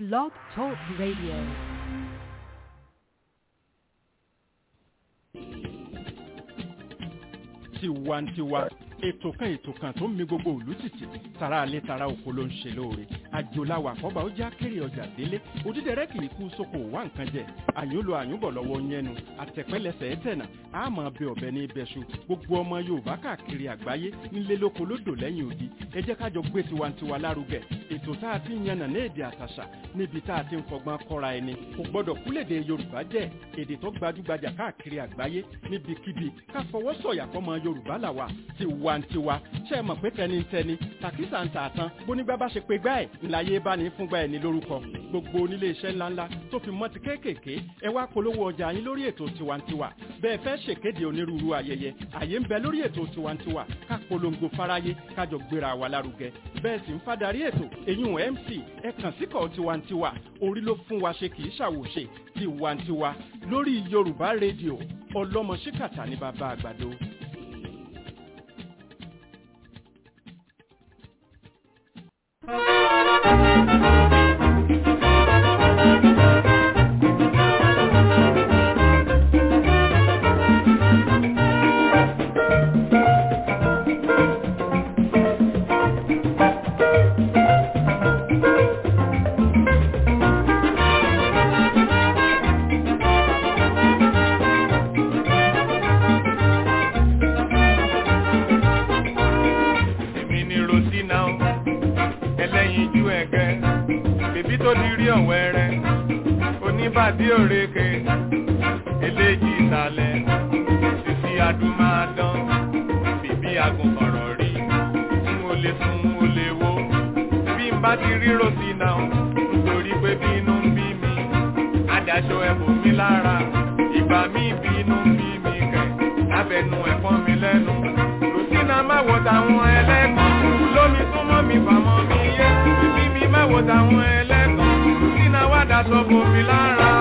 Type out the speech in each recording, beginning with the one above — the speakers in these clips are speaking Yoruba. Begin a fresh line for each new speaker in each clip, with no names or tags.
Blog Talk Radio.
tiwantiwa ètò kan ètò kan tó ń mi gbogbo ìlú tìtì tara alẹ́ tara oko ló ń ṣe lóore àjòláwà àkọ́bà ó já kéré ọjà délé òdídẹrẹ́ kì í kú sóko wá nǹkan jẹ àyúnlo àyúnbọ̀ lọ́wọ́ yẹnu àtẹ̀pẹ́lẹsẹ̀ ẹ̀tẹ̀nà àmọ́ bẹ ọ̀bẹ ní ibẹ̀ṣu gbogbo ọmọ yorùbá káàkiri àgbáyé nílé lóko lódò lẹ́yìn odi ẹ jẹ́ kájọ gbé tiwantiwa lárugẹ ètò tá a ti ń yànnà ní èdè àtàṣà níbi tá a ti ń fọgbọ́n kọ́ra ẹni kò gbọ́dọ̀ kúlèdè yorùbá jẹ́ èdè tó gbajúgbajà káàkiri àgbáyé níbikíbi ká fọwọ́ sọ̀yà fọmọ yorùbá làwà tiwantiwa ṣe é mọ̀ pé tẹnitẹni tàkísà ń tà tán bónígbà bá ṣe pé gbá ẹ̀ ńláyé bá ní fúngbà ẹ̀ ní lórúkọ gbogbo onílé iṣẹ́ ńláńlá tó fi mọ́ ti kéékèèké ẹ wá polówó ọjà yín lórí ètò tiwantiwa bẹ́ẹ̀ fẹ́ ṣèkéde onírúurú ayẹyẹ àyè ń bẹ lórí ètò tiwantiwa ká polongo fáráyé kájọ gbéra wa lárugẹ bẹ́ẹ̀ sì ń fadarí ètò èyún mc ẹ kàn síkọ̀ tiwantiwa orí ló fún wa ṣe kì í ṣàwòṣe tiwantiwa lórí yorùbá rédíò ọlọ́mọ ṣíkàtà ní bàbá àgbàdo.
èmi ni rosina o ẹlẹ́yinjú ẹ̀gẹ́ bèbí tó ti rí ọ̀wẹ́rẹ́ oníbàdí òrèké eléjì ìsàlẹ̀ sisi adúmáadán bèbí agùnkọ̀rọ̀ rí n ò lè sùn n ò lè wo bí n bá ti rí rosina o nítorí pé bínú ń bí mi adáṣọ ẹ̀bùn mi lára ìgbà mi bínú ń bí mi kẹ̀ lábẹ́nu ẹ̀fọn mi lẹ́nu rosina má wo tàwọn ẹlẹ́gàn lómi súnmọ́ mi fàmọ́ mi yé bíbí mi má wo tàwọn ẹlẹ́gàn rosina wá daṣọ bò mí lára.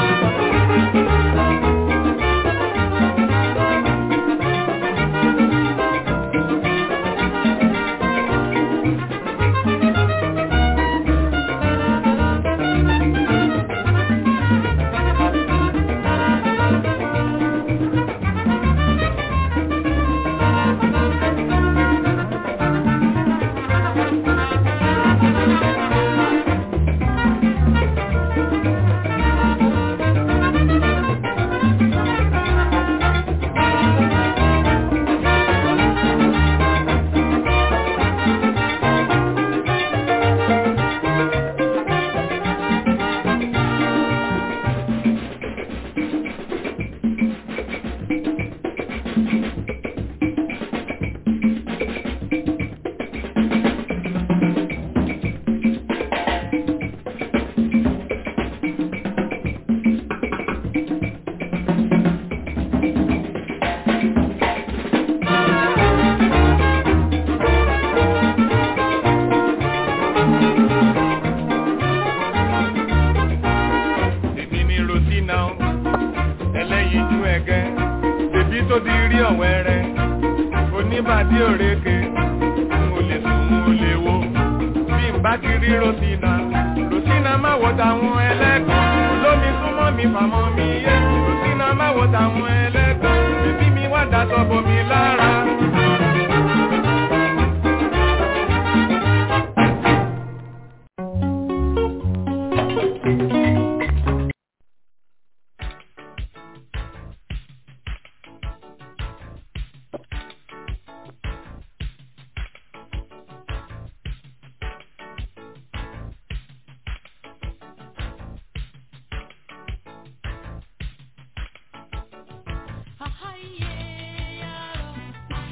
èmi ni rosina o ẹlẹ́yinjú ẹ̀gẹ́ bèbí tó ti rí ọ̀wẹ́rẹ́ oníbàdí òrèké n ò lè sùn n ò lè wo bí n bá ti rí rosina rosina má wo tàwọn ẹlẹ́gàn olómi súnmọ́ mi fàmọ́ mi yé rosina má wo tàwọn ẹlẹ́gàn bèbí mi wá daṣọ bò mí lára.
Ahayé yaro,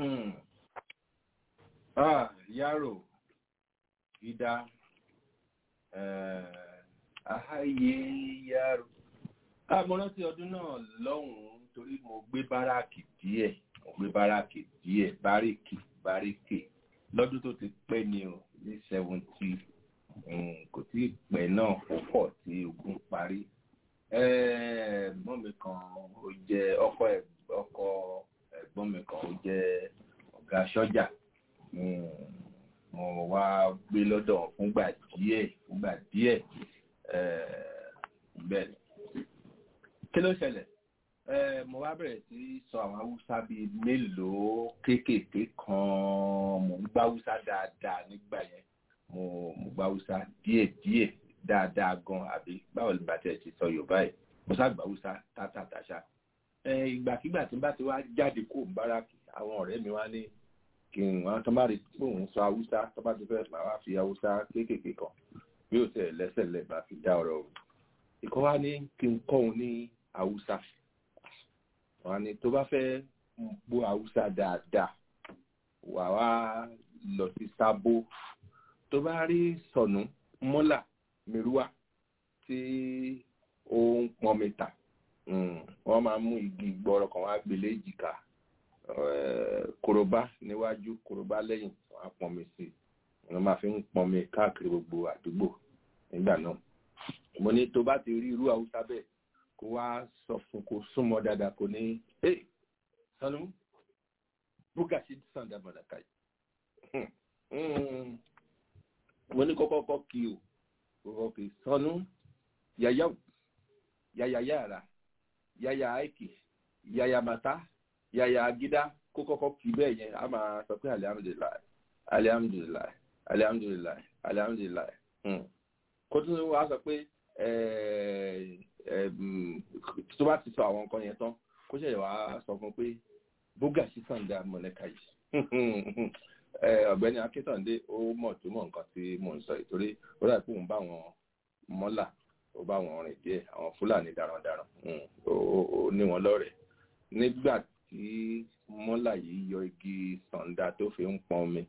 Mm. Ah, Yaro, Ida, eh, Ahaye Yaro. Ah, mo rántí ọdún náà lọ́hùn-ún torí mo gbé báràkì díẹ̀, mo gbé báràkì díẹ̀, báríkì, báríkì. Lọ́dún tó ti pẹ́ ni o, ní seventy, kò tí ì pẹ́ náà púpọ̀ tí ogun parí. Eh, mọ́ mi kan ó jẹ́ ọkọ ẹ̀ ọkọ ẹ̀gbọ́n mi kan ó jẹ́ ọ̀gá sọ́jà mo wá gbé lọ́dọ̀ fúngbà díẹ̀ fúngbà díẹ̀ bẹ́ẹ̀ ni kí ló ṣẹlẹ̀ mo wá bẹ̀rẹ̀ sí sọ àwọn haúsá bíi mélòó kéékèèké kan mo ń gbá haúsá dáadáa nígbà yẹn mo mo gbá haúsá díẹ̀ díẹ̀ dáadáa gan àbí báwo ni bàtẹ́ ti sọ yorùbá yìí mo sá gbá haúsá tátàtàṣà ìgbàkigbà tí n bá ti wá jáde kó báràkì àwọn ọ̀rẹ́ mi wá ní kí n wọn tó bá rí pé òun sọ haúsá tó bá ti fẹ́ máa wá fi haúsá kéékèèké kan bí ó tẹ̀ lẹ́sẹ̀ lẹ́ máa fi dá ọ̀rọ̀ òun ìkọ́ wá ní kí n kọ́ òun ní haúsá wọn ni tó bá fẹ́ gbọ́ haúsá dáadáa wà wá lọ sí sábó tó bá rí sọ̀nù mọ́là mìíràn tí ó ń pọn mi tà wọ́n máa mú igi gbọ́rọ̀ kan wá gbélé jìkà kòròbá níwájú kòròbá lẹ́yìn wọ́n á pọnmi sí i wọ́n máa fi ń pọnmi káàkiri gbogbo àdúgbò nígbà náà mo ní tó bá ti rí irú haúsá bẹ́ẹ̀ kó wá sọ fún kó súnmọ́ dáadáa kó ní ẹ sanu búgàṣí sàǹdà mọ̀nàkà yìí mo ní kọ́kọ́ kọ́ kí o kọ́kọ́ kí sanu yàyà yàyà yàrá yàyà aiki yàyà mata yàyà agídá kó kọ́kọ́ kí bẹ́ẹ̀ yẹn a máa sọ pé alihamudulilayi alihamudulilayi alihamudulilayi alihamudulilayi kó tún wá sọ pé tó bá ti sọ àwọn nǹkan yẹn tán kó ṣẹ̀yẹ̀ wá sọ fún pé bógà sí sàǹdà mọ̀lẹ́ka yìí ọ̀gbẹ́ni akíntàndé ó mọ̀ tó mọ̀ nǹkan tí mò ń sọ ìtorí ó dà pé òun bá wọn mọ́là ó bá wọn rìn díẹ̀ àwọn fúlàní darandaran ó ní wọn lọ́rẹ̀ẹ́ nígbà tí mọ́là yìí yọ igi sàǹdà tó fi ń pọn omi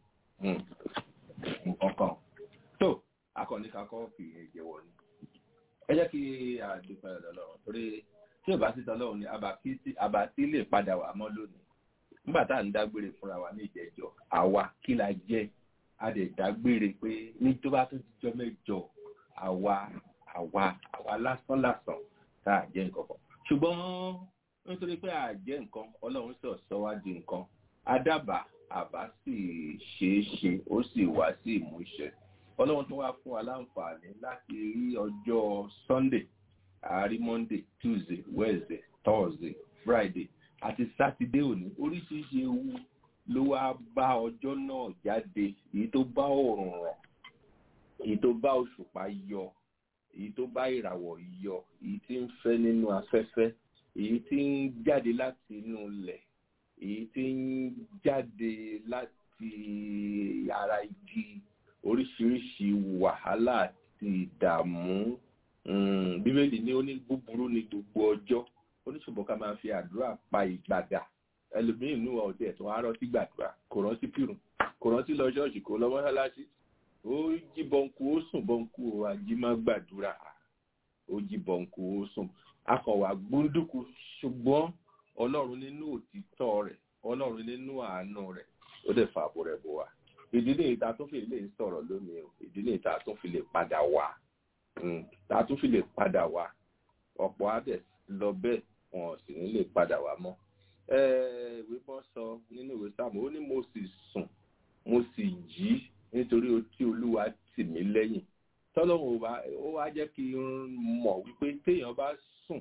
nǹkan kan tó akọni kakọ fi ìjẹwọ ni ẹ jẹ́ kí àdúpẹ́ ọlọ́run torí tí ò bá sí tọ́lọ́run ni àbàtí lè padà wà mọ́ lónìí nígbà tá à ń dágbére fúnra wa ní ìjẹ́jọ́ àwa kí la jẹ́ a lè dágbére pé ní tó bá tó jíjọ́ mẹ́jọ àwa àwa àwa lásán lásán tá à jẹ́ nǹkan kan ṣùgbọ́n nítorí pé à jẹ́ nǹkan ọlọ́run sọ̀ sọ wá di nǹkan adábàá àbá sì ṣeé ṣe ó sì wá sí ìmúṣẹ ọlọ́run tó wá fún wa láǹfààní láti rí ọjọ́ sunday àárí monday tuesday wednesday thursday friday àti sátidé òní oríṣiríṣi ewu ló wá bá ọjọ́ náà jáde èyí tó bá òòrùn ràn èyí tó bá òṣùpá yọ èyí tó bá ìràwọ̀ yọ èyí tí ń fẹ́ nínú afẹ́fẹ́ èyí tí ń jáde láti inú ilẹ̀ èyí tí ń jáde láti ara igi oríṣiríṣi wàhálà àti ìdààmú bíbélì ní ó ní búburú ní gbogbo ọjọ́ oníṣòwò ká máa fi àdúrà pa ìgbàdà ẹlòmíín nínú ọdẹ tó wá rántí gbàdúrà kò rántí kírun kò rántí lọ ṣọ́ọ̀ṣì kò lọ mọ́ṣáláṣí ó jí bọ́ǹkù ó sùn bọ́ǹkù ó ajímọ́ gbàdúrà ó jí bọ́ǹkù ó sùn akọ̀wà gbóndùkú ṣùgbọ́n ọlọ́run nínú òtítọ́ rẹ̀ ọlọ́run nínú àánú rẹ̀ ó dẹ̀ fàbọ̀ rẹ̀ bò wá ìdílé ìta tó fi lè sọ̀rọ̀ lónìí o ìdílé ìta tó fi lè padà wá ta tó fi lè padà wá ọ̀pọ̀ adẹ̀ lọ bẹ́ẹ̀ wọn sì ní lè padà wá mọ́ ìwé bọ́ sọ nínú ìwé sáàmù ó ní mo sì sùn mo sì jí nítorí tí olúwa tì mí lẹ́yìn tọ́lọ́run ó wá jẹ́ kí n mọ̀ wípé téèyàn bá sùn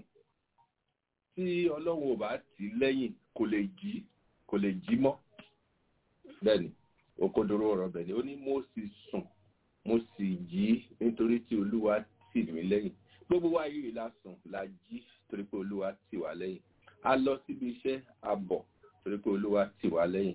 tí ọlọ́run ò bá tì lẹ́yìn kò lè jí kò lè jí mọ́ bẹ́ẹ̀ ni òkodoro ọ̀rọ̀ bẹ̀ ni ó ní mo sì sùn mo sì jí nítorí tí olúwa tì mí lẹ́yìn gbogbo wa yìí la sùn la jí torí pé olúwa tì wá lẹ́yìn a lọ síbi iṣẹ́ a bọ̀ torí pé olúwa tì wá lẹ́yìn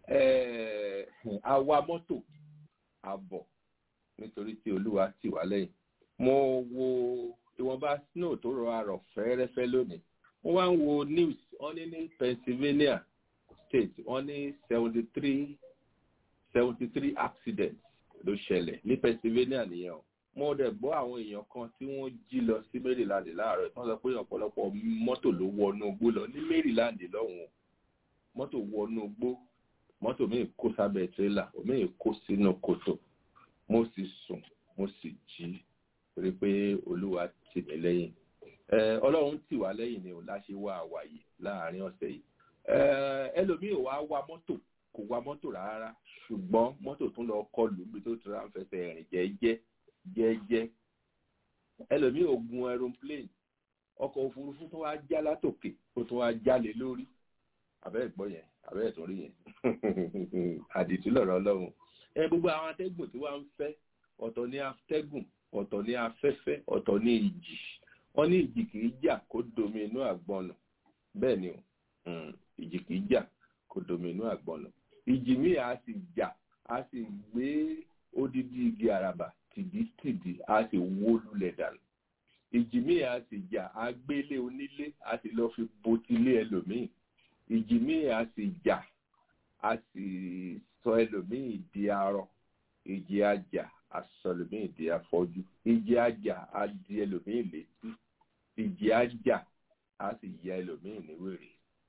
a wa mọ́tò a bọ̀ nítorí tí olúwa tì wá lẹ́yìn mo wo ìwọ̀nba snow tó rọ arọ̀ fẹ́rẹ́fẹ́ lónìí mo wá ń wo news wọ́n ní ní pennsylvania state wọ́n ní seventy three seventy three accidents ló ṣẹlẹ̀ ní pennsylvania nìyẹn o mo dẹ̀ gbọ́ àwọn èèyàn kan tí wọ́n jí lọ sí maryland láàárọ̀ tí wọ́n sọ pé ọ̀pọ̀lọpọ̀ mọ́tò ló wọnú igbó lọ ní maryland lọ́hùn-ún mọ́tò wọnú igbó mọ́tò míì kó sábẹ́ tírélà míì kó sínú kòtò mo sì sùn mo sì jí torí pé olúwa tì mí lẹ́yìn ọlọ́run tì wá lẹ́yìn ni ò láṣẹ wá àwàyè láàrin ọ̀sẹ̀ yìí ẹlòmíì ò wá wa mọ́tò kò wa mọ́tò rárá ṣùgbọ́n mọ́tò tún lọ kọlù bí tó tura ń fẹsẹ̀ rìn jẹ́jẹ́ jẹ́jẹ́ ẹlòmíì ò gun aeroplane ọkọ̀ òfurufú tó wá já látòkè ó tó wá jálè lórí àbẹ́ẹ̀ gbọ́ yẹn àbẹ́ẹ̀ tó rí yẹn àdìtú lọ̀rọ̀ ọlọ́run ẹ gbogbo àwọn atẹ́gùn tí wọ́n ń fẹ́ ọ̀tọ̀ ní atẹ́gùn ọ̀tọ̀ ní afẹ́fẹ́ ọ̀tọ̀ ní ìjì wọ́n ní ìjì kìí jà kó domi inú àgbọ̀nà bẹ́ẹ̀ ni o ìjì kìí jà kó domi inú àgbọ̀nà ìjì míì á sì jà á sì gbé odidi igi àràbà tìdítìdí á sì wó lulẹ̀ dànù ìjì míì á sì jà á gbélé onílé á sì lọ fi botilé ẹlòmíì ìjì míì á sì jà á sì sọ ẹlòmíì di arọ ìjì àjà aṣọ ẹlòmíì di afọ́jú ìjì àjà á di ẹlòmíì létí ìjì àjà á sì ya ẹlòmíì ní wèrè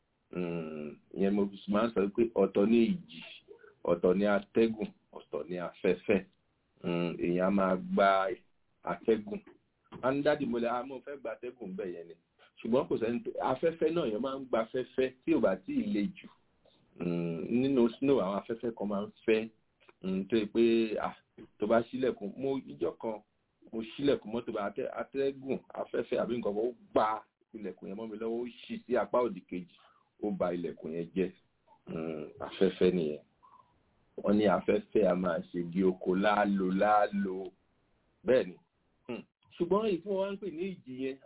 ìyẹn mo fi máa ń sọ pé ọ̀tọ̀ ní ìjì ọ̀tọ̀ ní atẹ́gùn ọ̀tọ̀ ní afẹ́fẹ́ èèyàn máa gba atẹ́gùn andadi mo lè a mọ̀ fẹ́ gba atẹ́gùn bẹ́ẹ̀ yẹn ni ṣùgbọ́n kò sẹ́ni afẹ́fẹ́ náà yẹn máa ń gba afẹ́fẹ́ tí ò bá tí ì le jù nínú snow àwọn afẹ́fẹ́ kan máa ń fẹ́ tó yẹ pé tó bá ṣílẹ̀kùn mo ìjọ kan mo ṣílẹ̀kùn mọ́tò bá atẹ́gùn afẹ́fẹ́ àbí nǹkan kan ó gba ilẹ̀kùn yẹn mọ́ mi lọ́wọ́ ó ṣì sí apá òdì kejì ó ba ilẹ̀kùn yẹn jẹ́ afẹ́fẹ́ nìyẹn wọ́n ní afẹ́fẹ́ a máa ṣe bí oko láàlò láàlò bẹ́ẹ̀ ni ṣùgbọ́n ìfún wa ń pè ní ìjì yẹn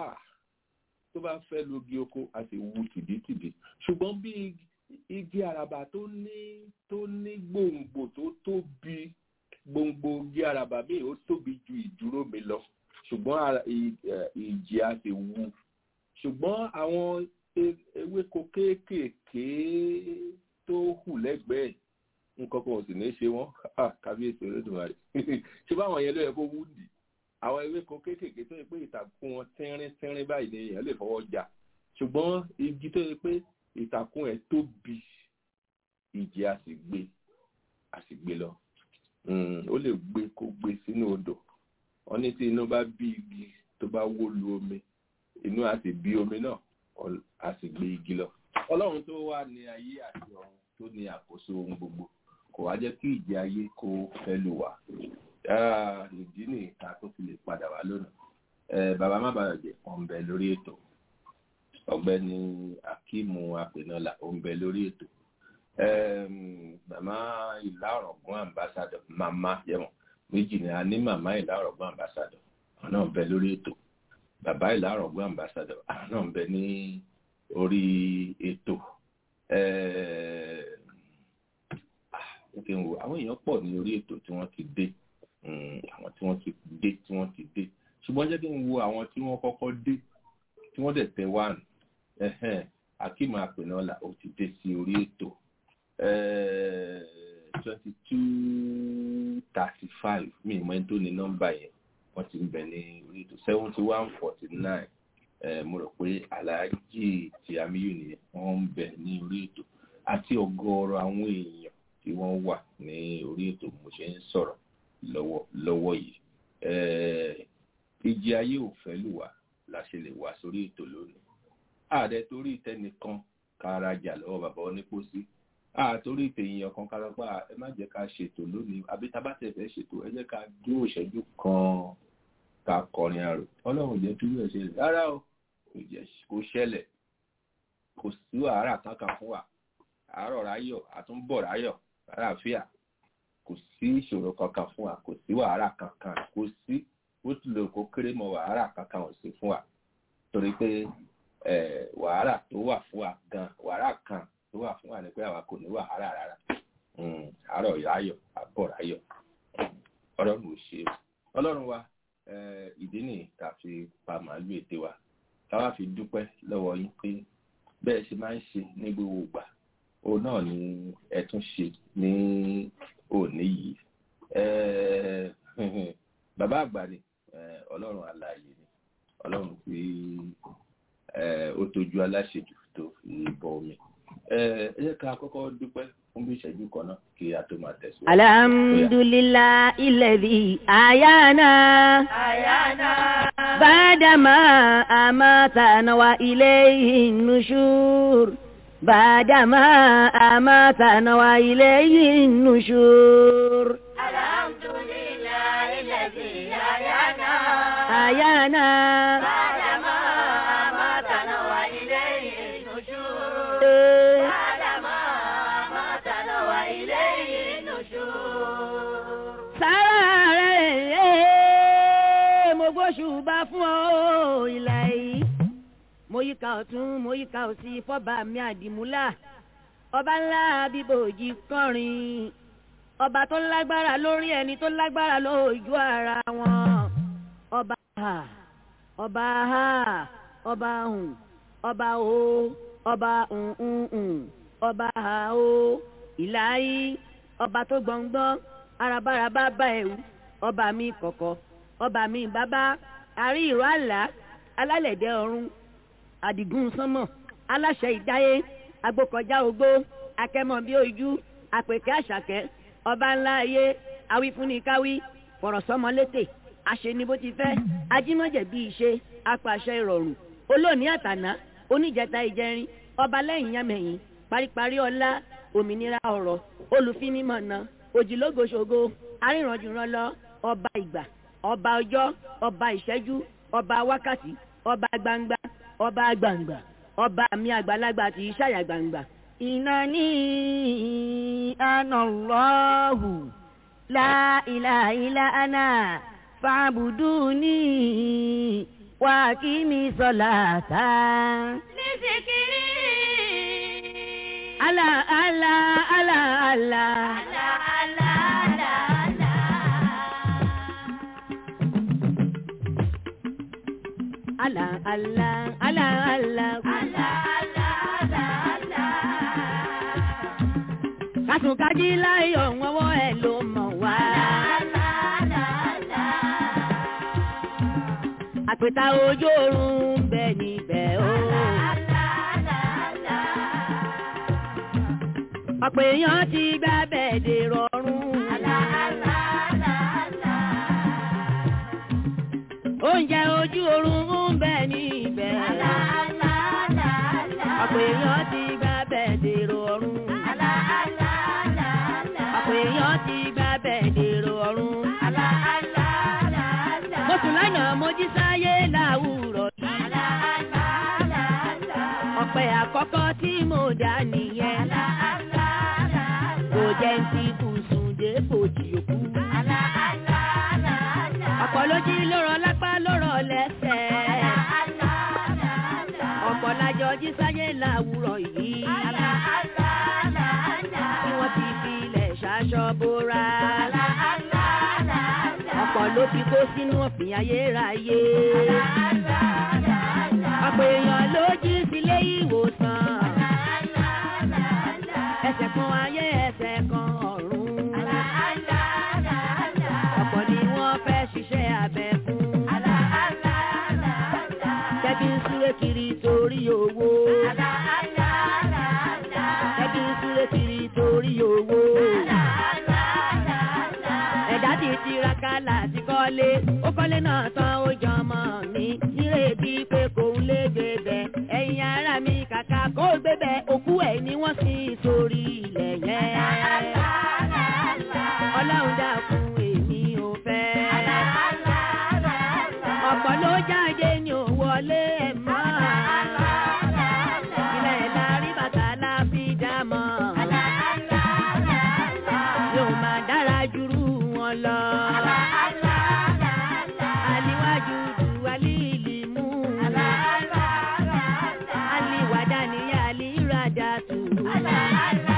tó bá fẹ́ logi oko a sì wu tìdítìdí ṣùgbọ́n bí igi àràbà tó ní tó ní gbòǹgbò tó tóbi gbòǹgbò igi àràbà míì ó tóbi ju ìdúró mi lọ ṣùgbọ́n ìjì a sì wu ṣùgbọ́n àwọn ewéko kéékèèké tó hù lẹ́gbẹ̀ẹ́ nǹkan kan ò sì ní ṣe wọ́n kábíyèsí olódùmarè ṣé báwọn yẹn ló yẹ kó wú dì àwọn ewéko kéékèèké tó yẹ pé ìtàkùn wọn tínrín tínrín báyìí ni èèyàn lè fọwọ́ jà ṣùgbọ́n igi tó yẹ pé ìtàkùn ẹ̀ tóbi ìjì a sì gbé a sì gbé lọ ó lè gbé kó gbé sínú odò wọn ní tí inú bá bí igi tó bá wó lu omi inú a sì bí omi náà a sì gbé igi lọ ọlọ́run tó wà ní ayé àti ọ̀run tó ní àkóso ohun gbogbo kò wá jẹ́ kí ìjì ayé kó fẹ́ lù wá ìdí ní ìta tó fi lè padà wá lónìí bàbá má bàa jẹ ọ̀nbẹ lórí ètò ọ̀gbẹ́ni akíìmù apẹ̀nọ́là ọ̀nbẹ lórí ètò màmá ìlà ọ̀rọ̀gún ambassadọ̀ màmá yẹmọ̀ méjì ni a ní màmá ìlà ọ̀rọ̀gún ambassadọ̀ àwọn náà ń bẹ lórí ètò bàbá ìlà ọ̀rọ̀gún ambassadọ̀ àwọn náà ń bẹ ní orí ètò òkè ń wo àwọn èèyàn pọ̀ ní orí ètò tí wọ́n ti dé àwọn tí wọ́n ti dé tí wọ́n ti dé ṣùgbọ́n jẹ́ kí n wo àwọn tí wọ́n kọ́kọ́ dé tí wọ́n dẹ̀ tẹ wáànù akíma àpènọ́là ó ti dé sí orí ètò twenty two thirty five mi ìmọ̀ ẹni tó ní nọ́mbà yẹn wọ́n ti ń bẹ ní orí ètò seventy one forty nine mo rò pé aláàjì tí amíyù nìyẹn wọ́n ń bẹ ní orí ètò àti ọ̀gọ̀ọ̀rọ̀ àwọn èèyàn tí wọ́n wà ní orí ètò mo ṣe ń sọ̀rọ̀ lọ́wọ́ lọ́wọ́ yìí ìjì ayé ò fẹ́ lù wá la ṣe lè wá sórí ètò lónìí ààrẹ torí tẹnìkan kárajà lọ́wọ́ bàbá onípòsí àtorí tèèyàn kan kára pa ẹ má jẹ́ ká ṣètò lónìí àbí tá a bá tẹ̀ fẹ́ ṣètò ẹ jẹ́ ká dúró ìṣẹ́jú kan ká kọrin àrò ọlọ́run jẹ́ kí wíwẹ̀ ṣẹlẹ̀ rárá o kò ṣẹlẹ̀ kò sí wàhálà kankan fún wa àárọ̀ ráyọ̀ àtúnbọ̀ ráyọ̀ àlàáfíà kò sí ìṣòro kankan fún wa kò sí wàhálà kankan kò sí ó ti lè kó kéré mọ wàhálà kankan ò sí fún wa torí pé wàhálà tó wà fún wa gan wàhálà kan tó wà fún wa ni pé àwa kò ní wàhálà rárá àárọ̀ ráyọ̀ àbọ̀ ráyọ̀ ọlọ́run ò ṣe ọlọ́run wa ìdí nìyí tá a fi pa màálù ète wa táwa fi dúpẹ́ lọ́wọ́ yín pé bẹ́ẹ̀ ṣe máa ń ṣe ní gbogbo ìgbà òun náà ni ẹ tún ṣe ní òní yìí Eh, bàbá àgbà ni eh, ọlọ́run alààyè ni ọlọ́run tí eh, ó tójú aláṣejù tó fi bọ omi ẹ ẹ jẹ́ ká kọ́kọ́ dúpẹ́ fún bí ìṣẹ́jú kan náà kí a tó máa tẹ̀síwájú.
alhamdulillahi alladhi ayana
Ayana.
بعدما أماتنا وإليه النشور بعدما أماتنا وإليه النشور
Alhamdulillah alladhi ayana.
أيانا
Adama amatana wa ilayhi nushur. Adama amatana wa ilayhi nushur.
sára rẹ̀ mo gbóṣùbà fún ọ ìlà yìí mo yíká ọ̀tún mo yíká òsì fọ́ba mi àdìmúlà ọba ńlá bíbòjì kọrin ọba tó lágbára lórí ẹni tó lágbára lójú ara wọn ọba ha ọba ha ọba hùn ọba o ọba hùn ọba ha o ìlà yìí ọba tó gbọ̀ngbọ́n arabaraba bá ẹ̀wù ọba mi kọ̀kọ̀ ọba mi bàbá àrí ìró àlá alálẹ̀dẹ̀ ọ̀run àdìgún sánmọ̀ aláṣẹ ìdáyé agbókọjá ogbó akẹ́mọ̀ bí ojú àpèkẹ́ àṣàkẹ́ ọba ńlá ayé awífúnnikáwí fọ̀rọ̀sọ́mọ létè àṣeni bó ti fẹ́ ajímọ̀jẹ̀ bí ìṣe apàṣẹ ìrọ̀rùn olóòní àtàná oníjẹta ìjẹrin ọba lẹ́yìn yámẹ̀yìn paríparí ọlá òmìnira ọ̀rọ̀ olùfinimọ̀nà òjìlógoṣogo arìnrànjùrànlọ ọba ìgbà ọba ọjọ́ ọba ìṣẹ́jú ọba wákàtí ọba gbangba ọba gbangba ọba mi àgbàlagbà tí ìṣàyà gbangba. ìnáni anallahu la ilaha illa ana fa'buduni wa kimi salata.
Lizikiri.
ala ala ala ala.
La la la la.
ala ala ala ala.
La la la la.
kásùnkájí láyọ̀ wọ́wọ́ ẹ̀ ló mọ̀ wá.
La la la.
àpèta ojú oorun ń bẹ níbẹ̀ o. ọ̀pọ̀ èèyàn ti gbá bẹ̀ẹ̀dẹ̀ rọrùn. oúnjẹ ojú oorun ń bẹ níbẹ̀. ọ̀pọ̀ èèyàn ti gbá bẹ̀ẹ̀dẹ̀ rọrùn. ọ̀pọ̀ èèyàn ti gbá bẹ̀ẹ̀dẹ̀ rọrùn. mo sùn lánàá mo jí sáyé láwùrọ̀ yìí. ọ̀pẹ àkọ́kọ́ tí mo dá nìyẹn. kò jẹ́ ti bùsùn dé fòjì òkú. ọ̀pọ̀ ló jí lórọ̀ lápá lórọ̀ lẹ́sẹ̀. ọ̀pọ̀ lájọ jí sáyé láwùrọ̀ yìí. tí wọ́n ti fi ilẹ̀ ṣaṣọ bóra. ọ̀pọ̀ ló fi kó sínú ọ̀fìn ayérayé. ọ̀pọ̀ èèyàn ló jí sílé ìwòsàn. ẹsẹ̀ kan ayé ẹsẹ̀ kan ọ̀run. ọ̀pọ̀ ni wọ́n fẹ́ ṣiṣẹ́ abẹ fún. Kẹ́bí ń súré kiri torí owó. Kẹ́bí ń súré kiri torí owó. Ẹ̀dá ti tiraka láti kọ́lé. Ó kọ́lé náà tán ó jọ ọmọ mi. Nírètí pé kò ń lé gbébẹ̀. Ẹ̀yin ará mi kàkà kó gbébẹ̀. Òkú ẹ̀ ni wọ́n sì sórí ilẹ̀ yẹn. Ọlọ́run dákun èmi ò fẹ́. Ọ̀pọ̀ ló jáde ní ò wọlé ẹ̀ mọ́. Ilẹ̀ la rí bàtà la fi dá mọ́. Yóò máa dára jùrú wọn lọ. Aliwájú ju alíìlì mú. Aliwàdà ni alírádà tù.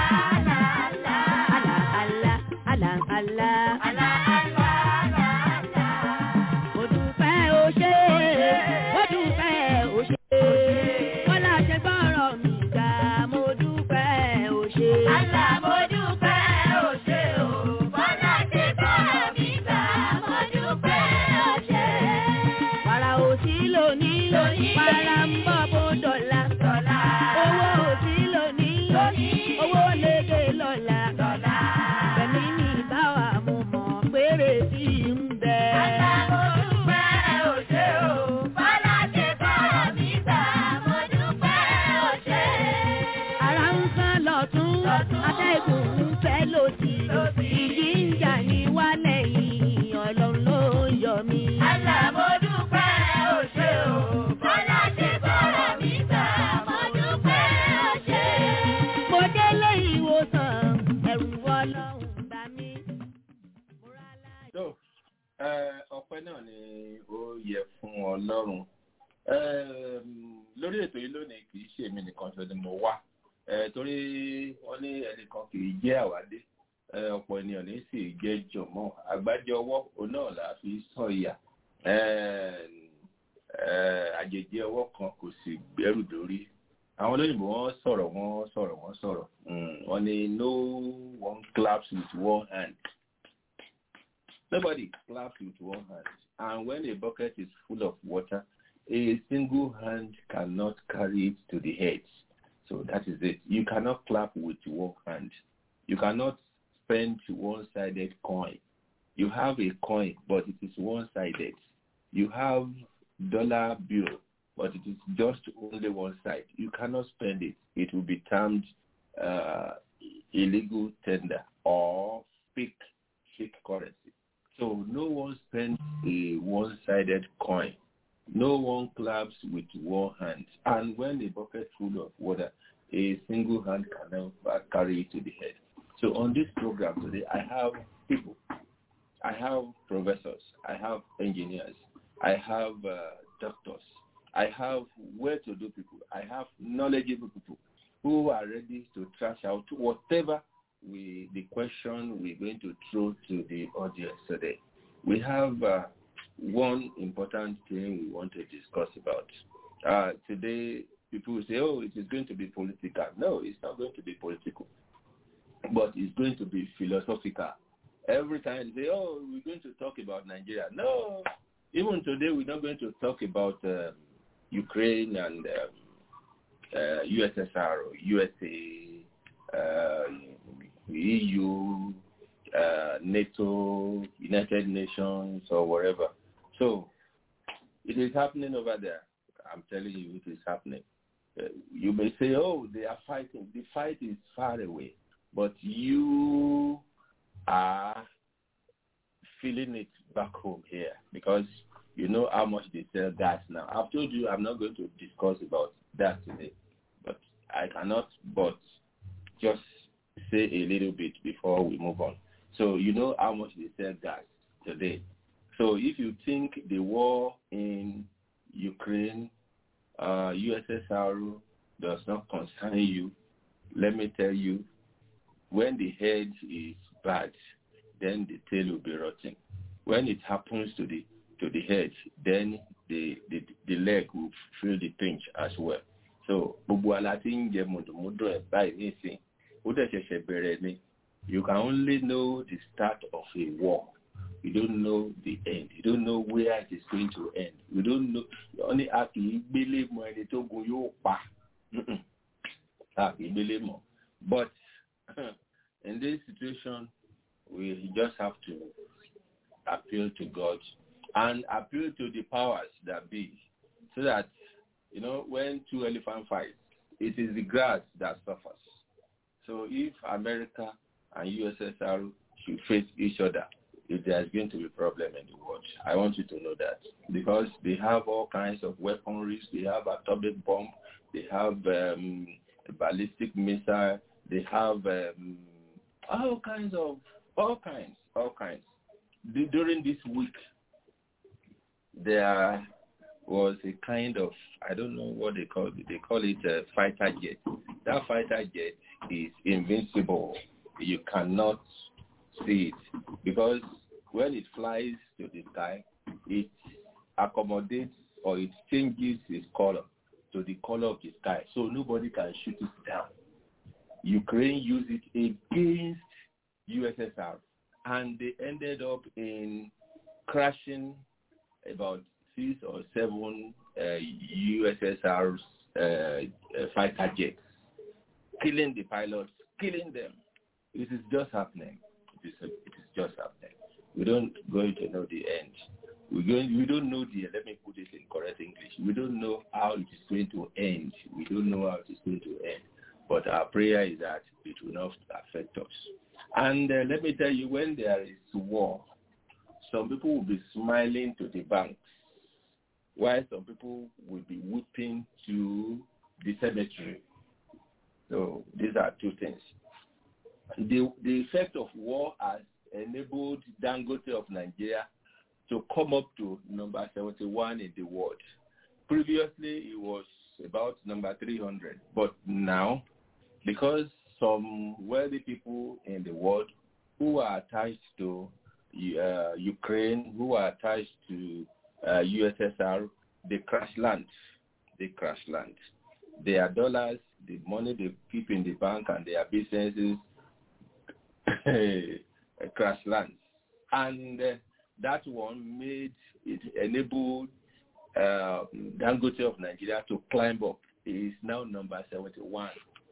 ní.
owó lédè lọ́la.
Lọ́la.
Bẹ̀mí ní ìbáwá mo mọ̀ péré tí ń bẹ.
Àgbà mo dúpẹ́ o ṣé o. Bọ́lá ṣe bọ́rọ̀ mi gbà. Mo dúpẹ́ o ṣé.
Ara ń sán lọ́tún,
Lọ́tún.
atẹ́gùn ń fẹ́ lòdì.
Lòdì.
Ìjì ń jà ní wálẹ̀ yìí, ọlọ́run ló yọ mí.
Àgbà mo dúpẹ́ o ṣé o. Bọ́lá ṣe bọ́rọ̀ mi gbà. Mo dúpẹ́ o ṣé.
Mo délé ìwòsàn, ẹ̀rù ọlọ́run bá mi. Mo rà láyé.
tó ẹ, ọpẹ́ náà ni ó yẹ fún Ọlọ́run Ẹm, lórí ètò yìí lónìí kì í ṣe èmi nìkan ṣo ni mo wá Ẹ, torí wọ́n ní ẹnìkan kì í jẹ́ àwádé Ẹ, ọ̀pọ̀ ènìyàn ní sì jẹ́ jọ̀mọ́ àgbájọ ọwọ́ òun náà là á fi sọ̀yà Ẹm, ẹ, àjèjì ọwọ́ kan kò sì gbẹ́rù dórí àwọn olóyìnbó wọ́n sọ̀rọ̀ wọ́n sọ̀rọ̀ wọ́n sọ̀rọ̀ Mm, wọ́n ní no one claps with one hand Nobody claps with one hand. And when a bucket is full of water, a single hand cannot carry it to the head. So that is it. You cannot clap with one hand. You cannot spend one-sided coin. You have a coin, but it is one-sided. You have dollar bill, but it is just only one side. You cannot spend it. It will be termed uh, illegal tender or fake fake currency. So no one spends a one-sided coin. No one claps with one hand. And when a bucket full of water, a single hand can never carry it to the head. So on this program today, I have people. I have professors. I have engineers. I have uh, doctors. I have well-to-do people. I have knowledgeable people who are ready to trash out whatever we the question we're going to throw to the audience today. We have uh, one important thing we want to discuss about. Uh, today, people will say, oh, it is going to be political. No, it's not going to be political, but it's going to be philosophical. Every time they say, oh, we're going to talk about Nigeria. No, even today, we're not going to talk about um, Ukraine and um, uh, USSR or USA, uh, EU, uh, NATO, United Nations, or wherever. So it is happening over there. I'm telling you, it is happening. Uh, you may say, oh, they are fighting. The fight is far away, but you are feeling it back home here because you know how much they sell gas now. I've told you I'm not going to discuss about that today, but I cannot but just say a little bit before we move on. So you know how much they sell gas today. So if you think the war in Ukraine, uh, USSR does not concern you, let me tell you, when the head is bad, then the tail will be rotting. When it happens to the to the head, then the the, the leg will feel the pinch as well. So gbogbo ala ti ń jẹ mùdùmùdù ẹ̀ báyìí nísìn ó dẹ̀ ṣẹ̀ṣẹ̀ bẹ̀rẹ̀ ni you can only know the start of a war you don't know the end you don't know where it is going to end you don't know only a kì í gbélé mọ ẹni tó gun yóò pa Mm-mm. a kì í gbélé mọ but in this situation we just have to appeal to God and appeal to the powers that be so that you know when two elephants fight it is the grass that suffers so if America and USSR should face each other if there's going to be problem in the world. I want you to know that because they have all kinds of weaponry. They have atomic bomb. They have um, ballistic missile. They have um, all kinds of all kinds, all kinds. D- during this week, there was a kind of I don't know what they call it. They call it a fighter jet. That fighter jet is invincible. You cannot see it because when it flies to the sky, it accommodates or it changes its color to the color of the sky, so nobody can shoot it down. Ukraine used it against USSR, and they ended up in crashing about six or seven uh, USSR's uh, uh, fighter jets. killing the pilots, killing them. It is just happening. It is, it is just happening. We don't going to know the end. We going, we don't know the. Let me put it in correct English. We don't know how it is going to end. We don't know how it is going to end. But our prayer is that it will not affect us. And uh, let me tell you, when there is war, some people will be smiling to the banks, while some people will be weeping to the cemetery. So these are two things. The, the effect of war has enabled Dangote of Nigeria to come up to number 71 in the world. Previously, it was about number 300, but now, because some wealthy people in the world who are attached to uh, Ukraine, who are attached to uh, USSR, they crash land. They crash land. Their dollars, the money they keep in the bank and their businesses crash land. And uh, that one made it enabled uh, Dangote of Nigeria to climb up. He is now number 71.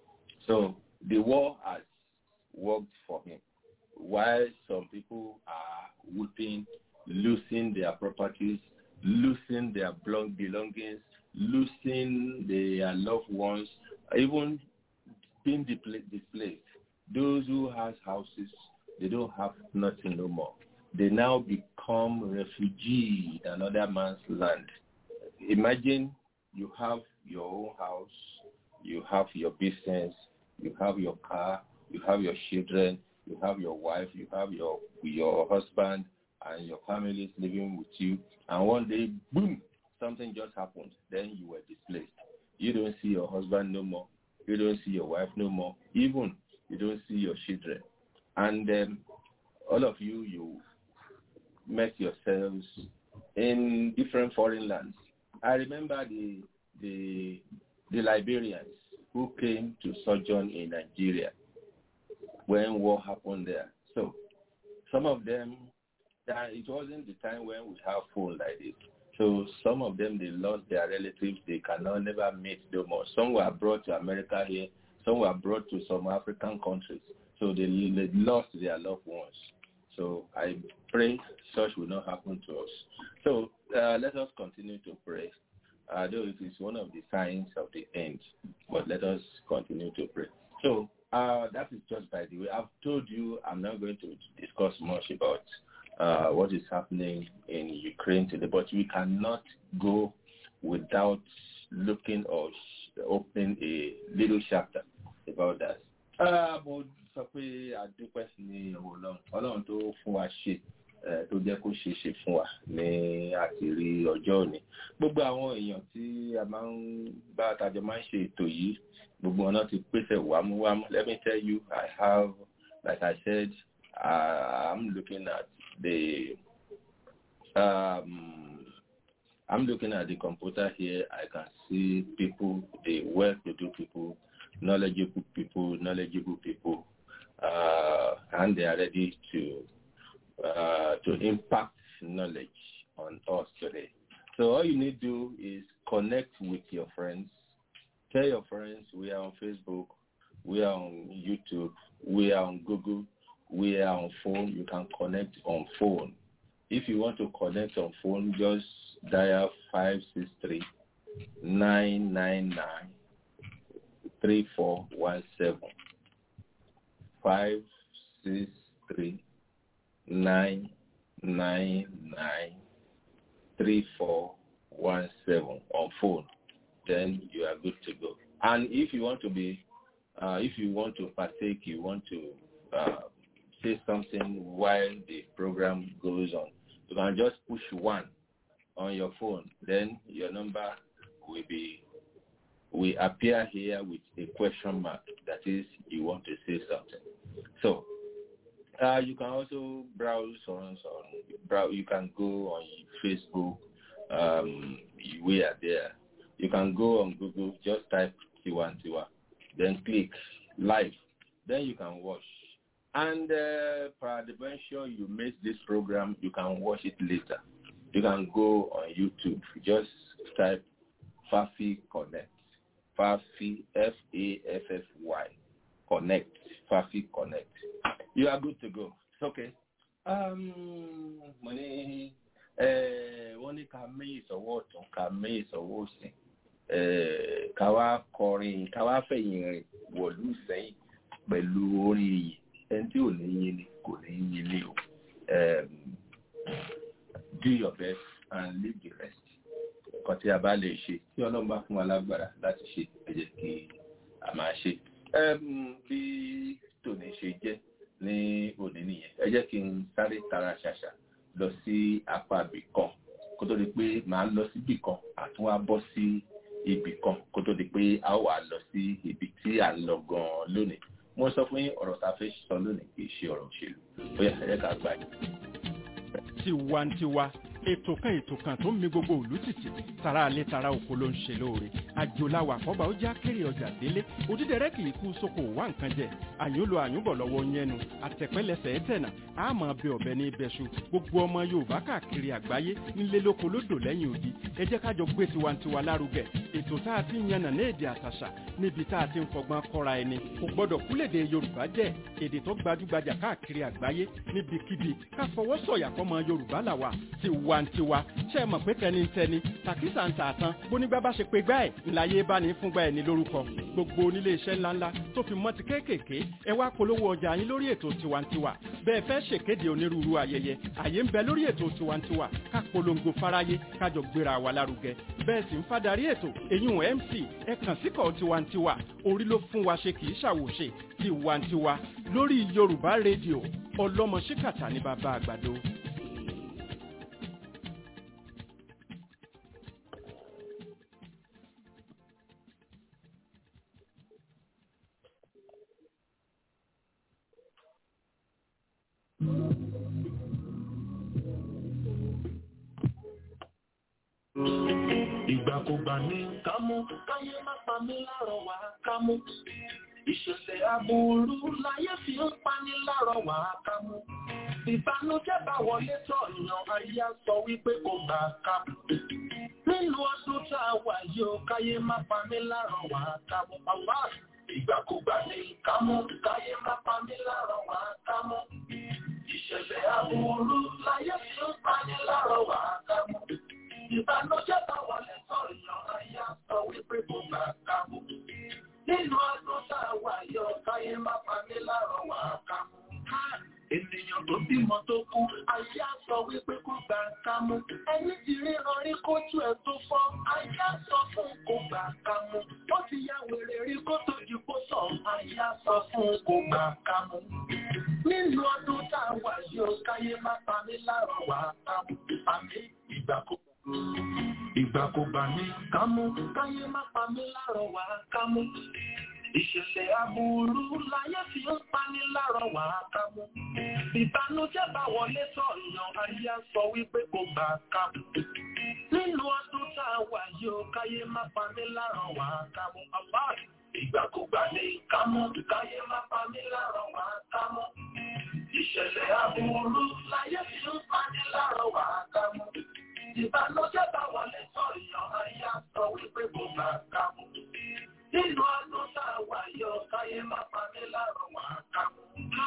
So the war has worked for him. While some people are weeping, losing their properties, losing their belongings, losing their loved ones, even being displaced. Those who has houses, they don't have nothing no more. They now become refugees in another man's land. Imagine you have your own house, you have your business, you have your car, you have your children, you have your wife, you have your your husband, and your family is living with you. And one day, boom, something just happened. Then you were displaced. You don't see your husband no more. You don't see your wife no more. Even you don't see your children. And um, all of you, you met yourselves in different foreign lands. I remember the the the Liberians who came to sojourn in Nigeria when war happened there. So some of them, that it wasn't the time when we have phone like this. So some of them, they lost their relatives. They cannot never meet no more. Some were brought to America here. Some were brought to some African countries. So they, they lost their loved ones. So I pray such will not happen to us. So uh, let us continue to pray. Uh, though it is one of the signs of the end, but let us continue to pray. So uh, that is just by the way. I've told you I'm not going to discuss much about uh, what is happening in Ukraine today, but we cannot go without looking or opening a little chapter about that. mo sọ pé adúpẹ́ ní ọwọ́ ọlọ́run ọlọ́run tó fún wa ṣe tó jẹ́ kó ṣe ṣe fún wa ní àti rí ọjọ́ òní gbogbo àwọn èèyàn tí a máa ń bá tajọ máa ń ṣe ètò yìí gbogbo ọ̀nà ti pèsè wámúwámú let me tell you I have like I said uh, I'm looking at the um, I'm looking at the computer here. I can see people, the well-to-do people, knowledgeable people, knowledgeable people, uh, and they are ready to uh, to impact knowledge on us today. So all you need to do is connect with your friends. Tell your friends we are on Facebook, we are on YouTube, we are on Google, we are on phone. You can connect on phone. If you want to connect on phone, just dial 563 999 3417. 563 999 3417 on phone. Then you are good to go. And if you want to be, uh, if you want to partake, you want to uh, say something while the program goes on, you can just push one on your phone. Then your number will be will appear here with a question mark. That is, you want to say something. So uh, you can also browse on, on brow. You can go on Facebook. Um, we are there. You can go on Google. Just type Tiwa Tiwa, then click live. Then you can watch. And uh, peradventure you miss this program, you can watch it later. You can go on YouTube. Just type Fafi Connect. fafi f-a-f-f-y connect fafi connect you are good to go it's okay um, mo ní wọ́n ní ká mí ìsọ̀wọ́ ọ̀tún ká mí ìsọ̀wọ́ òsì ká wá kọrin ká wá fẹ̀yìn rìn wọ̀lú sẹ́yìn pẹ̀lú orin iyì ẹni tí ò ní yín ni kò ní yín ni o do your best and leave the rest nǹkan tí a bá lè ṣe tí ọlọ́run bá fún wa lágbára láti ṣe ẹ jẹ́ kí a máa ṣe bí tòní ṣe jẹ́ ní òní nìyẹn ẹ jẹ́ kí n sáré tara ṣàṣà lọ sí apá ibì kan kó tó di pé màá lọ sí ibì kan àtún wá bọ́ sí ibì kan kó tó di pé a wà lọ sí ibi tí à ń lọ gan-an lónìí mo sọ fún yín ọ̀rọ̀ tá a fẹ́ sọ lónìí kì í ṣe ọ̀rọ̀ òṣèlú bóyá ẹ jẹ́ ká gbà yín.
tiwantiwa ètò kan ètò kan tó ń mi gbogbo òlú títì tara alẹ́ tara oko ló ń ṣe lóore àjòláwà àkọ́bà ó já kéré ọjà délé òdídẹrẹ́ kì í kú sóko wá nǹkan jẹ àyúnlò àyúnbọ̀ lọ́wọ́ yẹnu àtẹ̀pẹ́lẹsẹ̀ ẹ̀tẹ̀nà àmọ́ bẹ ọ̀bẹ ní ibẹ̀ṣu gbogbo ọmọ yorùbá káàkiri àgbáyé nílé lóko lódò lẹ́yìn odi ẹ jẹ́ ká jọ gbé tiwantiwa lárugẹ ètò tá a ti ń yànnà ní èdè àtàṣà níbi tá a ti ń fọgbọ́n kọ́ra ẹni kò gbọ́dọ̀ kúlèdè yorùbá jẹ́ èdè tó gbajúgbajà káàkiri àgbáyé níbikíbi ká fọwọ́ sọ̀yà fọmọ yorùbá làwà tiwantiwa ṣe é mọ̀ pé tẹnitẹni tàkísà ń tà tán bónígbà bá ṣe pé gbá ẹ̀ ńláyé bá ní fúngbà ẹ̀ ní lórúkọ gbogbo onílé iṣẹ́ ńláńlá tó fi mọ́ ti kéékèèké ẹ wá polówó ọjà yín lórí ètò tiwantiwa bẹ́ẹ̀ fẹ́ ṣèkéde onírúurú ayẹyẹ àyè ń bẹ lórí ètò tiwantiwa ká polongo fáráyé kájọ gbéra wa lárugẹ bẹ́ẹ̀ sì ń fadarí ètò èyún mc ẹ kàn síkọ̀ tiwantiwa orí ló fún wa ṣe kì í ṣàwòṣe tiwantiwa lórí yorùbá rédíò ọlọ́mọ ṣíkàtà ní bàbá àgbàdo.
ìgbàkúgbà ní kámú káyé má pa mí lárọ̀ wá kámú ìṣẹ̀lẹ̀ aburú láyé fi ń pani lárọ̀ wá kámú ìbànújẹ́ bá wọlé tọ̀ yan ayé á sọ wípé kò gbà kámú nínú ọdún tá a wà yìí ó káyé má pa mí lárọ̀ wá kámú àwa ìgbàkúgbà ní kámú káyé má pa mí lárọ̀ wá kámú ìṣẹ̀lẹ̀ aburú láyé fi ń pani lárọ̀ wá kámú ìbànújẹ́ bá wọlé sọ̀rọ̀ yan ayé sọ wípé kò gbà kámú. Nínú ọdún tá a wà yọ káyé má pa mí lárọ̀ wá kámú. Ènìyàn tó bímọ tó kú, ayé á sọ wípé kò gbà kámú. Ẹni tí ríran rí kójú ẹ̀ tó fọ́, ayé á sọ fún kò gbà kámú. Ó ti ya wèrè rí kó tó di kó sọ̀, ayé á sọ fún kò gbà kámú. Nínú ọdún tá a wà yọ káyé má pa mí lárọ̀ wá kámú. Àmì ìgbàkúgbà. Ìgbàkúgbà ní kámú, káyé má pa mí lárọ̀ wá kámú. Ìṣẹ̀lẹ̀ aburú láyé fi ń pani lárọ̀ wá kámú. Ìbànújẹ́ bá wọlé tọ̀ yan ayé á sọ wípé kò gbà kámú. Nínú ọdún tá a wà yìí ó káyé má pa mí lárọ̀ wá kámú. Àbá ìgbàkúgbà ní kámú, káyé má pa mí lárọ̀ wá kámú. Ìṣẹ̀lẹ̀ aburú láyé fi ń pani lárọ̀ wá kámú. Ìbànújẹ́ bá wọlé sọ̀rọ̀ yan ayé á sọ wípé kò gbà kámú. Nínú ọdún tá a wà yọ káyé má pa mí lárọ̀ wá kámú.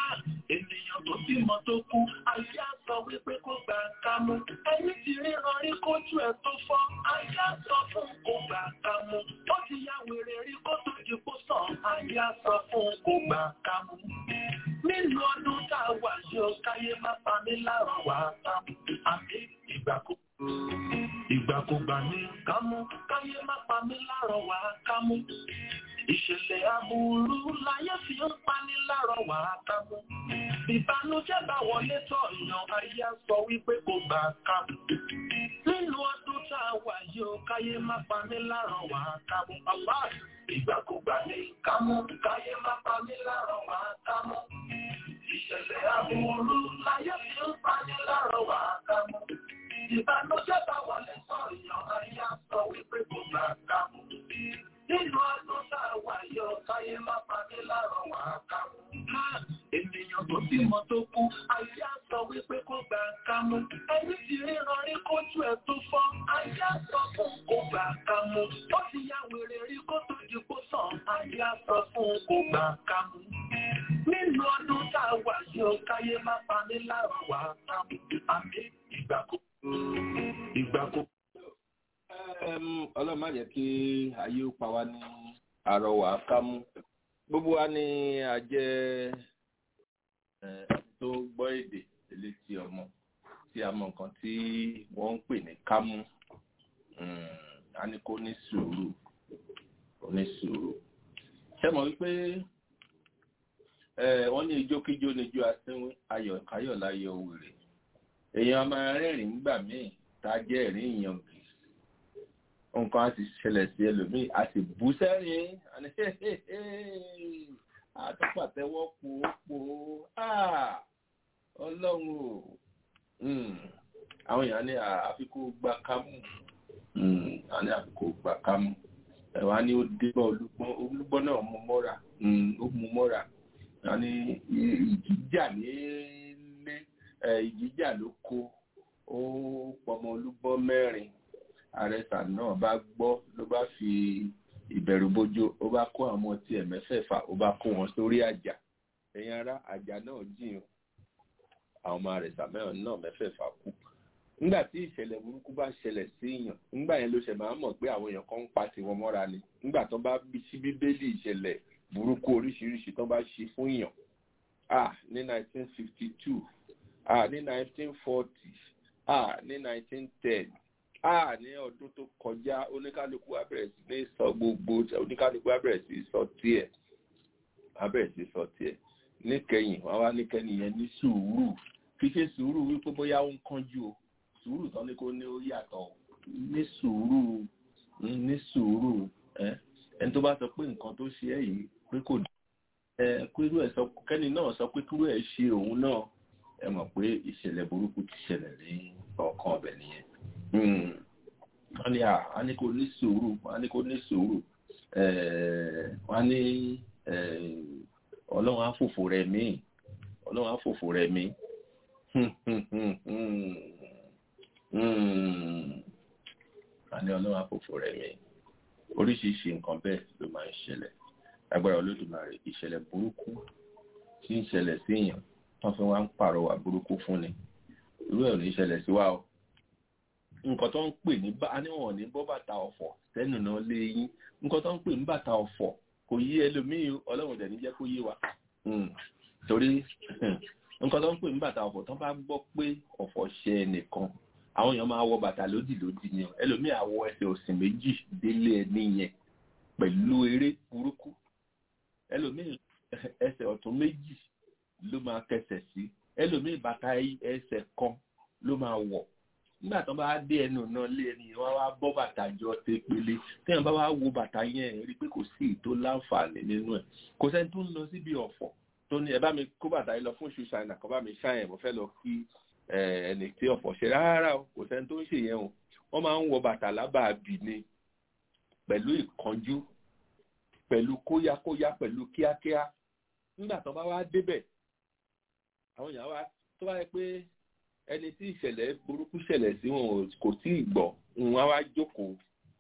Ènìyàn tó bímọ tó kú, ayé á sọ wípé kò gbà kámú. Ẹni tí ríran rí kójú ẹ̀ tó fọ́, ayé á sọ fún kò gbà kámú. Ó ti ya wèrè rí kó tó di kó sàn, ayé á sọ fún kò gbà kámú. Nínú ọdún tá a wà yọ káyé má pa mí lárọ̀ wá kámú. Àmì ìgbàkúgbà. Ìgbàkúgbà ní kámú, káyé má pa mí lárọ̀ wá kámú. Ìṣẹ̀lẹ̀ aburú láyé fi ń pani lárọ̀ wá kámú. Ìbànújẹ́ bá wọlé tọ̀ yan ayé á sọ wípé kò gbà kámú. Nínú ọdún tá a wà yìí ó káyé má pa mí lárọ̀ wá kámú. Bàbá ìgbàkúgbà ní kámú, káyé má pa mí lárọ̀ wá kámú. Ìṣẹ̀lẹ̀ aburú láyé fi ń pani lárọ̀ wá kámú. Ìbànújẹ́ bá wọlé sọ̀rọ̀ yan ayé á sọ wípé kò gbà kámú. Nínú ọdún tá a wà yọ káyé má pa mí lárọ̀ wá kámú. Ènìyàn tó bímọ tó kú, ayé á sọ wípé kò gbà kámú. Ẹni tí ríran rí kójú ẹ̀ tó fọ́, ayé á sọ fún kò gbà kámú. Ó ti ya wèrè rí kó tó di kó gbà kámú. Nínú ọdún tá a wà sí ọ káyé má pa mí láàrọ̀ wá kámú. Àmì ìgbà kò ìgbà kò.
ọlọ́run má jẹ́ kí ayé ó pa wá ní àrọwà kámú gbogbo wa ni a jẹ́ tó gbọ́ èdè létí ọmọ tí a mọ nǹkan tí wọ́n ń pè ní kámú a ní kó ní sùúrù kó ní sùúrù ṣé mọ̀ wípé wọ́n ní ijókíjó ní ijó asínwín ayọ̀ káyọ̀ láyọ̀ wèrè èèyàn máa rẹ́rìn nígbà míì tá a jẹ́ ẹ̀rín ìyàngì nǹkan á ti ṣẹlẹ̀ sí ẹlòmíì a sì bú sẹ́rìn àní àtúpàtẹ́wọ́ pòópò ọlọ́run o àwọn èèyàn ní àfikún gba kámú àní àfikún gba kámú ẹ̀wà ni ó débọ̀ olúgbọ́n olúgbọ́n náà mú mọ́ra ó mú mọ́ra àní ìjíjà nílé ìjíjà ló kó ó pọmọ olúgbọ́n mẹ́rin àrẹsà náà bá gbọ́ ló bá fi ìbẹ̀rù bójó ó bá kó àwọn tí ẹ̀ mẹ́fẹ̀ẹ̀fà ó bá kó wọn sórí àjà ẹ̀yin ará àjà náà jìn àwọn ọmọ àrẹsà mẹ́rin náà mẹ́fẹ̀ẹ̀fà kú nígbà tí ìṣẹ̀lẹ̀ burúkú bá ṣẹlẹ̀ sí èèyàn nígbà yẹn ló ṣe máa mọ̀ pé àwọn èèyàn kan ń pa tiwọn mọ́ra ni nígbà tó bá bí sí bíbélì ìṣẹ̀lẹ̀ burúkú oríṣiríṣi tó bá ṣe fún èèyàn ah ní 1952 ah ní 1940 ah ní 1910 ah ní ọdún tó kọjá oníkálukú á bẹ̀rẹ̀ sí ní sọ gbogbo oníkálukú á bẹ̀rẹ̀ sí sọ tiẹ̀ á bẹ̀rẹ̀ sí sọ tiẹ̀ níkẹyìn wọn wá níkẹyìn yẹn ní sùúrù kì í ṣe sùúrù wípé bóyá ó ń kánjú o sùúrù tán ní kó ní ó yàtọ̀ ní sùúrù ní sùúrù ẹni tó bá sọ pé nǹkan tó ṣe ẹ́ yìí pé kò ẹ kúrú ẹ sọ kẹ́ni náà sọ pé kúrú ẹ ṣe òun náà ẹ mọ̀ pé ìṣẹ̀lẹ̀ burúkú ti ṣẹlẹ̀ ní ọkàn ọbẹ̀ nìyẹn wọ́n ní à ní kò ní sùúrù wọ́n ní kò ní sùúrù wọ́n ní ọlọ́run á fòfò rẹ̀ mí ọlọ́run á fòfò rẹ̀ mí wọ́n ní ọlọ́run á fòfò rẹ̀ mí oríṣiríṣi nǹkan bẹ́ẹ̀ ló máa ń ṣẹlẹ̀ agbára olódùmarè ìṣẹ̀lẹ̀ burúkú tí ń ṣẹlẹ̀ sí èèyàn wọ́n fi wá ń pàrọwà burúkú fún ni irú ẹ̀ ò ní ṣẹlẹ̀ sí wa o nǹkan tó ń pè ní bá níwọ̀n ní bọ́ bàtà ọ̀fọ̀ sẹ́nu náà lé yín nǹkan tó ń pè ní bàtà ọ̀fọ̀ kò yí ẹlòmíì ọlọ́run dẹ̀ ní jẹ́ kó yé wa torí nǹkan tó ń pè ní bàtà ọ̀fọ̀ tó bá gbọ́ pé ọ̀fọ̀ ṣe ẹnìkan àwọn èèyàn máa wọ bàtà lódì lódì ni ẹlòmíì àwọ ẹsẹ̀ òsì méjì délé ẹni yẹn pẹ̀lú eré burúkú ẹlòmíì ẹsẹ̀ ọ̀tún méjì ló máa kẹsẹ̀ sí ẹlòmíì bàtà ẹsẹ̀ kan ló máa wọ̀ nígbà tó bá dé ẹnu náà lé ẹni wọn wá bọ́ bàtà jọ tẹ pélé téèyàn bá wá wo bàtà yẹn rí i pé kò sí ètò láǹfààní nínú ẹ̀ kò sẹ́ni tó ń lọ síbi ọ̀fọ̀ tó ní ẹ bá mi kó bàtà yìí lọ fún ṣu ṣáínà kó bá mi ṣáìn mo fẹ́ lọ kí ẹni tí ọ̀fọ̀ ṣe rárá o kò sẹ́ni tó ń ṣe yẹn o wọ́n máa ń wọ bàtà lábàábì ni pẹ̀lú ìkánjú pẹ̀lú kóyákóyá pẹ̀lú kíákíá nígbà tó bá wá débẹ̀ àwọn èèyàn wá tó wáyé pé ẹni tí ìṣẹ̀lẹ̀ burúkú ṣẹlẹ̀ sí wọn kò tí ì gbọ́ wọn wá jókòó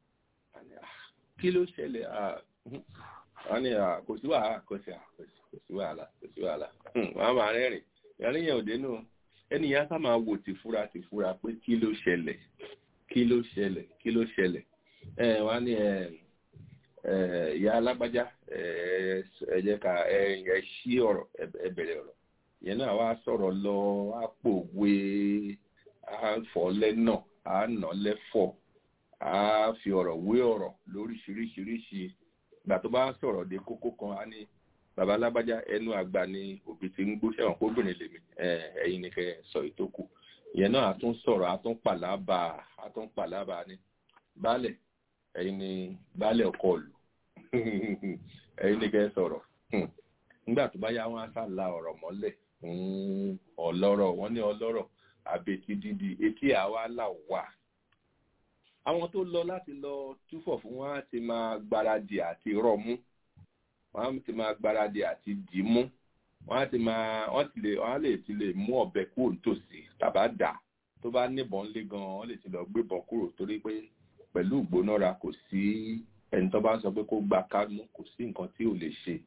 kí ló ṣẹlẹ̀ wọn ni kò sí wàhálà kò sí wàhálà kò sí wàhálà wọn á máa rẹ́rìn ìrìn yẹn ò dénú ẹni yẹn á sá máa wò tìfura tìfura pé kí ló ṣẹlẹ̀ kí ló ṣẹlẹ̀ kí ló ṣẹlẹ̀ ẹ wọn ní ẹ ìyá alágbájá ẹ jẹ́ ká ẹ ṣí ọ̀rọ̀ ẹ bẹ̀rẹ̀ ọ̀rọ̀ yẹn náà wá sọ̀rọ̀ lọ á pòwe á fọ́ lẹ́nà á nà lẹ́fọ̀ á fi ọ̀rọ̀ wé ọ̀rọ̀ lóríṣiríṣiríṣi ìgbà tó bá sọ̀rọ̀ dé kókó kan á ní bàbá alábájá ẹnu àgbà ni òbí ti ń gbó sẹ́wọ̀n kóbìnrin lèmi ẹ̀yin ni kẹ́ sọ ìtókù ìyẹn náà á tún sọ̀rọ̀ á tún pàlábà á tún pàlábà ní baálẹ̀ ẹ̀yin ni baálẹ̀ ọkọ lù ẹ̀yin ni kẹ́ sọ̀rọ̀ nígbà tó bá yá wọn á sá la ọ̀rọ̀ mọ́lẹ̀ ọlọ́rọ̀ wọ́n ní ọlọ́rọ̀ àbètí dídì etí àwa là wà. àwọn tó lọ láti lọ túfọ̀ fún wọn á ti máa gbáradì àti rọ̀mú wọn á ti máa gbáradì àti dìímú wọn á ti máa wọn ti lè wọn á lè ti lè mú ọ̀bẹ kúrò nítòsí tàbá dà tó bá níbọn lé gan wọn lè ti lọ gbébọn kúrò torí pé pẹ̀lú ìgbónára kò sí ẹni tó bá ń sọ pé kó gba kánú kò sí nǹkan tí ò lè ṣe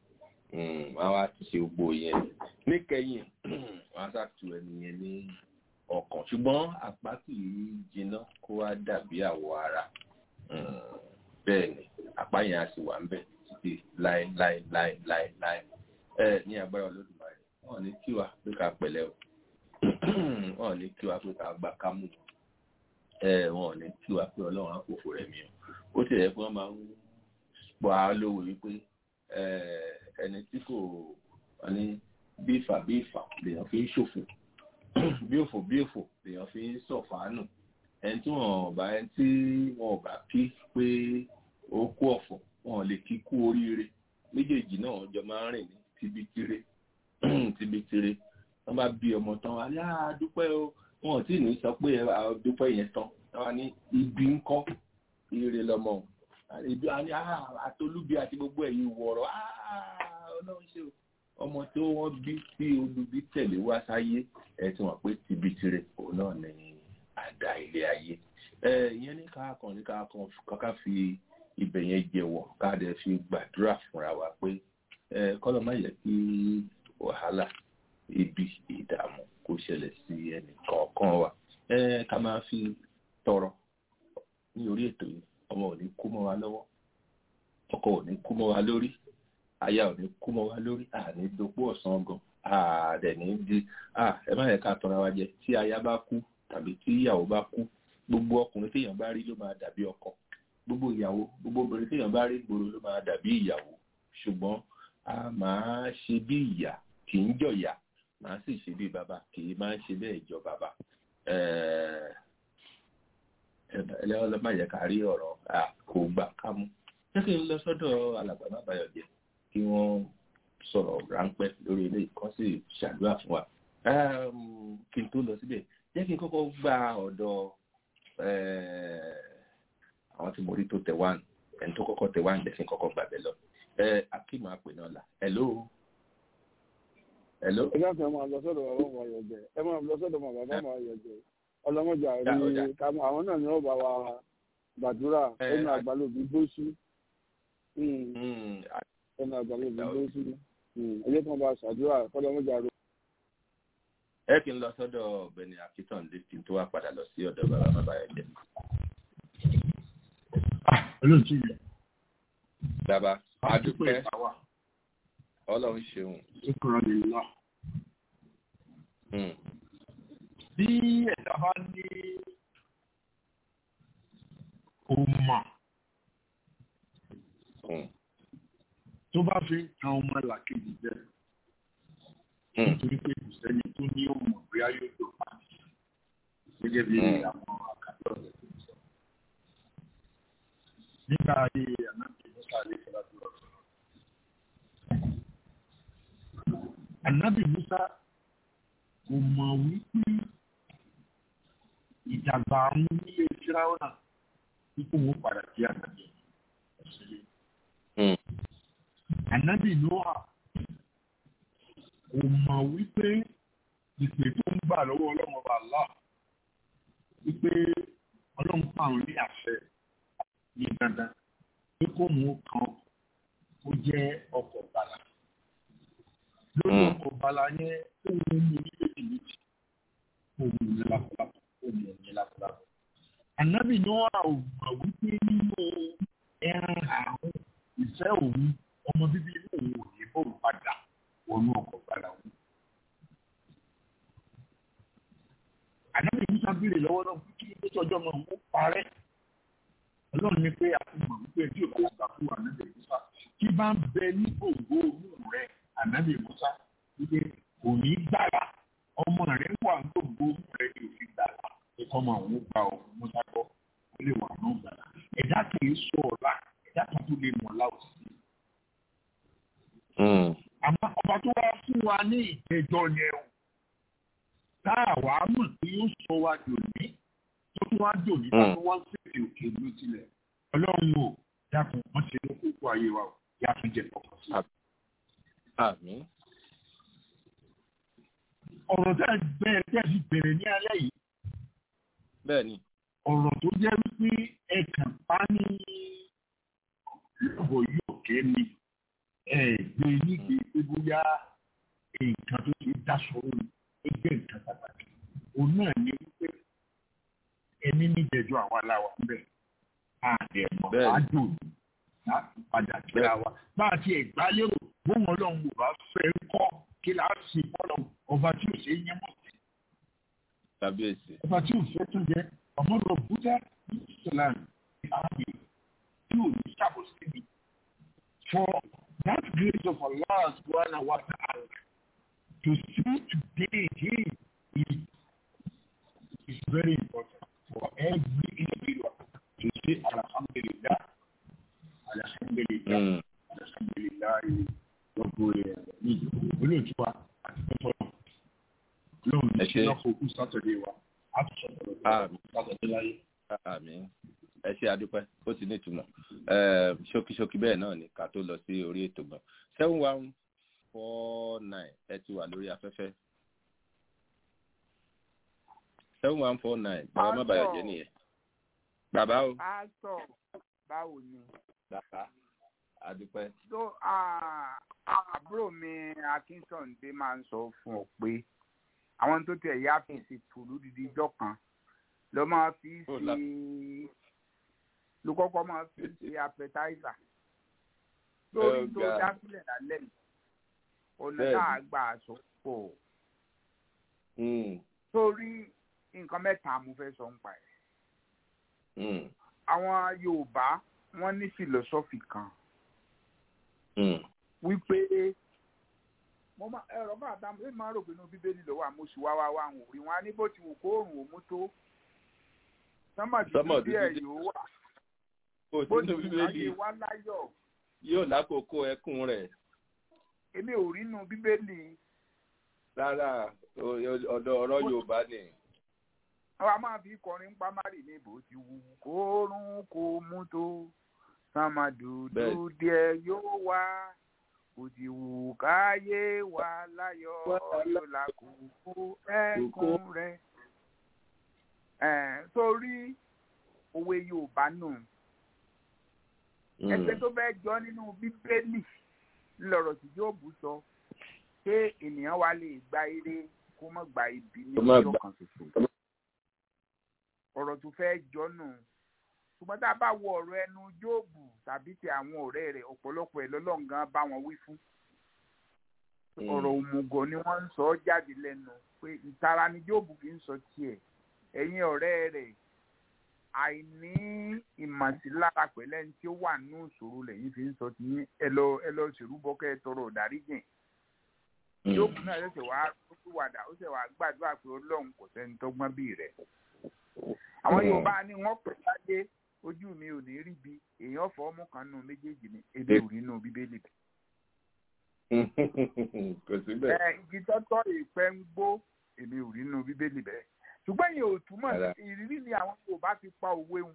wọ́n á wá ṣe gbogbo yẹn níkẹyìn wọ́n á ṣàtú ẹni yẹn ní ọkàn ṣùgbọ́n àpá kì í jiná kó wá dàbí àwọ̀ ara bẹ́ẹ̀ ni àpá yẹn á sì wà ń bẹ̀ títí láéláéláéláé ẹ ní agbára olódùmarè wọn ní kí wa pé ká pẹ̀lẹ́ o wọn ní kí wa pé ká gbà ká mú ẹ wọn ní kí wa pé Ọlọ́run àpòfò rẹ̀ mi o ó ti rẹ̀ pé wọ́n máa ń pọ̀ á lówó wípé ẹni tí kò wọ́n ní bí ìfà bí ìfà lèèyàn fi ń ṣòfò bí òfò bí òfò lèèyàn fi ń sọ̀fàánù ẹni tí wọn bá ẹni tí wọn ò bá kí pé ó kú ọ̀fọ̀ wọn lè kí kú oríire méjèèjì náà jọ máa ń rìn ní tibitire tibitire wọn bá bí ọmọ tán wá yá dúpẹ́ o wọn ò tí ì ní sọ pé dúpẹ́ yẹn tán wọn ní ibi ń kọ́ ire lọmọ ibi àtolúbi àti gbogbo ẹ̀yìn wọ̀rọ̀ ọlọ́run ṣe ọmọ tó wọ́n bí tí olubi tẹ̀lé wá sáyé ẹ̀ tí wọ́n pé tibitire òun náà ní àdá ilé ayé ìyẹn ní káàkan ní káàkan kọ́ká fi ibẹ̀ yẹn jẹ́wọ́ ká dẹ̀ fi gbàdúrà fúnra wa pé kọ́lọ̀ má yẹ kí wàhálà ibi ìdààmú kó ṣẹlẹ̀ sí ẹnì kọ̀ọ̀kan wa ká máa fi tọrọ ní orí ètò yìí ọmọ ò ní kú mọ́ wa lọ́wọ́ ọkọ ò ní kú mọ́ wa lórí aya ò ní kú mọ́ wa lórí àní dopó ọ̀sán gan àdẹ̀ ní di ẹ má yẹ ká tọra wa jẹ tí aya bá kú tàbí tí ìyàwó bá kú gbogbo ọkùnrin téèyàn bá rí ló máa dàbí ọkọ gbogbo ìyàwó gbogbo obìnrin téèyàn bá rí gbòòrò ló máa dàbí ìyàwó ṣùgbọ́n a máa ṣe bí ìyá kì í jọ̀yà máa sì ṣe bí bàbá kì í máa ṣe bẹ́ẹ̀ jọ bàbá ẹlẹ́wọ̀n ló máa yẹ ká rí ọ̀rọ̀ kò gbà ká mú jẹ́ kí n lọ sọ́dọ̀ alàgbà má bàyọ̀ jẹ́ kí wọ́n sọ̀rọ̀ ráńpẹ́ lórí ilé kan sì ṣàdúrà fún wa kí n tó lọ síbẹ̀ jẹ́ kí n kọ́kọ́ gba ọ̀dọ̀ àwọn tí mo rí tó tẹ̀ wá ẹni tó kọ́kọ́ tẹ̀ wá jẹ́ kí n kọ́kọ́ gbàgbẹ́ lọ akíma àpè náà là hello. hello.
ẹ jáde máa lọ sọ́dọ̀ bàbá ọmọ ayọ̀jẹ̀ ẹ máa lọ sọ́dọ̀ bàbá ọmọ ayọ̀jẹ̀ ọlọ́mọjà rí kàmú àwọn náà ni wọ́n bá wa gbàdúrà ẹnu àgbàlóbi gbósù ẹnu àgbàlóbi gbósù ẹjẹ kan bá ṣàdúrà kọ́lọ́mọjà rí.
ẹ kí n lọ sọ́dọ̀ ọ̀gbẹ́ni akitande kí n tó wá padà lọ sí ọ̀dọ̀ bàbá bàbá ayọ̀jẹ̀.
olóòtú yìí
bàbá adúpẹ́ ọlọ́run ṣeun.
ṣùkúrọ̀ lè lọ. bí ẹ̀dá bá ní ọmọ tó bá fi ń tan ọmọ làkejì jẹ nítorí pé kò sẹ́ni tó ní ọmọ bí ayé tó pa gẹ́gẹ́ bí àwọn àkàtọ́ rẹ̀ tó sọ. nígbà ayé ànábì musa lè fẹ́ láti lọ sọ. ànábì musa kò mọ̀ wípé ìdàgbà àwọn onílé fíráwọ́nà wípé wọ́n padà sí ànábì ọ̀sẹ̀lẹ̀. ànábì noah kò mọ̀ wípé ìpè tó ń gbà lọ́wọ́ ọlọ́run ọba Allah wípé ọlọ́run pa àwọn ní àṣẹ ní dandan pé kó mú kan ó jẹ́ ọkọ̀ bàlà lórí ọkọ̀ bàlà yẹn ó mú mi ní méjì méjì ó mú mi lápapọ̀ ó mú mi lápapọ̀. ànábì náà ò mọ̀ wípé nínú ẹran àrùn ìfẹ́ òun ọmọ bíbí inú òun ò ní bòun padà wọnú ọkọ̀ bàlà òun. ànábì musa béèrè lọ́wọ́ náà kí ló tó ọjọ́ náà ó parẹ́ ọlọ́run ní pé àfihàn wípé tí òkú ọ̀gá fún ànábì musa tí bá ń bẹ ní gbòǹgbò inú rẹ ànábì musa wípé kò ní gbàrà ọmọ rẹ wà ní gbòǹgbò inú rẹ ní òfin gbàrà ẹ̀kọ́ ọmọ àwọn gba ọ̀hún musa gbọ́ ó lè wà náà gbàrà ẹ̀dá kì í sọ ọ̀la ẹ̀dá kan tó lè mọ̀ láwùjọ. àmọ́ ọba tó wá fún wa ní ìgbẹ́jọ́ yẹn o tá a wà á mọ̀ tí yóò sọ wa dòní tó tún wá dòní tó tún wá ń fèsì òkè ló tilẹ̀ ọlọ́run o dákun wọ́n ṣe ló kókó ayé wa o yá tún jẹ ọkọ̀ sí.
àmín.
ọ̀rọ̀ tẹ́ bẹ́ẹ̀ tẹ́ fi bẹ̀rẹ̀ ní alẹ́ yìí.
bẹ́ẹ̀ni.
ọ̀rọ̀ tó jẹ́ wípé ẹ kàn pa ní lọ́bọ̀ yóò ké mi ẹ gbé nígbè pé bóyá nǹkan tó ti dáṣọ òun ó jẹ́ nǹkan pàtàkì òun náà ní wípé ẹni níjẹjọ àwa làwà ń bẹ̀ àdẹ̀mọ̀ àjò láti padà kíra wa bá a ti ẹ̀gbá lérò bóun ọlọ́run ò bá fẹ́ kọ́ kí là á sì bọ́lọ̀ ọba tí ò ṣe é yẹn mọ́ sí.
kábíyèsí.
ọba tí ò fẹ́ tún jẹ́ ọmọdé búdá ìsìlámù ààyè tí ò ní ṣàbòsí mi. for that grace of Allah subhanahu wa ta'ala to see today again is is very important for every individual to say alhamdulillah alhamdulillah alhamdulillah gbogbo ẹ̀ ní olóòtú wa àti pẹ́pọ́ lóhùn ní ṣe lọ́kọ̀ òkú sátọ̀dé wa á tún sọ̀rọ̀ sátọ̀dé láyé.
àmín ẹ ṣe àdúpẹ́ ó ti ní ìtumọ̀ ṣókíṣókí bẹ́ẹ̀ náà ni ká tó lọ sí orí ètò gan seven one four nine ẹ ti wà lórí afẹ́fẹ́ seven one four nine bàbá má bàyọ̀ jẹ́ nìyẹn bàbá o.
pásítọ̀ báwo ni.
bàbá àdúpẹ́.
tó àbúrò mi akíntọ̀ǹdé máa ń sọ fún ọ pé àwọn tó tẹ̀ yá fèsì tòlú dídí ijọ́ kan ló máa fi ṣe ló kọ́kọ́ máa fi ṣe appetizer lórí tó dá sílẹ̀ lálẹ́ yìí ọ̀nà tá a gbà aṣọ pọ̀ torí nǹkan mẹ́ta mo fẹ́ sọ ń pa ẹ̀ àwọn Yorùbá wọ́n ní philosophy kan wípé mo máa ẹ̀rọ bá àtàwọn èèyàn máa rò pé inú bíbélì lọ́wọ́ àmúṣù wá wá wá àwọn òrí wọn á ní bó ti wù kó òrùn òmú tó sọmọ dídí ẹ̀ yóò wà bó ti wù káyé wá láyọ̀.
yóò lákòókò ẹkún rẹ̀.
èmi ò rí inú bíbélì.
rárá ọ̀dọ̀ ọ̀rọ̀ Yorùbá ni.
àwa máa fi kọrin pamari ní bó ti wù kó òrùn kó mú tó sàmàdùdù díẹ̀ yóò wá kò ti wù káyé wà láyọ̀ yóò lákòókò ẹkún rẹ̀. sórí òwe Yorùbá nù ẹgbẹ́ tó bẹ́ẹ̀ jọ nínú Bíbélì ńlọrọ̀ tí Jóòbù sọ pé ènìyàn wa lè gba ire kó má gba ibi ní ọjọ́ kan ṣoṣo ọ̀rọ̀ tó fẹ́ jọ nù ṣùgbọ́n tá a bá wo ọ̀rọ̀ ẹnu Jóòbù tàbí ti àwọn ọ̀rẹ́ rẹ̀ ọ̀pọ̀lọpọ̀ ẹ̀ lọ́lọ́ngàn bá wọn wí fún ọ̀rọ̀ òmùgọ̀ ni wọ́n ń sọ jáde lẹ́nu pé ìtara ni Jóòbù fi ń sọ tiẹ̀ ẹ̀yin ọ̀rẹ́ rẹ̀ àìní ìmọ̀sílára pẹ̀lẹ́ ní tí ó wà nínú ìṣòro lẹ́yìn fi ń sọ ti yín ẹ lọ ẹ lọ ṣèrúbọ kẹ́ ẹ tọrọ ìdáríjìn Jóòbù náà ṣẹ̀ṣẹ̀ wá wàdà ó ṣẹ̀ wá gbàdúrà pé Ọlọ́run kò sẹ́ni tọ́gbọ́n bí rẹ̀ àwọn Yorùbá ni wọ́n pè láyé ojú mi ò ní rí bi èèyàn fọ ọmú kan nù méjèèjì ni ebi ò rí nù bíbélì bẹ.
kò sí bẹ́ẹ̀.
ẹ igi tọ́tọ́ ìpẹ́ ń gbó èmi ò rí nù bíbélì bẹ́ẹ̀ ṣùgbọ́n yẹn ò túmọ̀ ìrírí ni àwọn Yorùbá fi pa òwe wọn.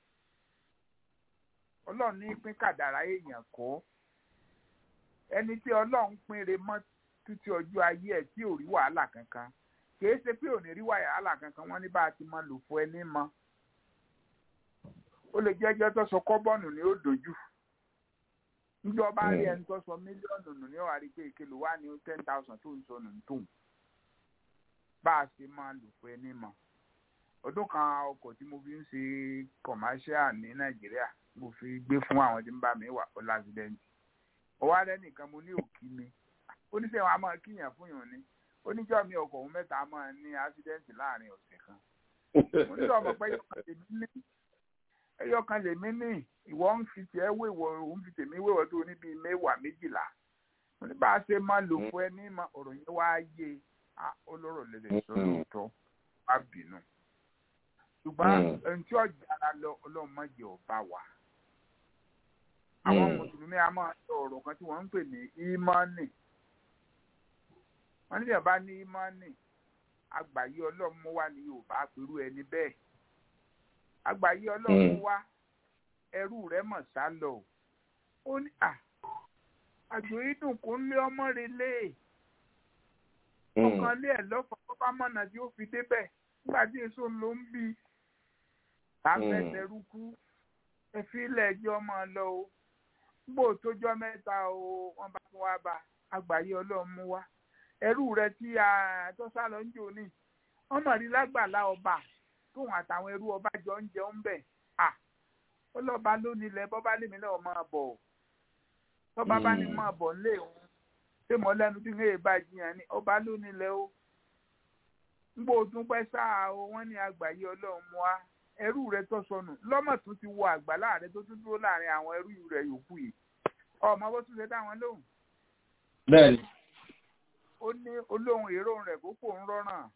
Ọlọ́run ní pín kàdàrá èèyàn kọ́ ẹni tí Ọlọ́run pín re mọ́ títí ọjọ́ ayé ẹ̀ tí ò rí wàhálà kankan kì í ṣe pé ò ní rí wàhálà kankan wọ́n ní bá a ti mọ lò fún ẹni mọ́ ó lè jẹ́ ẹjọ́ tó sọ kọ́bọ̀nù ni ó dojú níjọba rí ẹni tó sọ mílíọ̀nù nù ní ọ̀hárí pé ìkìlọ̀ wà ní ten thousand tó ń sọ nù tó ń bá a ṣe máa lò fún ẹni mọ̀ ọdún kan ọkọ̀ tí mo fi ń ṣe commercial ní nàìjíríà mo fi gbé fún àwọn tí ń bá mi wà ó lásìdẹ́ǹtì ọwọ́ alẹ́ nìkan mo ní òkì mi oníṣẹ́ wa máa kíyàn fún yàn ni oníjọ́ mi ọkọ̀ òun mẹ́ta máa ní accident láàrin ọ̀sẹ̀ kan mo ní ọmọ pé ẹyọ kan lèmi ní ìwọ ń fi tiẹ̀ wéwọ òun fi tèmi wéwọ tó ní bíi mẹ́wàá méjìlá wọn ní bá a ṣe máa lò fún ẹ ní ọ̀rọ̀ yẹn wá yé olóró lẹlẹ sọ lóòótọ́ wá bínú ṣùgbọ́n ẹni tí ọjà ara lọ Ọlọ́run má jẹ́ ọba wa àwọn mùsùlùmí a máa sọ ọ̀rọ̀ kan tí wọ́n ń pè ní ìmánì wọ́n ní ìyàbá ní ìmánì àgbáyé Ọlọ́run mú wá ní Yorùbá pẹ̀lú ẹni bẹ́ẹ̀ àgbáyé ọlọ́run wá ẹrú rẹ̀ mọ̀ sá lọ ó ní à àjò ìdùn kò ń lé ọmọ rẹ̀ lé ọkàn lé ẹ̀ lọ́fà pápá mọ̀nà tí ó fi débẹ̀ nígbà tí èso ló ń bí àfẹsẹ̀rúkú ẹ̀fí ilẹ̀ ẹjọ́ máa lọ o gbò tójọ́ mẹ́ta o wọ́n bá tún wá bá àgbáyé ọlọ́run mú wá ẹrú rẹ tí a tó sá lọ ń jò ní wọ́n mọ̀ rí lágbàlá ọba tóun àtàwọn ẹrú ọba jọ ń jẹun bẹ̀ à ó lọ́ba ló nílẹ̀ bọ́bá lèmi náà máa bọ̀ tọ́ba bá ní máa bọ̀ nílé òun ṣé mo lẹ́nu tí ń lè bá jiyàn ni ọba ló nílẹ̀ o ń gbó tún pẹ́ sáà o wọ́n ní àgbáyé ọlọ́run mú wá ẹrú rẹ tó sọnù lọ́mọ̀ tún ti wọ àgbàlá rẹ tó tún dúró láàrin àwọn ẹrú rẹ yòókù yìí ọmọ bó tún ṣe dá wọn lóhùn.
bẹ́ẹ̀ni.
ó ní olóhùn èrò rẹ̀ kó kò ń rọ́ràn.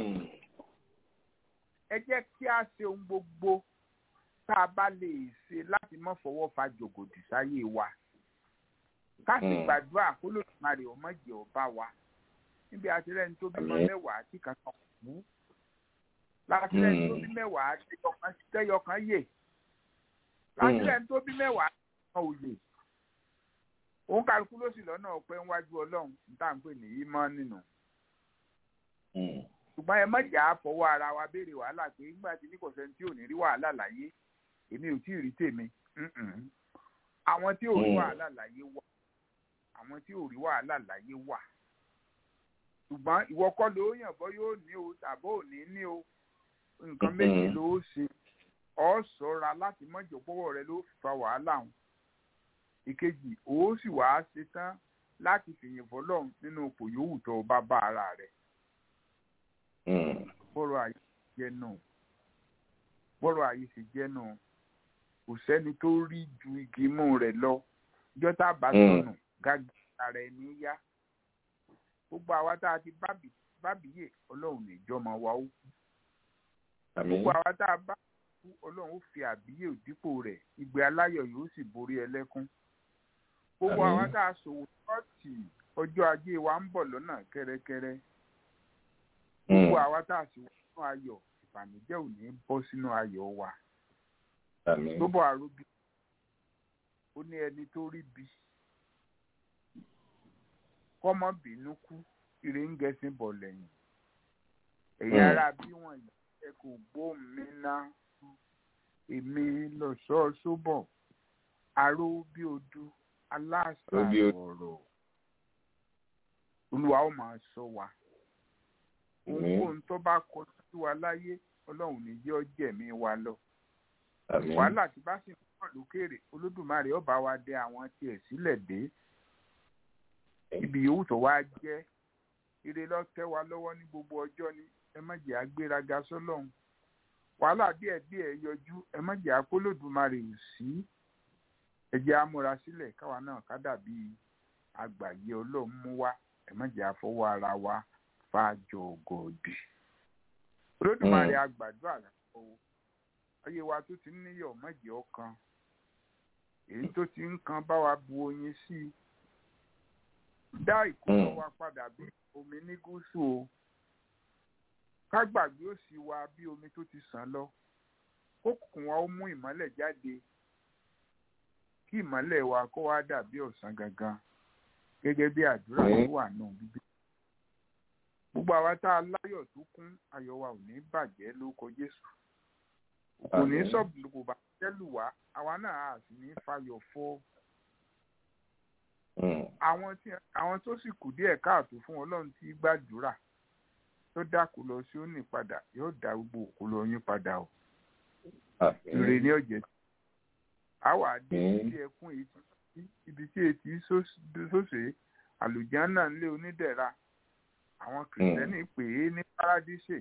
ẹ jẹ́ kí a ṣe ohun gbogbo tá a bá lè ṣe láti má fọwọ́ fa jògòdì sáyé wa. ká sì gbàdúrà kó lóṣùmarè ọmọdé ọba wa níbi àtìlẹ́yìn tó bímọ mẹ́wàá tí kankan kú látìlẹ́yìn tó bí mẹ́wàá tẹ́yọkan yè látìlẹ́yìn tó bí mẹ́wàá tẹ́yọkan òye òun kálukú ló sì lọ́nà ọ̀pẹ́ níwájú ọlọ́run níta ń pè ní ìmọ̀ nínú. ṣùgbọ́n ẹ mọ̀jà fọwọ́ ara wa béèrè wàhálà pé nígbà tí ní kò sẹ́ni tí ò ní rí wàhálà láyé èmi ò tí ì rí tèmi àwọn tí ò rí wàhálà láyé wà àwọn tí ò rí wàhálà láyé wà ṣùgbọ́n ìwọ kọ́ ló yàn bọ́ yóò ní o tàbó ò ní ní o nǹkan méjì ló ṣe ọ ṣọ́ra láti mọ́jọ pọ́wọ́ rẹ ló fa wàhálà hàn ìkejì ó sì wàá ṣe tán láti fìyìn fọlọ́run nínú ipò yòówù tó o bá bá ara rẹ. bọ́rọ̀ ayé jẹ́ náà bọ́rọ̀ ayé ṣe jẹ́ náà kò sẹ́ni tó rí ju igi mú rẹ̀ lọ jọ́tà bá sọnù gágá ara ẹni yá gbogbo àwa tá a ti bábìyè ọlọ́run níjọ́mọ wa ó kú gbogbo àwa tá a bá kú ọlọ́run ó fi àbíyè òdípò rẹ̀ ìgbé aláyọ̀ yóò sì borí ẹlẹ́kún gbogbo àwa tá a ṣòwò ṣọ́ọ̀tì ọjọ́ ajé wa ń bọ̀ lọ́nà kẹ́rẹ́kẹ́rẹ́ gbogbo àwa tá a sì wọ́n nínú ayọ̀ ìbànújẹ́ ò ní bọ́ sínú ayọ̀ wa gbogbo àròbí ó ní ẹni tó rí bí kọ́mọ bínú kú ire ń gẹ̀sìn bọ̀ lẹ́yìn ẹ̀yin ara bí wọ́n yìí ẹ kò gbóhùn mi ná èmi lọ́sọ̀ọ́ sóbọ̀ aró bí odu aláṣà ọ̀rọ̀ olúwa ó máa sọ wa ohunkóhun tó bá kọ sí wa láyé ọlọ́run ní jẹ́ ọjẹ́mí wa lọ wàhálà tí bá sì ń pọ̀ lókèrè olódùmarè ó bá wa dé àwọn tiẹ̀ sílẹ̀ dé ibi yòówù tó wá jẹ́ ire lọ́tẹ́ wa lọ́wọ́ ní gbogbo ọjọ́ ni ẹ má jẹ́ agbéraga sọ́lọ́run wàhálà díẹ̀ díẹ̀ yọjú ẹ má jẹ́ akólódùmarè ò sí ẹ jẹ́ amúra sílẹ̀ káwa náà ká dàbí àgbáyé ọlọ́run mú wá ẹ má jẹ́ àfọwọ́ ara wa fàájọ ògòdì olódùmarè àgbàdo àlàfo ayé wa tó ti ń níyọ̀ má jẹ́ ọkàn èyí tó ti ń kan bá wa bu oyin sí i dá ìkólọ wa padà bí omi ní gúúsù o ká gbàgbé òsì wa bí omi tó ti sàn lọ kókùnkùn wa ó mú ìmọ́lẹ̀ jáde kí ìmọ́lẹ̀ wa kó wá dàbí ọ̀sán gangan gẹ́gẹ́ bí àdúrà tó wà náà bíbí. gbogbo àwa tá a láyọ̀ tó kún ayọ̀ wa ò ní bàjẹ́ lórúkọ Jésù kò ní sọ̀bù kò bá jẹ́ lù wá àwa náà á sì ní fayọ̀ fọ́ àwọn tí àwọn tó sì kù díẹ̀ káàtó fún ọlọ́run tí gbàdúrà tó dákú lọ sí òní padà yóò dá gbogbo òkú lọ yín padà o ire ní ọ̀jẹ̀ àwa dé ibi ẹkún ibi tí etí sóṣè àlùjáná ńlé onídẹ̀ra àwọn kìrìsìtẹ́nì pè é ní paradíṣe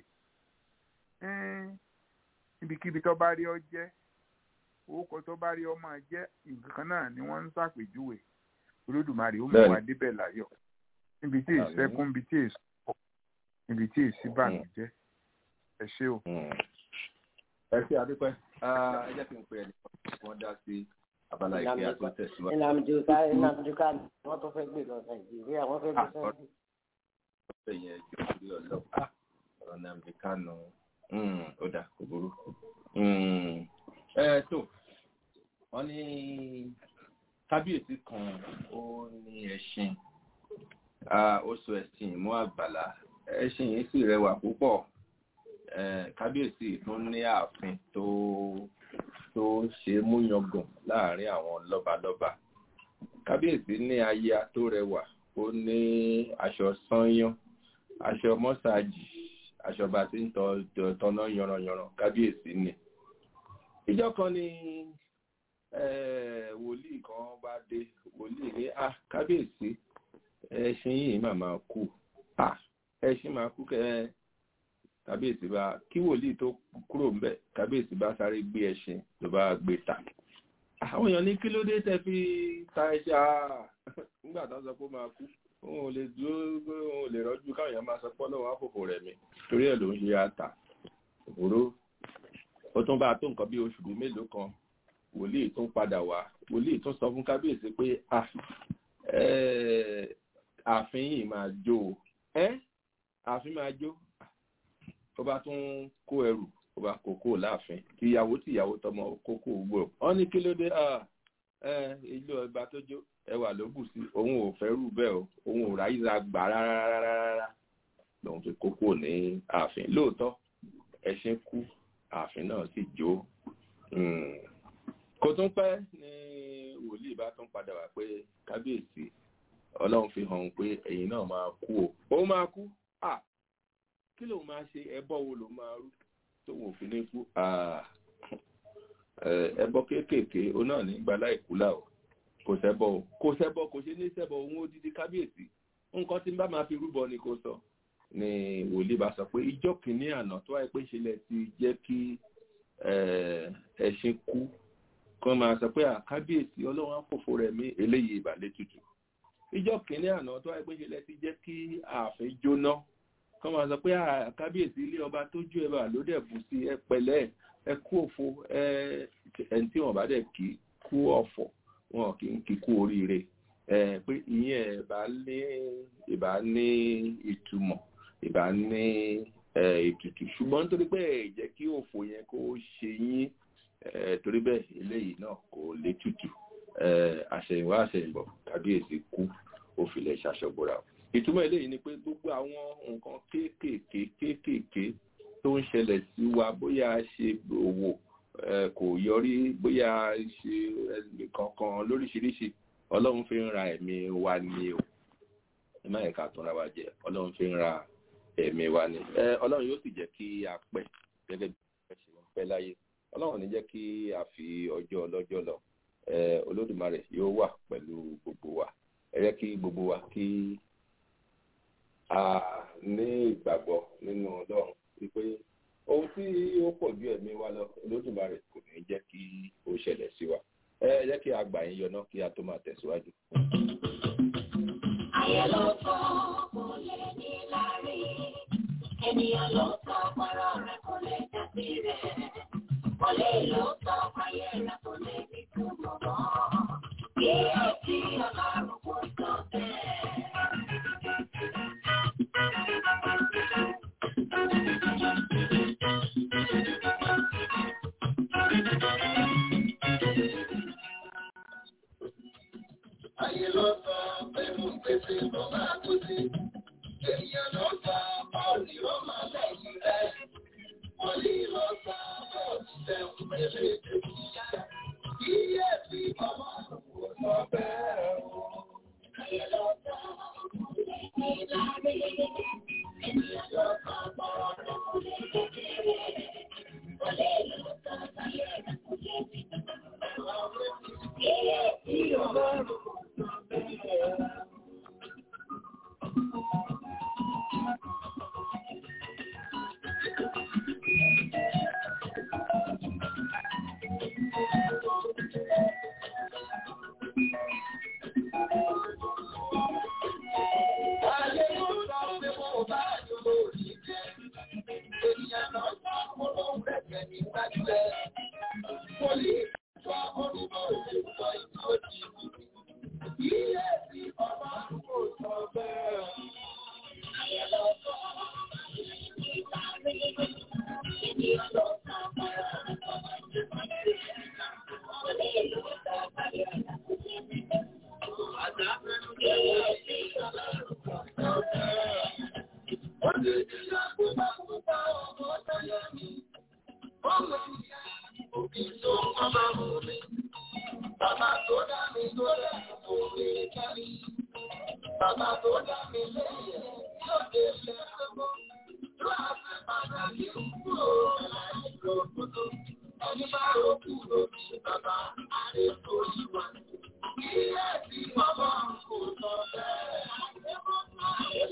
níbikíbi tó bá rí ọ jẹ́ orúkọ tó bá rí ọ máa jẹ́ nǹkan kan náà ni wọ́n ń ṣàpèjúwe olódùmarè ó mú wa débẹ̀ láyọ̀ níbi tí ìsẹ́kún níbi tí èso pọ̀ níbi tí èsì bànújẹ́ ẹ ṣé o.
ẹ ṣe àdúpẹ́ ẹ jẹ́ kí n pe ẹnì kan wọ́n dá sí abala ìpè àti tẹ̀síwájú.
ìnàmìjùká ìnàmìjùká wọ́n tó fẹ́ gbé lọ nàìjíríà wọ́n fẹ́ gbé sẹ́yìn.
ọ̀sẹ̀ yẹn jọ sí ọlọ́ ọ̀rọ̀ nàìjíríà nù ó dà kò burú. ẹ tó wọ́n ní kábíyèsí kan ó ní ẹṣin ó so ẹṣin mú àgbàlá ẹṣin yìí sì rẹwà púpọ̀ kábíyèsí tún ní ààfin tó tó ṣe múyangàn láàrin àwọn lọ́balọ́ba kábíyèsí ní aya tó rẹwà ó ní aṣọ sányán aṣọ mọ́sáàjì aṣọ bá ti ń tọ́nà yanranyanran kábíyèsí ni ìjọ kan ni wòlíì kan bá dé wòlíì ní à kábíyèsí ẹṣin yìí mà máa kú à ẹṣin máa kú kẹ kábíyèsí bá kí wòlíì tó kúrò ń bẹ kábíyèsí bá sáré gbé ẹṣin tó bá gbé ta àwọn èèyàn ní kí ló dé tẹ fi ta ẹṣin àá nígbà tó sọ pé ó máa kú òun ò lè dúró òun ò lè rọjú káwọn èèyàn máa sọ pé ọlọ́run àfòfò rẹ̀ mi torí ẹ̀ ló ń ṣe ata òró ó tún bá tó nǹkan bí oṣù bíi mélòó kan wòlíì tún padà wá wòlíì tún sọ fún kábíyèsí pé ààfin yìí máa jó o ẹ ààfin máa jó ó bá tún kó ẹrù ó bá kókó láàfin tìyàwó tìyàwó tọmọ kókó gbò wọn ní kí ló dé ilé ọba tó jó ẹwà ló bù sí òun ò fẹ́ rú bẹ́ẹ̀ o òun ò ráyíra gbà rárá lòun fi kókó ní ààfin lóòótọ́ ẹṣin kú ààfin náà sì jó kò tún pẹ́ ní wòlíì bá tún padà wá pé kábíyèsí ọlọ́run fi hàn pé ẹ̀yin náà máa kú o ó máa kú à kí lòun máa ṣe ẹbọ wo lòun máa rú tóun ò fi ní kú ẹbọ kéékèèké ó náà ní gbalá ìkúlà o kò sẹ́bọ̀ o kò sẹ́bọ̀ kò ṣe ní sẹ́bọ̀ òun ó dídí kábíyèsí nǹkan tí n bá máa fi rúbọ ni kò sọ ni wòlíì bá sọ pé ìjọ kìíní àná tó wáyé pé ìṣẹ̀lẹ̀ ti jẹ́ kí ẹṣin kú kan máa sọ pé àkábíyèsí ọlọ́run àpòfò rẹ̀ mí eléyìí ìbàlẹ̀ tutù ìjọ kìíní àná tó wáyé pé ìṣẹ̀lẹ̀ ti jẹ́ kí ààfin jóná kan máa sọ pé àkábíyèsí ilé ọba tó jó ẹbà ló dẹ̀ bù sí ẹ pẹ̀lẹ́ ẹ kú òfo ẹ ẹni tí wọn bá dẹ̀ kí kú ọ̀fọ̀ wọn kì í kíkú oríire ẹ pé ìyẹn ìbá ní ìbá ní ìtumọ̀ ìbá ní ètùtù ṣùgbọ́n nítorí pé ẹ jẹ́ kí òfò yẹn kó ṣe yín torí bẹ́ẹ̀ eléyìí náà kò lè tutù àṣẹ̀yìnwá àṣẹ̀yìnbọ̀ kábíyèsí kú ó filẹ̀ ṣàṣọ̀gbọ̀ra ìtumọ̀ eléyìí ni pé gbogbo àwọn nǹkan kéékèèké kéékèèké tó ń ṣẹlẹ̀ sí wa bóyá ṣe òwò kò yọrí bóyá ṣe kankan lóríṣiríṣi ọlọ́run fi ń ra ẹ̀mí wa ni o ẹ má yẹ ká tún ra wa jẹ ọlọ́run fi ń ra ẹ̀mí wa ni ọlọ́run yóò sì jẹ́ kí a pẹ́ gẹ́gẹ́ bí ẹ ṣe ń pẹ́ láyé ọlọ́run ní jẹ́ kí a fi ọjọ́ ọlọ́jọ́ lọ olódùmarè yóò wà pẹ̀lú gbogbo wa ẹ jẹ́ kí gbogbo wa kí a ní ìgbàgbọ́ nínú ọlọ́run wípé ohun tí ó pọ̀ ju ẹ̀mí wa lọ olódùmarè kò ní jẹ́ kí ó ṣẹlẹ̀ sí wa ẹ jẹ́ kí a gbà yín yọná kí a tó máa tẹ̀síwájú.
ayé ló sọ kò lè ní lárí ènìyàn ló sọ pọ̀rọ̀ rẹ̀ kò lè dàbí rẹ̀ kò lè ló sọ ayé rẹ̀ kò lè ní túbọ̀ mọ́ kí ẹ ti ọlọ́run kò sọ
Ayé ló sọ pé mo ń pèsè lọ máa kú sí. Ènìyàn ló sọ bọ́ọ̀lì ó máa lẹ́yìn rẹ̀. Wòlí ló sọ bọ́ọ̀lì lẹ́hùn mẹ́lẹ̀ èdè ìyá. Iye tí ọmọ àlùkò sọ bẹ́ẹ̀ o. Ayé ló sọ bọ́ọ̀lì ní lárí. Ènìyàn ló sọ bọ́ọ̀lì kò lè kékeré. Wòlí ló sọ ayé rẹ̀ kò lè fi Iye tí ọmọ àlùkò sọ bẹ́ẹ̀ o. Ayé ló sọ pé mo bá yọ lórí jẹ. Ènìyàn náà sọ mo ló ń rẹ̀kẹ̀ níwájú ẹ̀. Mo lè sọ orúkọ ìṣèjọ ìtọ́jú. Iye tí ọmọ àrùkò sọ bẹ́ẹ̀. Ayé ló sọ ènìyàn ló sọ Bàbá tó dá mi tó lẹ́nu orí Bàbá tó dá mi lẹ́yìn yóò dé ilé ẹ̀kọ́. Tó a fẹ́ padà ní kúrò láì lòkútó. Ẹni bá ròkú lórí bàbá àrẹ tó yí wa. Ilé tí bàbá kò sọ bẹ́ẹ̀.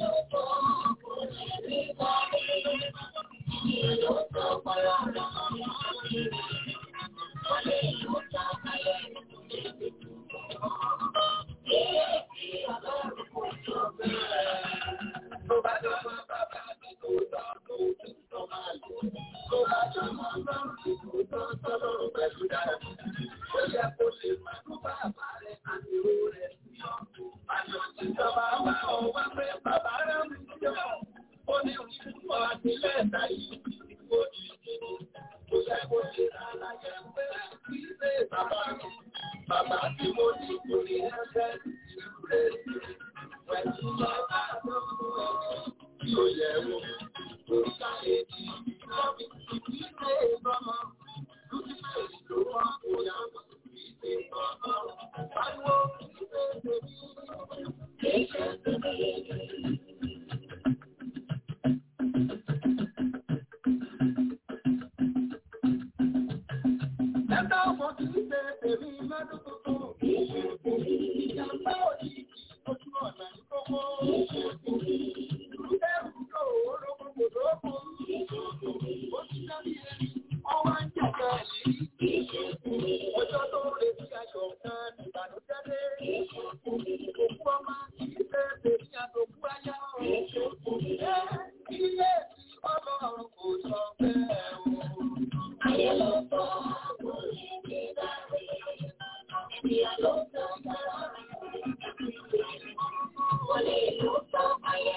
Bàbá tí mo ní kò ní ẹgbẹ́ ìrúlé pẹ̀lú bàbá lọ́wọ́ tí ó yẹ wò. Òrìṣà èdè lọ́bí ìdílé bọ́mọ. Lúdífẹ́ ìlú wọn kò yàgò ìdílé bọ́mọ. Pariwo ìdílé tèmi. Kìí ṣe tèmi. Ẹ̀ka ọmọ kìí ṣe tèmi lọ́dún tuntun. Kìí ṣe tèmi. Ìjàmbá òjijì ojú ọ̀nà ìkókó. Kìí ṣe tèmi. Ìrúdẹ̀rù yóò ológun kò lókun. Kìí ṣe tèmi. Ó ti dábí ẹni. Ọwọ́ ń jẹ̀ka ẹ̀lí. Kìí ṣe tèmi. Ọjọ́ tó retí aṣọ kan ìbànújẹ́ dé. Kìí ṣe tèmi. Òkú ọmọ kìí ṣe tèmi àtòkú ayá. Kìí ṣe tèmi. Ẹ ilé tí ọlọ́run kò sọ bẹ́ẹ̀ o. Ayé ló sọ kò ní bí dáre. Ènìyàn ló sọ bẹ́ẹ̀. Wọlé ló sọ ayé.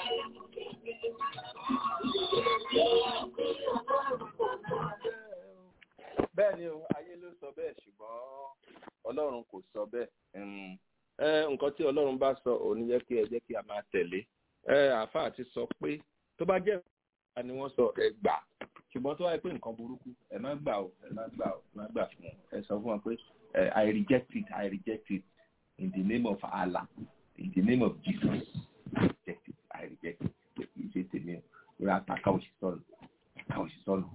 bẹ́ẹ̀ ni o ayé ló sọ bẹ́ẹ̀ ṣùgbọ́n ọlọ́run kò sọ bẹ́ẹ̀ Mm. ẹ nǹkan tí ọlọ́run bá sọ òun yẹ kí ẹ jẹ́ kí a máa tẹ̀lé ẹ àáfàá ti sọ pé tó bá jẹ́ ìgbà ni wọ́n sọ ẹ gbà ṣùgbọ́n tó wáyé pé nǹkan burúkú ẹ má gbà o ẹ má gbà o ẹ má gbà fún wọn ẹ sọ fún wọn pé ẹ I reject it I reject it in the name of Allah in the name of Jesus I reject it I reject it pé kì í ṣe tèmi o lórí àtàkà òṣìṣọ́nù àtàkà òṣìṣọ́nù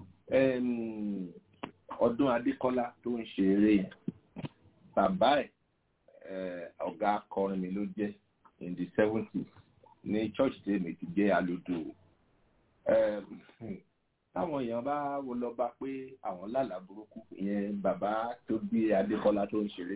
ọdún adékọ́lá tó ń ṣe eré yẹn bàbá ẹ̀ ọ̀gá akọrin mi ló jẹ́ in the seventies ní church tí èmi ti jẹ́ alodo táwọn èèyàn bá wo lọ bá pé àwọn lálàá burúkú ìyẹn bàbá tó bí adékọ́lá tó ń ṣeré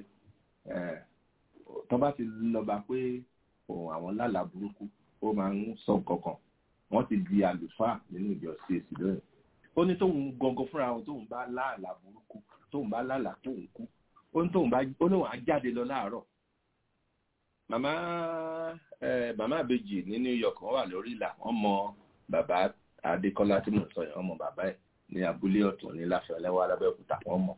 tó bá ti lọ bá pé òun àwọn lálàá burúkú ó máa ń sọ kankan wọ́n ti di àlùfáà nínú ìjọ CAC lónìí ó ní tóun gangan fúnra wọn tóun bá láàlà burúkú tóun bá láàlà tóun kú ó ní tóun bá ó ní wọn á jáde lọ láàárọ̀ màmá ẹ màmá àbèjì ní New York wọn wà lórí ìlà wọn mọ bàbá Adékọ́lá tí mò ń sọ yẹn wọn mọ bàbá ẹ ní abúlé ọ̀tún ní láfẹ̀ọ́lẹ́wọ́ alábẹ́òkúta wọn mọ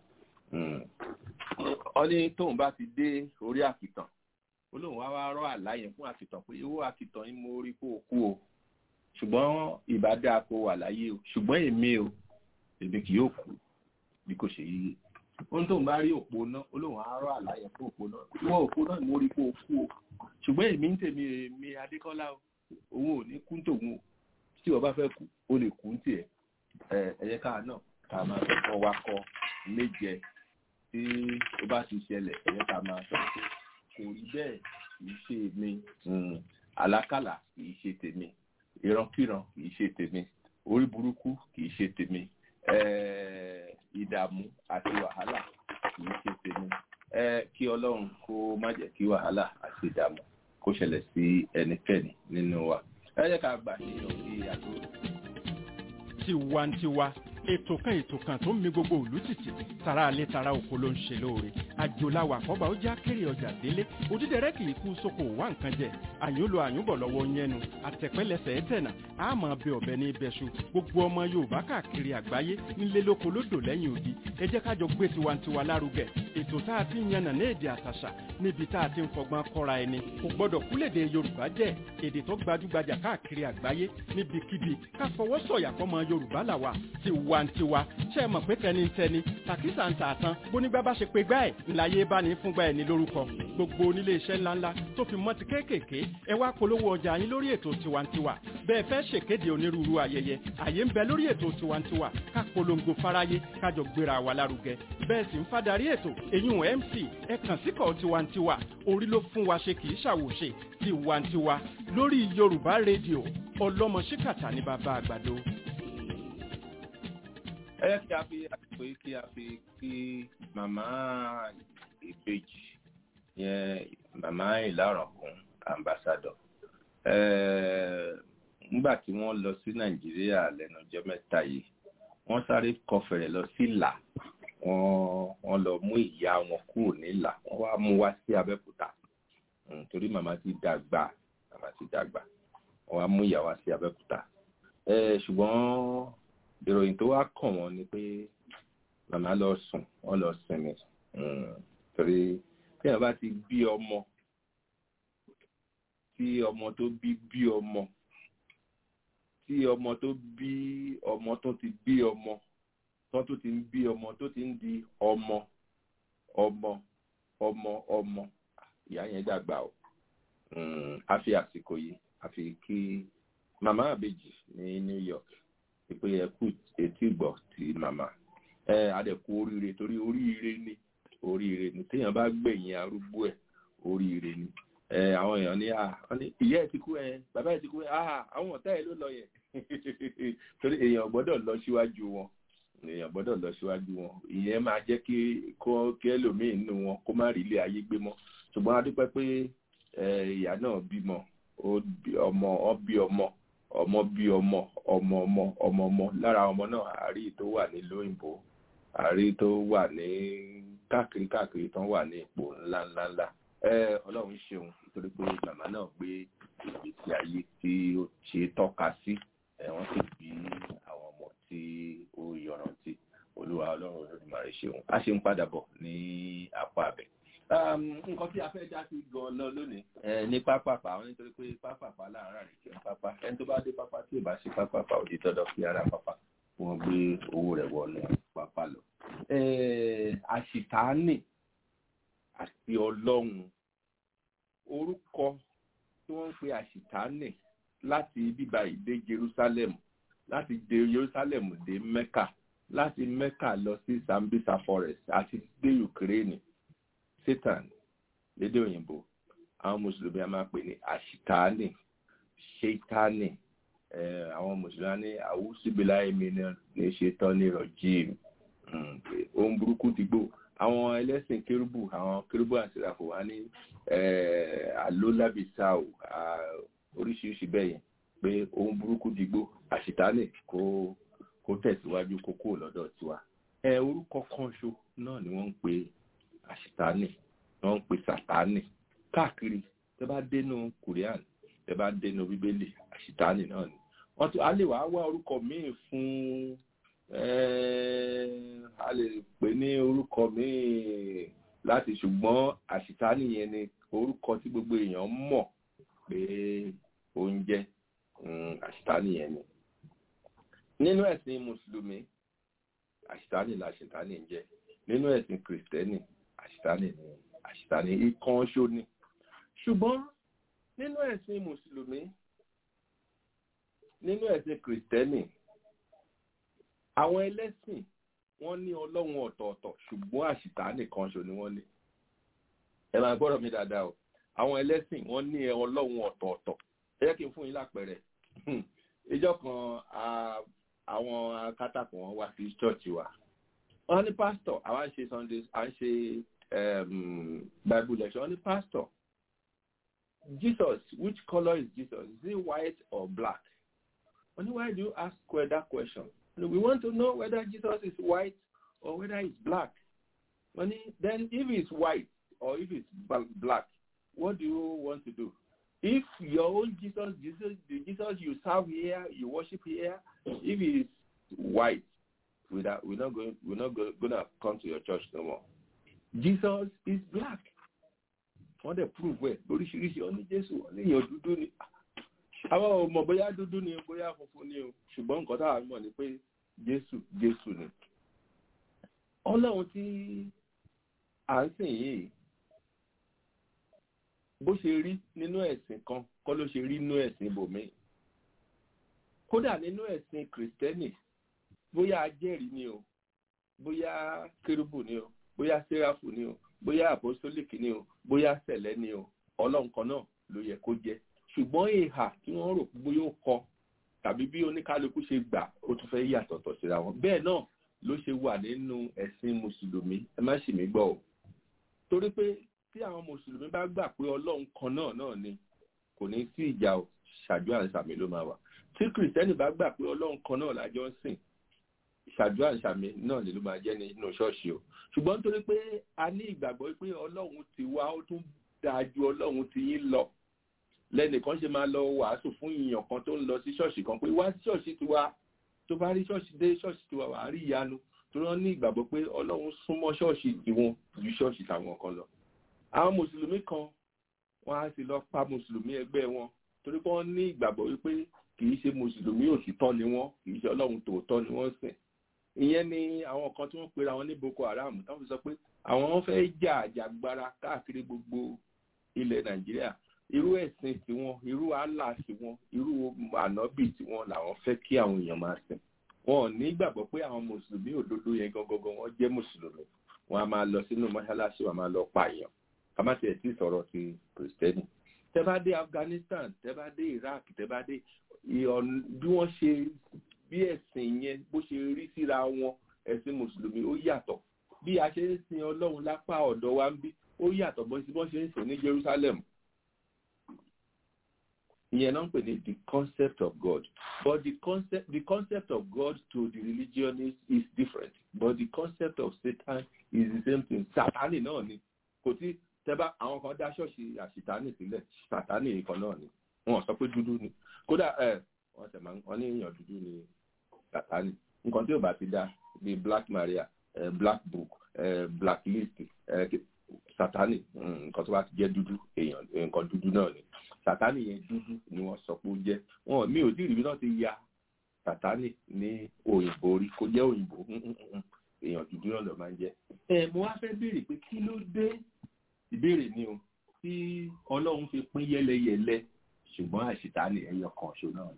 ó ní tóun bá ti dé orí àkìtàn ó lóun wá wá rọ àlá yẹn fún àkìtàn pé owó àkìtàn yín mo rí kó o kú o ṣùgbọ́n ìbádá kó wà láyé o ṣùgbọ́n èmi o èmi kì yóò kú bí kò ṣe yíyé ohun tó ń bá rí òpó náà olóhùn àárọ̀ àlàyé fún òpó náà ìwọ òpó náà mo rí kó o kú o ṣùgbọ́n èmi ń tèmi èmi adékọ́lá o òun ò ní kú tòun o tí wọ́n bá fẹ́ kú o lè kú ń tiẹ̀ ẹ ẹ̀yẹ káà náà ká máa sọ fún wa kọ méje tí ó bá ti ṣẹlẹ̀ ẹ̀yẹ ká máa sọ pé kò rí bẹ́ẹ̀ kì í ṣe mi àlákàlà kì í ṣe tèmi ìrankíran kìí ṣe tèmi orí burúkú kìí ṣe tèmi ìdààmú àti wàhálà kìí ṣe tèmi kí ọlọ́run kó má jẹ́ kí wàhálà àti ìdààmú kó ṣẹlẹ̀ sí ẹnikẹ́ni nínú wa ẹ jẹ́ ká gbà ní òbí àgbo.
tiwantiwa ètò kan ètò kan tó ń mi gbogbo òlú títì tara alẹ́ tara oko ló ń ṣe lóore àjòláwà kọ́ba ó já kéré ọjà délé òdídẹrẹ́ kì í kú sóko wá nǹkan jẹ àyúnlo àyúnbọ̀ lọ́wọ́ yẹnu àtẹ̀pẹ́lẹsẹ̀ ẹ̀tẹ̀nà àmọ́ bẹ ọ̀bẹ ní ibẹ̀ṣu gbogbo ọmọ yorùbá káàkiri àgbáyé nílé lóko lódò lẹ́yìn odi ẹ jẹ́ kájọ gbé tiwantiwa lárugẹ ètò tá a ti ń yànnà ní èdè àtàṣà níbi tá a ti ń fọgbọ́n kọ́ra ẹni kò gbọ́dọ̀ kúlèdè yorùbá jẹ́ èdè tó gbajúgbajà káàkiri àgbáyé níbikíbi ká fọwọ́ sọ̀yà fọmọ yorùbá làwà tiwa tiwantiwa ṣe é mọ̀ pé tẹnitẹni tàkísà ń tà tán bónígbà bá ṣe pé gbá ẹ̀ ńláyé bá ní fúngbà ẹ̀ ní lórúkọ gbogbo onílé iṣẹ́ ńláńlá tó fi mọ́ ti kéékèèké ẹ wá polówó ọjà yín lórí ètò tiwantiwa bẹ́ẹ̀ fẹ́ ṣèkéde onírúurú ayẹyẹ àyè ń bẹ lórí ètò tiwantiwa ká polongo fáráyé kájọ gbéra wa lárugẹ bẹ́ẹ̀ sì ń fadarí ètò èyún mc ẹ kàn síkọ̀ tiwantiwa orí ló fún wa ṣe kì í ṣàwòṣe tiwantiwa lórí yorùbá rédíò ọlọ́mọ ṣíkàtà ní bàbá àgbàdo.
ẹ yẹ kí a fi àpò kí a fi kí màmá ìbejì yẹn màmá ìlàrọ̀kùn ambassadọ nígbà tí wọ́n lọ sí nàìjíríà lẹ́nu ọjọ́ mẹ́ta yìí wọ́n sáré kọfẹ̀rẹ̀ lọ sí ìlà wọ́n lọ mú ìyá wọn kúrò nílà wọ́n wá mú wá sí abẹ́òkúta torí màmá ti dàgbà màmá ti dàgbà wọ́n wá mú ìyá wá sí abẹ́òkúta ṣùgbọ́n ìròyìn tó wá kàn wọ́n ni pé màmá lọ sùn wọ́n lọ sinmi torí tí wọ́n bá ti bí ọmọ tí ọmọ tó bí bí ọmọ tí ọmọ tó bí ọmọ tó ti bí ọmọ tó tó ti ń bí ọmọ tó ti ń di ọmọ ọmọ ọmọ ọmọ ìyá yẹn dàgbà o a fi àsìkò yìí a fi kí màmá àbèjì ní New York pé ẹ kú etí gbọ́ ti màmá ẹ adẹ̀kú oríire torí oríire ni oríire ni téèyàn bá gbẹ̀yìn arúgbó ẹ̀ oríire ni ẹ àwọn èèyàn ní ní ìyá ẹ̀ ti kú ẹ bàbá ẹ̀ ti kú ẹ àwọn ọ̀tá ẹ̀ ló lọ yẹ torí èèyàn gbọ́dọ̀ lọ síwájú wọn èèyàn gbọ́dọ̀ lọ síwájú wọn ìyẹn máa jẹ́ kí kó kí ẹlòmíì nínú wọn kó má rí ilé ayé gbé mọ́ ṣùgbọ́n a dúpẹ́ pé ìyá náà bímọ ọmọ ọ bí ọmọ ọmọ bí ọmọ ọmọ ọmọ ọmọ ọmọ lára ọmọ náà àárí tó wà ní lóyìnbó àárí tó wà ní káàkiri káàkiri tó wà ní ipò ńlá ńlá ńlá ọlọ́run ṣeun nítorí pé màmá náà gbé ìgbésí ayé tí ó ṣe tọ́ka sí wọ́n sì bí àwọn ọmọ tí ó yọrantí olúwa ọlọ́run olódùmarè ṣeun a ṣe ń padà bọ̀ ní apá abẹ nǹkan tí a fẹ́ já sí gan-an lónìí ní pápápá àwọn nítorí pé pápápá láàárọ̀ àrèké pápá ẹni tó bá dé pápá tí ò bá ṣe pápápá ò di dandan fi ara pápá wọ́n gbé owó rẹ̀ wọnú pápá lọ. àṣìtáàní àti ọlọ́run orúkọ tí wọ́n ń pe àṣìtáàní láti bíbá ìdé Jerusalem láti dé Jerusalem dé Mecca láti Mecca lọ sí Sambisa forest àti dé Ukraine satan lédè òyìnbó àwọn mùsùlùmí a máa pè ní àṣìtáàní ṣètánì àwọn mùsùlùmí ní àwùsùbílà èmi ní ṣetán ní rọjíìm ohun burúkú ti gbò àwọn ẹlẹ́sìn kérúbù àwọn kérúbù àṣìràfò wá ní àlólàbìsáò oríṣiríṣi bẹ́ẹ̀ yẹn pé ohun burúkú ti gbò àṣìtáàní kó kó tẹ̀síwájú kó kúrò lọ́dọ̀ tiwa ẹ orúkọ kan ṣo náà ni wọ́n ń pè àṣìtáàní wọ́n ń pè sàtáàní káàkiri tẹ bá dénú korean tẹ bá dénú bíbélì àṣìtáàní náà ni wọ́n tún á lè wá wá orúkọ míì fún a lè pè ní orúkọ míì láti ṣùgbọ́n àṣìtáàní yẹn ni orúkọ tí gbogbo èèyàn mọ̀ pé oúnjẹ àṣìtáàní yẹn ni nínú ẹ̀sìn mùsùlùmí àṣìtáàní la àṣìtáàní ń jẹ́ nínú ẹ̀sìn kìrìsìtẹ́nì àṣìtáàní ni àṣìtáàní ikán ṣó ni ṣùgbọ́n nínú ẹ̀sìn mùsùlùmí nínú ẹ̀sìn kìrìsìtẹ́nì àwọn ẹlẹ́sìn wọ́n ní ọlọ́run ọ̀tọ̀ọ̀tọ̀ ṣùgbọ́n àṣìtáàní kan ṣo ni wọ́n ní ẹ máa gbọ́dọ̀ mi dáadáa o àwọn ẹlẹ́sìn wọ́n ní ọlọ́run ọ̀tọ̀ọ̀tọ̀ ẹ jẹ́ kí n fún yín lápẹẹrẹ ìjọ kan àwọn akátàkùn wọn wá sí ṣọ́ọ̀ṣì wa wọ́n ní pásítọ̀ àwa ń ṣe sunday à ń ṣe bible lecture wọ́n ní pásítọ̀ jesus which colour is jesus is he white or black wọ́n ní why do you ask that question we want to know whether jesus is white or whether he's black wọ́n ní then if he's white or if he's black what do you want to do if your own Jesus, Jesus, the Jesus you serve here, you worship here, if he is white, we're not, we're not going, we're not going to come to your church no more. Jesus is black. Wọ́n dẹ̀ prove ẹ̀ lóríṣiríṣi ọ ní Jésù ọ ní èèyàn dúdú ni. Àwọn ọmọ bóyá dúdú ni bóyá funfun ni o. Ṣùgbọ́n nǹkan táwa mọ̀ ni pé jésù jésù ni ọlọ́run tí à ń sìn yìí bó ṣe rí nínú ẹ̀sìn kan kọ́ ló ṣe rí nínú ẹ̀sìn ibòmíì kódà nínú ẹ̀sìn kìrìtẹ́nì bóyá ajẹ́rìí ni o bóyá kérúbù ni o bóyá séráfù ni o bóyá àpọ́sólìkì ni o bóyá sẹ̀lẹ́ ni o ọlọ́run kan náà ló yẹ kó jẹ́ ṣùgbọ́n ìhà tí wọ́n rò pé bóyá ó kọ tàbí bí oníkálukú ṣe gbà ó tún fẹ́ yàtọ̀tọ̀ síra wọn bẹ́ẹ̀ náà ló ṣe wà nínú ẹ̀sìn mùsùlùmí ẹ má ṣì mí gbọ́ o torí pé tí àwọn mùsùlùmí bá gbà pé ọlọ́run kan náà náà ni kò ní sí ìjà o ṣàjọ àṣàmì ló máa wà tí kìrìtẹ́nì bá gbà pé ọlọ́run kan náà lájọ ń sìn ṣàjọ àṣàmì náà lè ló máa jẹ́ nínú ṣọ́ọ̀ṣì o ṣùgbọ́n nítorí pé a ní ìgbàgbọ́ pé ọlọ́run ti wá ó tún dáa ju ọlọ́run ti yín lọ lẹ́nìkan ṣe máa lọ wàásù fún ìyàn kan tó ń lọ sí ṣọ́ọ̀ṣì kan pé wá sí ṣọ́ọ̀ṣì tiwa tó bá rí ṣọ́ọ̀ṣì dé ṣọ́ọ̀ṣì tiwa wàá rí ìyanu tó rán ní ìgbàgbọ́ pé ọlọ́run súnmọ́ ṣọ́ọ̀ṣì tiwọn ju ṣọ́ọ̀ṣì tàwọn kan lọ. àwọn mùsùlùmí kan wọ́n á sì lọ pa mùsùlùmí ẹgbẹ́ wọn torí pé wọ́n ní ìgbàgbọ́ wípé kì í ṣe mùsùlùmí òtítọ́ ni wọ́n kì í ṣe ọlọ́run tòótọ́ ni wọ́n sìn. ìyẹn ni àwọn kan tí wọ́n pera wọn ní boko haram tó fi sọ pé àwọn fẹ́ jà àjàgbara káàkiri gbogbo ilẹ̀ nàìjíríà irú ẹ̀sìn tiwọn irú àlà tiwọn irú ànábì tiwọn làwọn fẹ́ kí àwọn èèyàn máa sìn wọn ò ní gbàgbọ́ pé àwọn mùsùlùmí òdodo yẹn gangan wọn jẹ́ mùsùlùmí wọn a máa lọ sínú mọ́ṣáláṣí wọn a máa lọ pààyàn ká má tiẹ̀ tí sọ̀rọ̀ ti kìrìsìtẹ́nì tẹ́ bá dé afghanistan tẹ́ bá dé iraq tẹ́ bá dé bí wọ́n ṣe bí ẹ̀sìn yẹn bó ṣe rí síra wọn ẹ̀sìn mùsùlùmí ó yàtọ̀ bí a ṣe ń sin ọlọ́run lápá ọ̀dọ̀ wa ń bí ó yàtọ̀ bó ṣe ń sìn ní jerusalem ìyẹn náà ń pè ní the concept of God but the concept the concept of God to the religionist is different but the concept of Satan is the same thing Sátánì náà ni kò tí tẹ́bá àwọn kan dá ṣọ́ọ̀ṣì àṣìtánì sílẹ̀ Sátánì nìkan náà ni wọ́n sọ pé dúdú ni kódà ẹ wọ́n tẹ̀ máa wọ́n ní èèyàn dúdú ni Sátánì nǹkan tí ò bá ti dá bíi Black Maria uh, Black Book uh, Black List uh, Sátánì nǹkan tó bá ti jẹ́ dúdú èèyàn nǹkan dúdú náà ni sàtánì yẹn dúdú ni wọ́n sọ pé ó jẹ́ wọn mi ò tí ì rí náà ti ya sàtánì ní òyìnbó rí kó jẹ́ òyìnbó èèyàn dúdú náà ló máa ń jẹ́. ẹ mo wá fẹ́ béèrè pé kí ló dé ìbéèrè ni o tí ọlọ́run fi pín yẹ́lẹyẹ̀lẹ ṣùgbọ́n àṣìtánì ẹyọ kan ṣo náà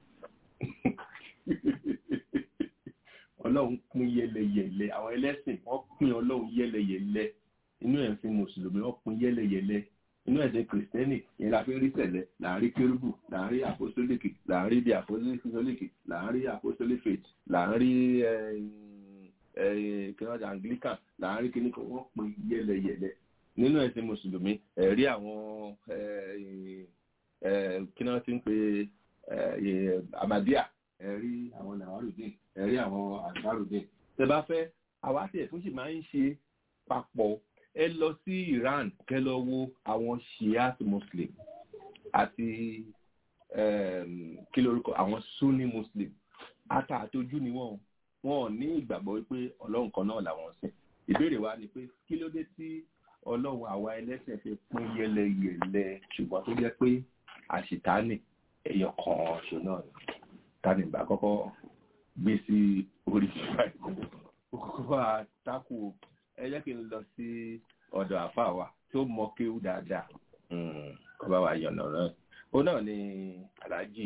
ọlọ́run pín yẹ́lẹyẹ̀lẹ àwọn ẹlẹ́sìn wọ́n pín ọlọ́run yẹ́lẹyẹ̀lẹ inú ẹ̀sìn mùsùlùmí wọ́n pín yẹ́lẹyẹ̀lẹ inú ẹ̀sìn kìrìsìtẹ́nì yẹn la fi ń rí sẹ̀lẹ̀ láàrin kérúbù láàrin apostolic láàrin di apostolic láàrin apostolic faith láàrin kìnnìkan anglican láàrin kìnnìkan wọ́n pín yẹ́lẹyẹ̀lẹ nínú ẹ̀sìn mùsùlùmí ẹ̀rí àwọn kìnnìkan ti ń pe amadia ẹ̀rí àwọn nawarudin ẹ̀rí àwọn asarudin tẹ bá fẹ́ àwa tí ẹ̀sùn sì máa ń ṣe papọ̀ ẹ lọ sí Iran kẹ lọ wo àwọn shiite muslim àti kí lórúkọ àwọn sunni muslim ata àtojú ni wọn wọn ní ìgbàgbọ́ wípé ọlọ́run kan náà làwọn sìn ìbéèrè wa ni pé kí ló dé tí ọlọ́run àwa ẹlẹ́sẹ̀ fi pín yẹlẹyẹlẹ ṣùgbọ́n tó jẹ́ pé àṣìtánì ẹyọ kan ṣo náà ni tani bá kọ́kọ́ gbé sí orí ìgbà ìkókó kókó àtakò ẹ jẹ́ kí n lọ sí ọ̀dọ̀ àfa wa tó mọ kéwú dáadáa kó bá wa yànnà náà ó náà ni aláàjì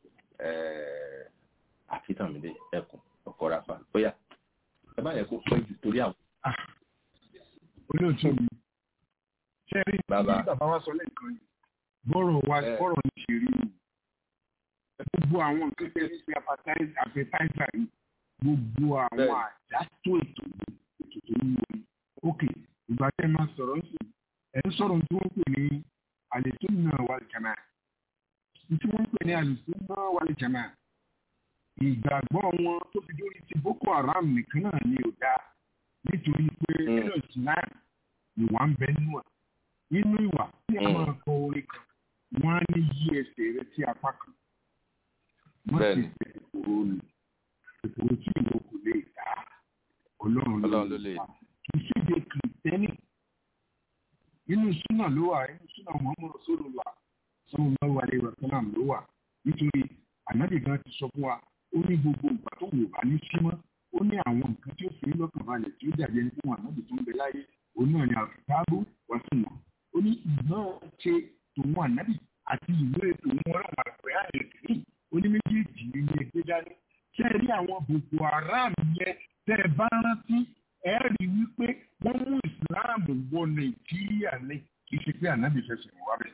àfitàmídé ẹkùn ọkọrafa bóyá ẹ má yẹ kó pẹ́ jù torí àwọn.
olóòtú mi ṣe rí bàbá wa sọ lẹ́ẹ̀kan yìí bọ́rọ̀ wa bọ́rọ̀ ní ṣe rí mi gbogbo àwọn nǹkan tẹ́ ní ṣe appetizer yìí gbogbo àwọn àjátó ètò ètò tó ń wọlé ok ìgbà tẹ́ máa sọ̀rọ̀ ń sìn ẹ̀ ń sọ̀rọ̀ tí wọ́n pè ní àlùsùnnà wal jamaa tí wọ́n pè ní àlùsùnnà wal jamaa ìgbàgbọ́ wọn tó fi dórí ti boko haram nìkan náà ni ò dáa nítorí pé nínú islam ìwà ń bẹ nínú à nínú ìwà tí a máa kọ orin kan wọ́n á ní yí ẹsẹ̀ rẹ sí apá kan wọ́n sì fẹ́ ìkòrò ni ìkòrò tí ìwọ kò lè dá ọlọ́run ló lè dá kì í ṣèdè kìrìtẹ́nì nínú súnà ló wà nínú súnà muhammed rasulullah sallallahu alaihi wa sallam ló wà nítorí ànábì gan ti sọ fún wa ó ní gbogbo ìgbà tó wò bá ní símọ́ ó ní àwọn nǹkan tí ó fi lọ́kàn balẹ̀ tí ó dàbí ẹni fún ànábì tó ń bẹ láyé òun náà ni àfitábù wá sí wọn ó ní ìmọ̀ ṣe tòun ànábì àti ìwé tòun ọlọ́run àpẹ àyẹ̀kì ó ní méjèèjì ní ẹgbẹ́ dání ṣé ẹ rí àwọn boko haram yẹn tẹ́ ẹ bá rántí ẹ rí wípé wọ́n mú ìsìláàmù wọ nàìjíríà ní kì í ṣe pé ànábì fẹsẹ̀ wá bẹ̀.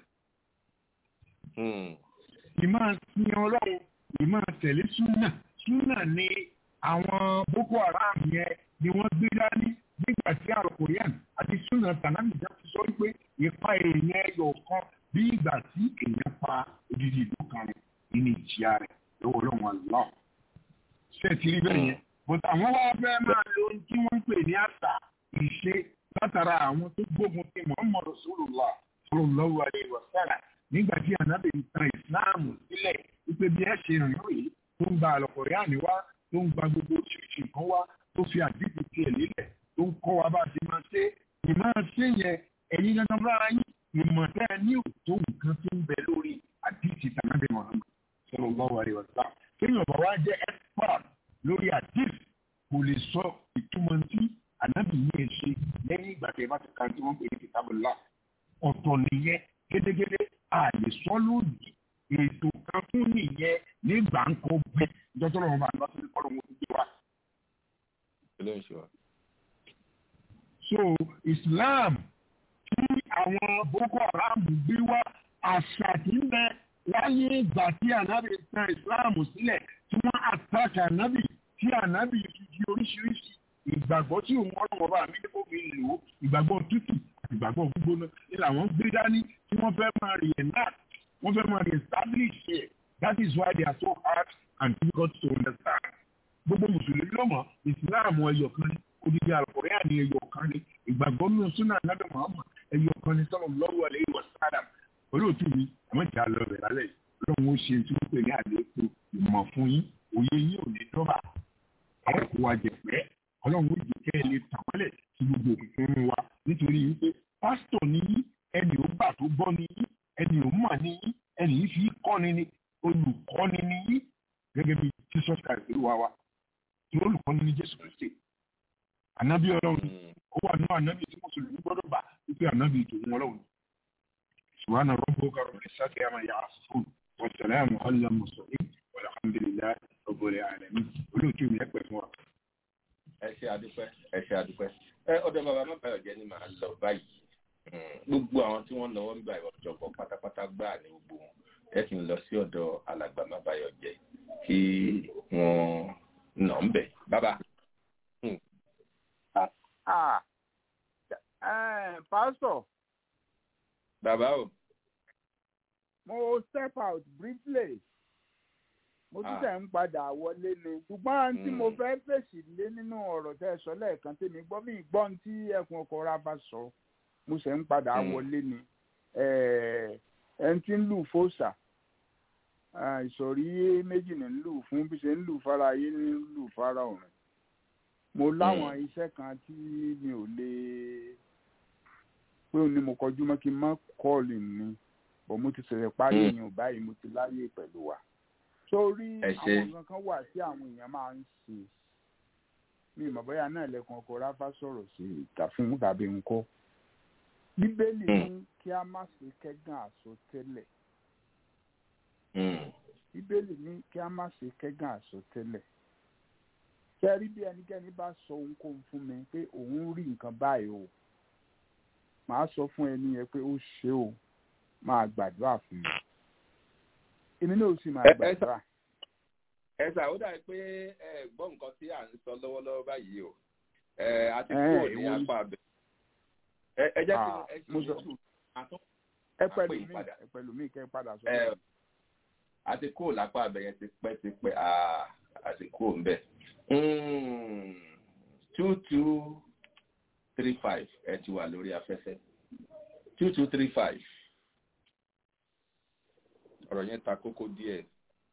ìmọ̀ sin ọlọ́run ìmọ̀ tẹ̀lé súnà súnà ni àwọn boko haram yẹn ni wọ́n gbé dání nígbà tí àrùn korean àti súnà tànàmìjà ti sọ wípé ipa èèyàn ẹyọ kan bí ìgbà tí èèyàn pa odidi ìlú kan rẹ̀ nínú ìjìyà rẹ̀ lọ́wọ́ ọlọ́run àlọ́ ṣé ti rí bẹ́ẹ̀ yẹn bọ́tà àwọn wá fẹ́ máa lo ohun tí wọ́n ń pè ní àṣà ìṣe látara àwọn tó gbógun ti muhammad rasulullah sallallahu alaihi wasallam nígbà tí ànábì ń tan ìsìláàmù sílẹ̀ wípé bí ẹ ṣe rìn rèé tó ń gba àlọ́kọ̀ọ́yàní wá tó ń gba gbogbo oríṣiríṣi nǹkan wá tó fi àdìsí tiẹ̀ lélẹ̀ tó ń kọ́ wa bá a ti máa ṣe ìmọ̀ ṣe yẹn ẹ̀yin dandan fúnra yín ìmọ̀ tẹ́ ẹ ní òtó nǹkan tó ń bẹ lórí àdìsí tànábì muhammad sallallahu alaihi wasallam kéèyàn bá wá jẹ́ expert lórí àdìsí kò lè sọ ìtumọ̀ tí ànábì yìí ṣe lẹ́yìn ìgbà tí ẹ bá ti ka tí wọ́n pè ní kitabullah ọ̀tọ̀ nìyẹn gédégédé a lè sọ lónìí ètò kan fún nìyẹn nígbà ń kọ bẹ dọ́tọ́ lọ́wọ́ bá lọ́sí ní kọ́lọ́ wọn gbé wa. so islam tí àwọn boko haram gbé wá àṣà tí ń bẹ láyé ìgbà tí ànábì tan islam sílẹ̀ tí wọ́n attack ànábì tí ànábì fi di oríṣiríṣi ìgbàgbọ́ tí òun ọlọ́wọ́ bá mi kó fi lò ó ìgbàgbọ́ tútù àti ìgbàgbọ́ gbígbóná ni làwọn gbé dání tí wọ́n fẹ́ máa rí ẹ̀ náà wọ́n fẹ́ máa establish it that is why they are so hard and difficult to understand. gbogbo mùsùlùmí lọ́mọ ìsìláàmù ẹyọ kan ní odidi àlùkòrẹ́ àní ẹyọ kan ní ìgbàgbọ́ nínú súnà nàbẹ̀ muhammad ẹyọ kan ní sọ́nà lọ́wọ́ àlẹ́ ìwà sáadà olóòtú mi àwọn ìjà lọ rẹ̀ lálẹ́ lọ́wọ́ ó ṣe tí wọ́n pè ní àlékún ìmọ̀ fún yín òye yín ò ní dọ́bà àwọn kò wá jẹ̀pẹ́ ọlọ́run ó jẹ́ kẹ́ ẹ lè tàn wọ́lẹ̀ sí gbogbo òkùnkùn wa nítorí wípé pásítọ̀ ní yín ẹni ò gbà tó gbọ́ ní yín ẹni ò mọ̀ ní yín ẹni yìí fi kọ́ni ní olùkọ́ni ní yín gẹ́gẹ́ bí jesus christ ló wá wa tí olùkọ́ni ní jésù kristi ànábì ọlọ́run ó wà ní ànábì tí mùsùlùmí gbọ́dọ̀ bá wípé ànábì tòun ọlọ́run ṣùgbọ́n àná rọ́bù kàrọ̀ ní sákì àmà yà á fún wàsálàmù ọ̀là mùsùlùmí alhamdulilayi ọ̀bọ̀lẹ̀ àlẹ́mí olóòtú mi ẹ pẹ̀ fún wa.
ẹ ṣe àdúpẹ́ ẹ ṣe àdúpẹ́ ẹ ọ̀dọ̀ bàbá má bàyọ̀ jẹ́ ni màá lọ báyìí gbogbo àwọn tí wọ́n lọ́wọ́ nígbà ìwọ̀jọ̀gbọ̀ pátápátá gbáà ní gbogbo wọn ẹ kì í lọ sí ọ̀dọ̀ alàgbà má bàyọ̀ jẹ́ kí wọ́n nà ń bẹ̀ bàbá.
pásítọ̀.
bàbá o.
mo step out briefly mo tún tẹ̀ ń padà wọlé ni ṣùgbọ́n tí mo fẹ́ fèsì lé nínú ọ̀rọ̀ tẹ́ ẹ sọ lẹ́ẹ̀kan tèmi gbọ́ mi gbọ́ tí ẹkùn ọkọ̀ ra bá sọ mo ṣe ń padà wọlé ni ẹni tí ń lù fòsà ìsọ̀rí méjì ní ń lù fún bí ṣe ń lù fara ayé ní ń lù fara ọ̀run mo láwọn iṣẹ́ kan tí mi ò lè pé òun ni mo kọjú mọ́ kí n má kọ́ọ̀lì mi bọ̀ mo ti ṣẹ̀ṣẹ̀ parí èèyàn báyìí mo ti láyè pẹ̀lú wa sórí àwọn kankan wà tí àwọn èèyàn máa ń ṣe mi ìmọ̀ bóyá náà lẹ́kùn ọkọ̀ ráfá sọ̀rọ̀ sí ìta fún tàbí ńkọ́ bíbélì ní kí a má ṣe kẹ́gàn àsọtẹ́lẹ̀ bíbélì ní kí a má ṣe kẹ́gàn àsọtẹ́lẹ̀ kẹ́rí bí ẹnikẹ́ni bá sọ ohunkóhun fún mi pé òun rí nǹkan báyìí o màá sọ fún ẹni yẹn pé ó ṣe o máa gbàdúrà fún mi èmi náà sì máa gbàdúrà.
ẹ ṣá ó dàbí pé ẹ gbọ́ nǹkan tí à ń sọ lọ́wọ́lọ́wọ́ báyìí o ẹ a ti kúrò ní apá abẹ ẹ jẹ́ kí ẹ ṣe sùúrù àtún
ẹ pẹ̀lú mi ẹ pẹ̀lú mi kẹ́ ẹ padà sọ.
a ti kúrò lápá abẹ yẹn ti pẹ́ ti pẹ́ a ti kúrò ńbẹ̀ two two three five ẹ ti wà lórí afẹ́fẹ́ two two three five ọ̀rọ̀ yẹn ta kókó díẹ̀.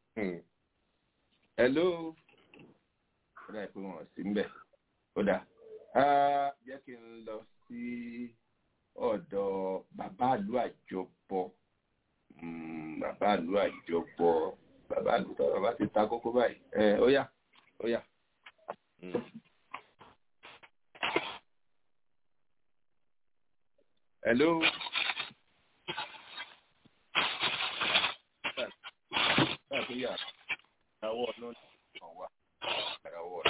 hello ó dà pé wọ́n sí mbẹ̀ ó dà jẹ́ kí n lọ sí ọ̀dọ̀ bàbá àlú àjọpọ̀ bàbá àlú àjọpọ̀ bàbá àlú bàbá ti ta kókó báyìí ó yá ó yá. hello. Nàìjíríà ìràwọ̀ náà kàn wá ìràwọ̀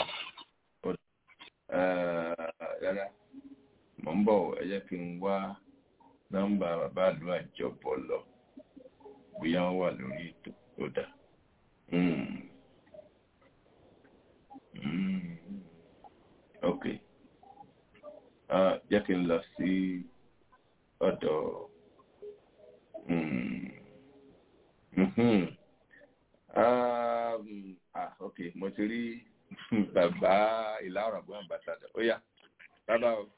rárá mò ń bọ̀ ẹ jẹ́ kí n wá nọ́mbà bàbá àlú àjọpọ̀ lọ bóyá wọ́n wà lórí ètò tó dà. ok jẹ́ kí n lọ sí ọ̀dọ̀ ah ok mo ti rí bàbá ìlà ọ̀ràbọ̀ ambassador ó yá bàbá o.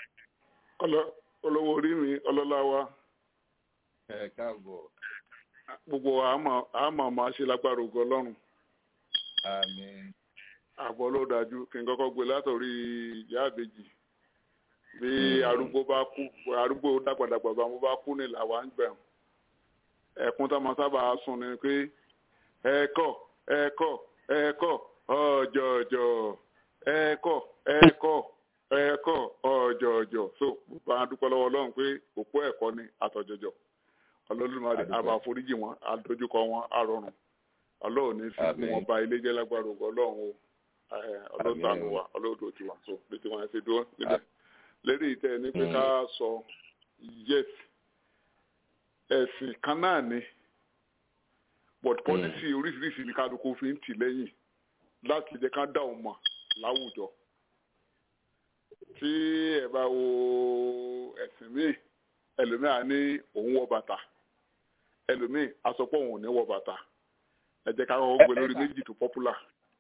olówó orí mi ọlọ́lá wa.
ẹ káàbọ̀.
gbogbo àmọ́ máa ṣe lágbára ògo ọlọ́run.
àmín.
àbọ̀ ló dájú kí n kọ́kọ́ gbé látọ̀rí ìyá àbèjì bí arúgbó bá kú arúgbó dàgbàdàgbà bá mo bá kú ní làwa ń gbẹ̀rún ẹ̀kún tá a máa sábà sùn ni pé ẹ̀kọ́ ẹ̀kọ́ ẹ̀kọ́ ọ̀jọ̀jọ̀ ẹ̀kọ́ ẹ̀kọ́ ẹ̀kọ́ ọ̀jọ̀jọ̀ so bá a dúpẹ́ lọ́wọ́ ọlọ́run pé òpó ẹ̀kọ́ ni àtọ̀jọ̀jọ̀ ọlọ́dúnmáde àbá àforíjì wọn àdójúkọ wọn àrọ̀rùn ọlọ́run ní fi kún wọn bá ilé jẹ́ lágbára ògo ọlọ́run o ọlọ́run tànù wa ọlọ́run tó ti wà so bí tí wọ́n ṣe dúró níbẹ̀ lérí ìtẹ́ ní pé ká sọ yes ẹ̀sìn kan náà ni but policy oríṣiríṣi ní kálukú fi ń tì lẹ́yìn láti jẹ́ ká dá òun mọ̀ láwùjọ tí ẹ bá wo ẹ̀sìn míì ẹlòmíà ní òun wọ bàtà ẹlòmíì asọpọ̀ òun ò ní wọ bàtà ẹ jẹ́ ká kọ́kọ́ gbé lórí méjì tó popular.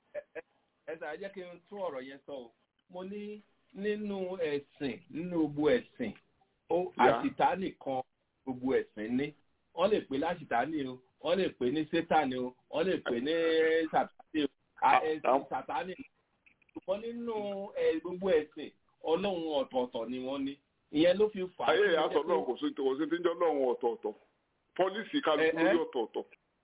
ẹ sà jẹ́ kí n tún ọ̀rọ̀ yẹn sọ o mo ní nínú ẹ̀sìn nínú gbogbo ẹ̀sìn ó àṣìtánì kan gbogbo ẹ̀sìn ní wọ́n lè pè láṣìtánì o wọ́n lè pè ní sétánì o wọ́n lè pè ní sàtánì o ẹ̀sìn sàtánì ṣùgbọ́n nínú gbogbo ẹ̀sìn ọlọ́run ọ̀tọ̀ọ̀tọ̀ ni wọ́n ní ìyẹn ló fi fà á.
ayé ìyàtọ̀ náà kò sí kò sí tí ń jẹ́ ọlọ́run ọ̀tọ̀ọ̀tọ̀ pọ́lísì kálukú lórí ọ̀tọ̀ọ̀tọ̀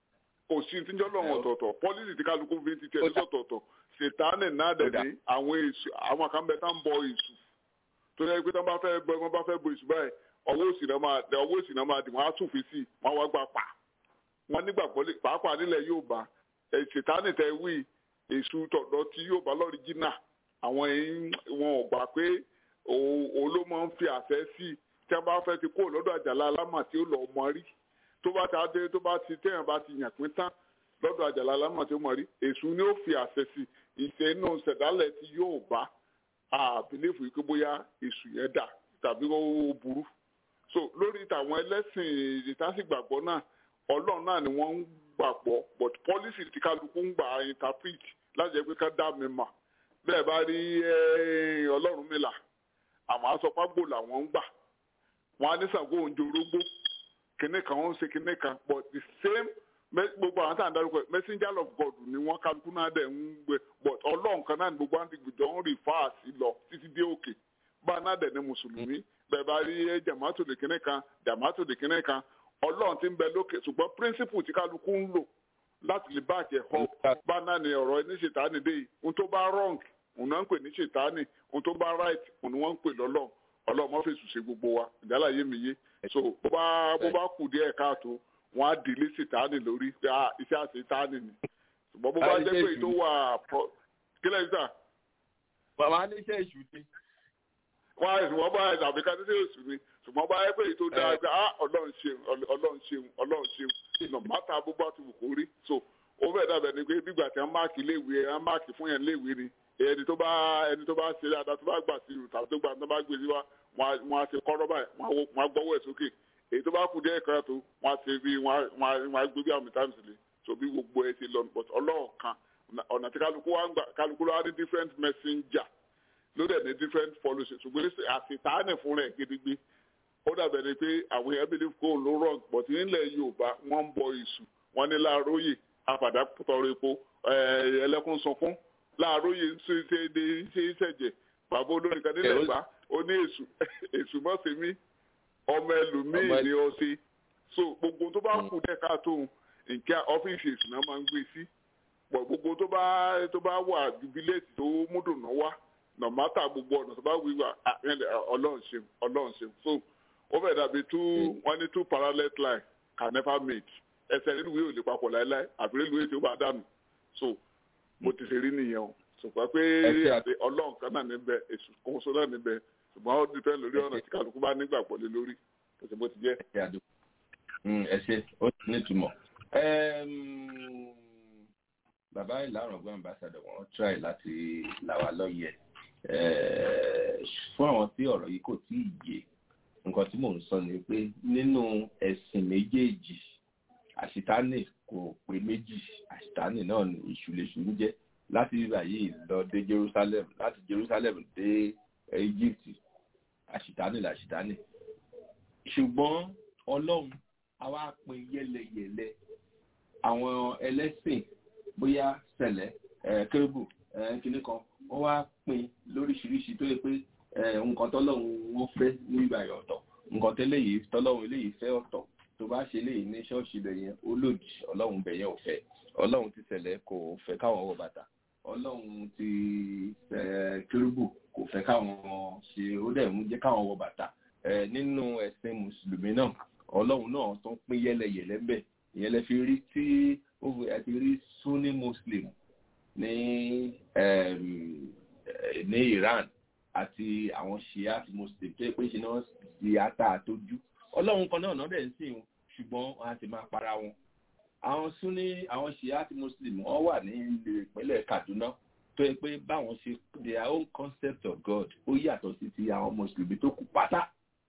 kò sí tí ń jẹ́ ọlọ́run ọ̀tọ̀ọ̀tọ̀ pọ́lísì tí kálukú fi ti tẹ̀ ní ọ̀tọ̀ọ̀tọ̀ ṣètánì náà dẹ̀ ní àwọn èṣù àwọn kan bẹ tá ń bọ èṣù tó yẹ pé tí wọ́n bá fẹ́ bọ wọ́n bá fẹ́ bọ èṣù báyìí ọwọ́ òsì náà máa ọwọ́ òsì náà máa dì wọ́n á tún fi sí wọ́n wá gbà pa wọ́n nígbàgbọ́ pàápàá nílẹ̀ yóò bá ṣètánì tẹ wí èṣù tọ̀dọ̀ tí yóò bá lọ́ọ̀rì jìnnà àwọn wọn ò gbà pé òun ló máa ń fi àṣẹ sí tí wọ́n bá fẹ́ ti kó lọ́dọ̀ àjàlá alámà tí ó lọ mọ rí tó bá ti adé tó bá ti téèyàn bá ti yàn pín tán lọ́dọ̀ àjàlá alámà tí ó mọ rí èṣù ni ó fi àṣẹ sí ìṣe inú ṣẹ̀dálẹ̀ tí yóò bá àbílẹ̀fù yìí pé bóyá èṣù yẹn dà tàbí ó burú so lórí tàwọn ẹlẹ́sìn ìtàsígbàgbọ́ náà ọlọ́run náà ni wọ́n ń gbàgbọ́ but policy tí kálukú ń gbà interpret láti jẹ́ pé ká dá mi mà bẹ́ẹ̀ bá rí ọlọ́run mi là àmọ́ asọ́págbò làwọn ń gbà wọ́n á ní Ṣàngó òǹjẹ orógbó kinní kan ó ń ṣe kinní kan but the same gbogbo àwọn tá à ń darúgbó messenger of God ni wọ́n kálukú náà dẹ̀ ń gbé but ọlọ́run kan náà ni gbogbo àwọn ti gbìjọ ń rìfáà sí lọ títí dé òkè bá a náà dẹ̀ ní mùsùlùmí bẹ́ẹ̀ bá rí jamato de kinní kan jamato de kinní kan ọlọ́run ti ń bẹ lókè ṣùgbọ́n principle tí kálukú ń lò láti lè bá àjẹ họ bá náà ní ọ̀rọ̀ ní ṣètánì dé yìí ohun tó bá wrong òun náà ń pè ní ṣètánì ohun tó bá right òun ni wọ́n ń pè lọ́lọ́run ọlọ́run mọ́ fèsì ṣe gbogbo wa ìdálà yé mi yé so bó bá bó bá kù díẹ̀ káàtó wọ́n á délé ṣètánì lórí pé iṣẹ́ àṣetánì ni ṣùgbọ́n bó bá jẹ́ pé èyí tó wà kílẹ̀ yìí sà.
bàbá ní iṣẹ́ ìṣù ni.
wọ́n á ṣùgbọ́n bá ẹ̀ tàbí ká ní iṣẹ́ ìṣù ni ṣùgbọ́n bá yẹ pé èyí tó dáa pé ọlọ́run ṣeun ọlọ́run ṣeun ọlọ́run ṣeun ìnà mátà bó bá ti wù kó rí so ó fẹ́ dàbẹ̀ ni pé bígbà tí wọ́n máàkì léèwé wọ́n máàkì fún yẹn léèwé ni ẹni tó bá ẹni tó bá ṣe dáadáa tó bá gbà sí ìrù tàbí tó gbà tó bá gbé sí wa wọ́n á ṣe kọ́rọ́ báyìí wọ́n á gbọ́wọ́ ẹ̀ sókè èyí tó bá kù díẹ̀ kan tó wọ́n á ṣe bí wọ́n á gbé bí àmì times lè so bí gbogbo ẹ ṣe lọ but ọlọ́run kan ọ̀nà tí kálukú wa ń gbà kálukú wa ní different messenger ló dẹ̀ ní different policies ṣùgbọ́n àṣetánì fún rẹ̀ gidigbe ó dàbẹ̀ ni pé àwọn èèyàn believe kó ló wrong but nílẹ̀ yorùbá wọ́n ń bọ èṣù wọ́n ní láàróyè àpàdà tọrọ epo ẹlẹ́kùn sunkún láàróyè ń ṣe ṣe ṣe ìṣẹ̀jẹ̀ bàbá olórin kan nílẹ̀ gbá ó ní èṣù èṣù mọ́ sí mi ọmọ ẹlòmíì ni ó ṣe so gbogbo tó bá kù dẹ̀ káàtó nǹkan ọ́fíìsì èṣù náà máa ń gbé sí pọ̀ gbogbo tó bá tó bá wà jubilate tó múdùnú wá nọ̀mátà gbogbo ọ̀nà tó bá wíwà ọlọ́run ṣeun ọlọ́run ṣeun so ó fẹ́ dàbí two wọ́n ní two parallel line can never meet ẹsẹ̀ nínú ìwé ò lè papọ̀ láéláé àbí nínú ìwé tí ó bá dànù so mo ti ṣe rí nìyẹn o ṣùgbọ́n pé ọlọ́run kan náà níbẹ̀ èṣù kan so náà níbẹ̀ ṣùgbọ́n ó dìpẹ́ lórí ọ̀nà tí kálukú bá nígbàgbọ́ lé lórí kò sí bó ti jẹ́.
ẹ ṣe ó nítumọ̀ bàbá ìlànà ọgbọ́n ambassador wọn try láti là wá lọ́yẹ̀ fún àwọn tí ọ̀rọ̀ yìí kò tí ì yé nǹkan tí mò ń sọ ni pé nínú ẹ̀sìn méjèèjì àṣìtánì kò pé méjì àṣìtánì náà ní ìṣúlẹ̀ṣù ń jẹ́ láti bíbà yìí lọ dé Jerusalem láti Jerusalem dé Egypt àṣìtánì làṣìtánì ṣùgbọ́n Ọlọ́run a wá pín yẹ́lẹyẹ̀lẹ àwọn ẹlẹ́sìn bóyá sẹ̀lẹ̀ kérébù kìnnì kan wọ́n wá pín lóríṣiríṣi tó yẹ pé nǹkan tọ́lọ́run wọ́n fẹ́ ní ìgbà yẹn ọ̀tọ̀ nǹkan tẹ́lẹ̀ yìí tọ́lọ́run eléyìí fẹ́ ọ̀tọ̀ tó bá ṣe léyìí ní ṣọ́ọ̀ṣì bẹ̀ yẹn ó lòdì ọlọ́run bẹ̀ yẹn ò fẹ́ ọlọ́run ti sẹ̀lẹ̀ kò fẹ́ káwọn wọ bàtà ọlọ́run ti kérúbù kò fẹ́ káwọn ṣe ó dẹ̀ ń jẹ́ káwọn wọ bàtà nínú ẹ̀sìn mùsùlùmí náà ọlọ́run náà tó ń pín yẹ́lẹyẹ̀lẹ́ bẹ̀ ìyẹn lẹ fi rí tí ó ẹ ti rí sunni muslim ní ní Iran àti àwọn shiat muslim tó yẹ pé ṣe náà di ata àtójú ọlọ́run kan náà náà dẹ̀ ń sìn ṣùgbọ́n wọn á ti máa para wọn àwọn sunni àwọn shiat muslim wọn wà ní ìpínlẹ̀ Kaduna tó yẹ pé báwọn ṣe their own concept of God ó yàtọ̀ sí ti àwọn mùsùlùmí tó kù pátá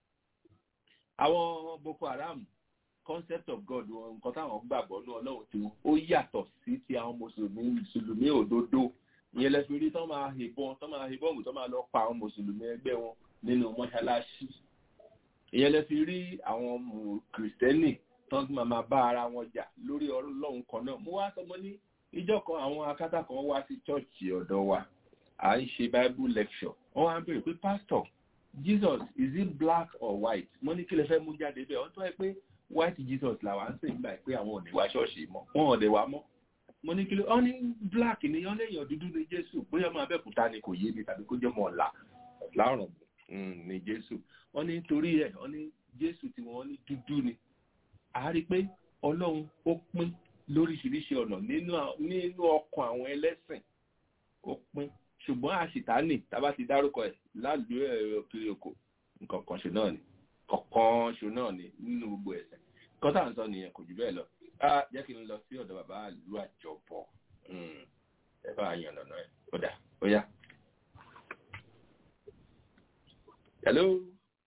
àwọn Boko Haram concept of God wọn nǹkan táwọn gbàgbọ́ ní ọlọ́run tiwọn ó yàtọ̀ sí ti àwọn mùsùlùmí mùsùlùmí òdodo ìyẹn lẹ fi rí tán máa hìbọn tán máa hìbọn tán máa lọ pa àwọn mùsùlùmí ẹgbẹ́ wọn nínú mọ́ṣáláṣí ìyẹn lẹ fi rí àwọn kìrìsìtẹ́nì tán máa máa bá ara wọn jà lórí ọlọ́run kan náà mo wá sọmọ ní ìjọ kan àwọn akátá kan wá sí chọ́ọ̀chì ọ̀dọ̀ wa à ń ṣe bible lecture wọ́n wá ń béèrè pé pastor Jesus is he black or white mo ní kí lè fẹ́ mú jáde bẹ́ẹ̀ wọ́n tó ẹ pé white Jesus làwa ń sìn gbà pé àwọn ò ní wá ṣọ́ọ̀ṣì mọ́ wọn ò dẹ̀ wá mọ́ mo ní kí ló ọ ní black ni ọ lẹ́yìn dúdú ní Jésù bóyá ọmọ Abẹ́òkúta ni kò yé mi tàbí kó jẹ́ ọmọ ọ̀la láàrùn ní Jésù wọ́n ní torí ẹ̀ wọ́n ní Jésù tí wọ́n ní dúdú ni a rí pé Ọlọ́run ó pín lóríṣiríṣi ọ̀nà nínú ọkàn àwọn ẹlẹ́sìn ó pín ṣùgbọ́n àṣìtánì tábà ti dárúkọ ẹ̀ lálùú ẹ̀rọ kiri oko nǹkan kan ṣe náà ni kọ̀ọ̀kan ṣo náà ni nínú gbogbo ẹ̀sìn kan tá à ń sọ nìyẹn kò jù bẹ́ẹ̀ lọ á jẹ́ kí n lọ sí ọ̀dọ̀ bàbá àlú àjọbọ̀ ẹ bá yan lọ́nà ẹ̀ ó dà ó yá. hello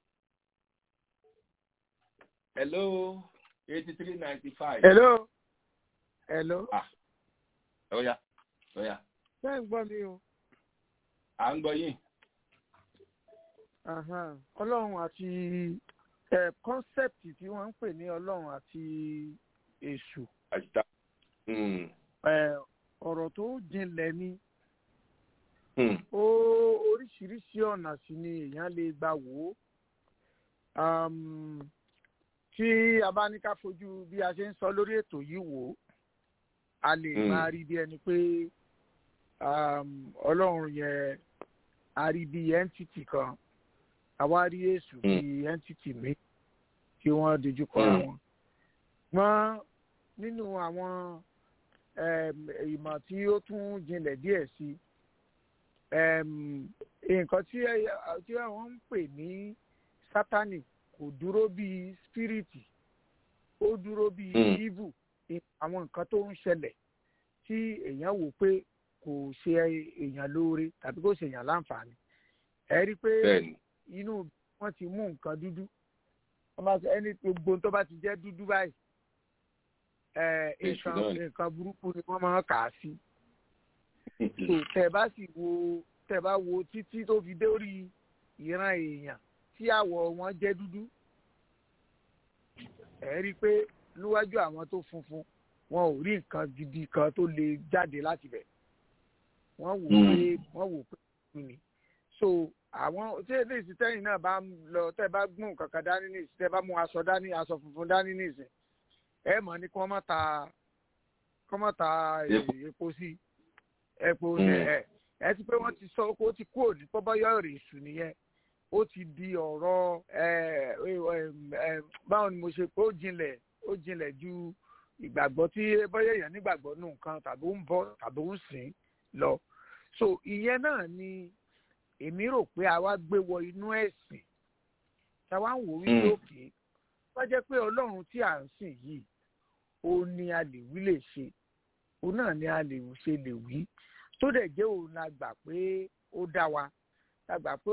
hello eighty three ninety five.
hello hello.
ah ó yá ó yá.
ṣé ń gbọ́ mi o.
à ń gbọ́ yín.
ọlọ́run àti kọ́nsẹ́pìtì tí wọ́n ń pè ní ọlọ́run àti èṣù.
àṣìta.
ọ̀rọ̀ tó jinlẹ̀ ni. ó oríṣiríṣi ọ̀nà sí ni èèyàn lè gbà wò ó. tí a bá ní ká fojú bí a ṣe ń sọ lórí ètò yìí wò ó a lè máa rí bí ẹni pé ọlọ́run yẹn a rí bí entity kan àwa rí èṣù bí entity mi kí wọ́n dojú kọ àwọn. wọ́n nínú àwọn ìmọ̀ tí ó tún jinlẹ̀ díẹ̀ sí nǹkan tí wọ́n ń pè ní sátani kò dúró bí spiriti ó dúró bí evil àwọn nǹkan tó ń ṣẹlẹ̀ tí èèyàn wò pé kò ṣe èèyàn lóore tàbí kò ṣe èèyàn láǹfààní ẹ rí i pé inú wọn ti mú nǹkan dúdú wọn bá sọ ẹni gbogbo tó bá ti jẹ́ dúdú báyìí nǹkan nǹkan burúkú ni wọ́n máa kà á sí so tẹ́ bá sì wo tẹ́ bá wo títí tó fi dórí ìran èèyàn tí àwọ̀ wọn jẹ́ dúdú ẹ rí i pé níwájú àwọn tó funfun wọn ò rí nǹkan gidi kan tó lè jáde láti bẹ̀ wọ́n wò pé wọ́n wò pé kí ni so àwọn tí èdè ìsítẹ́yìn náà bá lọ tẹ́ bá gbọ́n kankan dání ní ìsìn tẹ́ bá mú aṣọ dání aṣọ funfun dání ní ìsìn ẹ mọ̀ ní kí wọ́n má ta kọ́mọ́ ta epo sí epo ẹ ẹ ti pé wọ́n ti sọ ó ti kúrò ní pọ́bọ́yọ̀ rè sù nìyẹn ó ti di ọ̀rọ̀ báwo ni mo ṣe pé ó jinlẹ̀ ó jinlẹ̀ ju ìgbàgbọ́ tí bọ́yọ̀ èèyàn nígbàgbọ́ nù nǹkan tàbí ó ń bọ́ tàbí ó ń sìn lọ so ìyẹn náà ni èmi rò pé a wá gbé wọ inú ẹ̀sìn tá a wá ń wò wípé òkè wọ́n jẹ́ pé ọlọ́run tí à ń sìn yìí ó ní a lè wí lè ṣe òun náà ni a lè ṣe lè wí tó dẹ̀ jẹ́ òun la gbà pé ó dá wa la gbà pé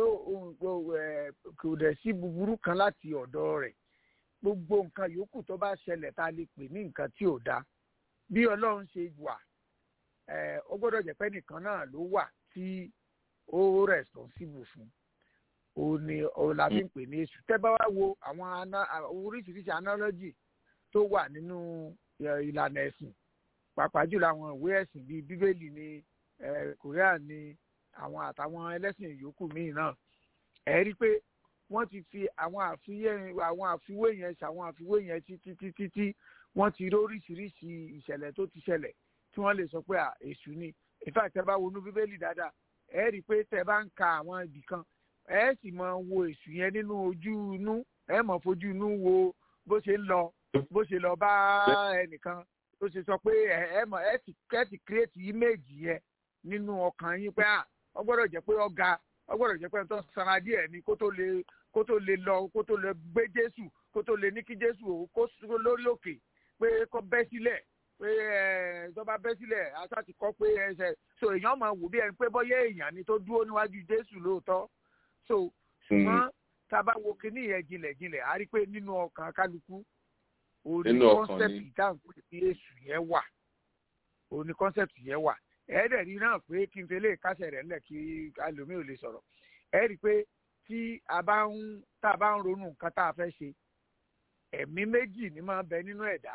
kò dẹ̀ sí búburú kan láti ọ̀dọ̀ rẹ̀ gbogbo nǹkan yòókù tó bá ṣẹlẹ̀ tá a lè pè ní nǹkan tí ò dá bí ọlọ́run ṣe wà ó gbọ́dọ̀ jẹ́ pé nìkan náà ló wà tí ó responsible fún òun ni òun la fi ń pè ní èṣù tẹ́ bá wá wo àwọn oríṣiríṣi analogy tó wà nínú ìlànà ẹ̀sìn pàápàá jùlọ àwọn ìwé ẹ̀sìn bíi bíbélì ní korean ní àwọn àtàwọn ẹlẹ́sìn yòókù míì náà ẹ̀ rí i pé wọ́n ti fi àwọn àfiwé àwọn àfiwé yẹn ṣàwọn àfiwé yẹn títí títí tí wọ́n ti rí oríṣiríṣi ìṣẹ̀lẹ̀ tó ti ṣẹlẹ̀ tí wọ́n lè sọ pé èṣù ni in fact tẹ́ bá wọnú bíbélì dáadáa ẹ̀ rí i pé tẹ́ bá ń ka àwọn ibì kan ẹ̀ sì máa wo èṣù yẹn nínú ojú inú ẹ̀ máa fojú inú wo bó ṣe ń lọ bó ṣe lọ bá ẹnìkan tó ṣe sọ pé ẹ mọ ẹ ti ẹ ti create image yẹn nínú ọkàn yín pé à ọ gbọ́dọ̀ jẹ́ pé ọ̀gá ọ gbọ́dọ̀ jẹ́ pé tó sanra díẹ̀ ni kó tó lè kó tó lè lọ kó tó lè gbé Jésù kó tó lè ní kí Jésù kó lórí òkè pé kó bẹ́ sílẹ̀ pé ẹ tó bá bẹ́ sílẹ̀ aṣá ti kọ́ pé ẹsẹ̀ so èèyàn máa wò bí ẹni pé bọ́yá èèyàn ni tó dúró níwájú Jésù lóòótọ́ so ṣùgbọ́n tá a bá wo kíní yẹn jinlẹ̀ jinlẹ̀ a rí i pé nínú ọkàn kálukú òní kọ́nsẹ̀pì dáhùn pé kí èṣù yẹn wà òní kọ́nsẹ̀pì yẹn wà ẹ̀ẹ́dẹ̀ rí náà pé kí n fẹ́lẹ́ kásẹ̀ rẹ̀ ńlẹ̀ kí alòmíì ò lè sọ̀rọ̀ ẹ̀ rí i pé tí a bá ń tá a bá ń ronú nǹkan tá a fẹ́ ṣe ẹ̀mí méjì ni máa ń bẹ nínú ẹ̀dá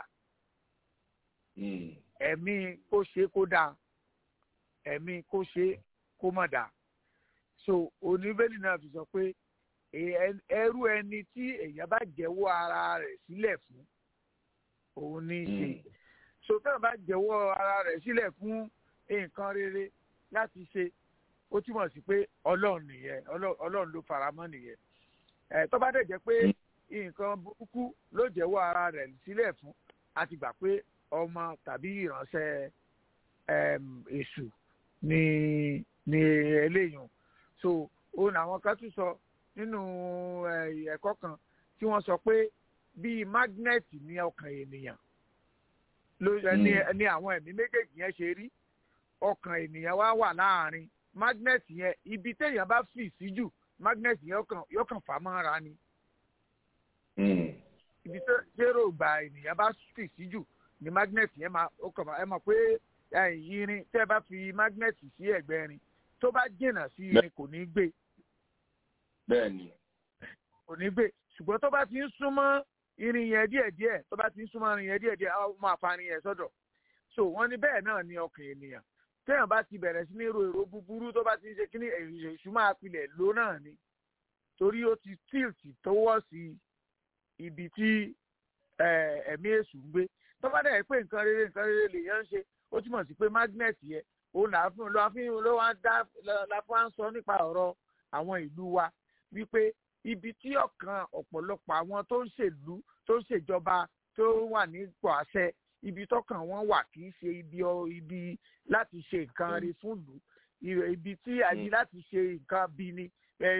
ẹ̀mí kó ṣe kó dáa ẹ̀mí kó ṣe kó má dáa so oníbẹ̀lì náà fi sọ pé ẹrú ẹni tí èèyàn bá jẹ́wọ́ ara rẹ̀ sílẹ̀ fún òun ní í ṣe sọtàn bá jẹ́wọ́ ara rẹ̀ sílẹ̀ fún nǹkan rere láti ṣe ó túmọ̀ sí pé ọlọ́run nìyẹn ọlọ́run ló faramọ́ nìyẹn ẹ̀ tó bá dẹ̀ jẹ́ pé nǹkan burúkú ló jẹ́wọ́ ara rẹ̀ sílẹ̀ fún a ti gbà pé ọmọ tàbí ìránṣẹ́ èṣù ni ni eléyìí so òun àwọn kan tún sọ nínú ẹ̀kọ́ kan tí wọ́n sọ pé bíi mágnẹ́ẹ̀tì ní ọkàn ènìyàn ló ní àwọn ẹ̀mí méjèèjì yẹn ṣe rí ọkàn ènìyàn wá wà láàrin mágnẹ́ẹ̀tì yẹn ibi téèyàn bá fì sí jù mágnẹ́ẹ̀tì yẹn yóò kàn fà mọ́ra ni ibi tẹ́rọ ìgbà ènìyàn bá fì sí jù ni mágnẹ́ẹ̀tì yẹn máa ó kàn ẹ mọ̀ pé irin tẹ́ bá fi mágnẹ́ẹ̀tì sí ẹ̀gbẹ́ irin tó bá jìnnà sí irin kò ní gbé
bẹ́ẹ̀ni
kò ní gbé ṣùgbọ́n tó bá ti ń súnmọ́ irin yẹn díẹ̀díẹ̀ tó bá ti ń súnmọ́ irin yẹn díẹ̀díẹ̀ á máa fa irin yẹn sọ́dọ̀ so wọ́n ní bẹ́ẹ̀ náà ni ọkàn ènìyàn téèyàn bá ti bẹ̀rẹ̀ sí ní ro èrò búburú tó bá ti ń ṣe kíní èṣù máa pilẹ̀ ló náà ni torí ó ti tilt tọwọ́ sí ibi tí ẹ̀mí èṣù ń gbé tó bá dẹ̀ pé nǹkan rere nǹkan rere lèèyàn ń ṣe ó túmọ̀ sí pé magnet yẹn òun là fún ló fi ló wá dá la fún wa ń sọ nípa ọ̀rọ̀ àwọn ìlú wa wípé ibi tí ọ̀kan ọ̀pọ̀lọpọ̀ àwọn tó ń ṣèlú tó ń ṣèjọba tó wà nípò àṣẹ ibi tọkàn wọn wà kì í ṣe ibi ibi láti ṣe nǹkan rí fún ìlú ibi tí àyè láti ṣe nǹkan bí ni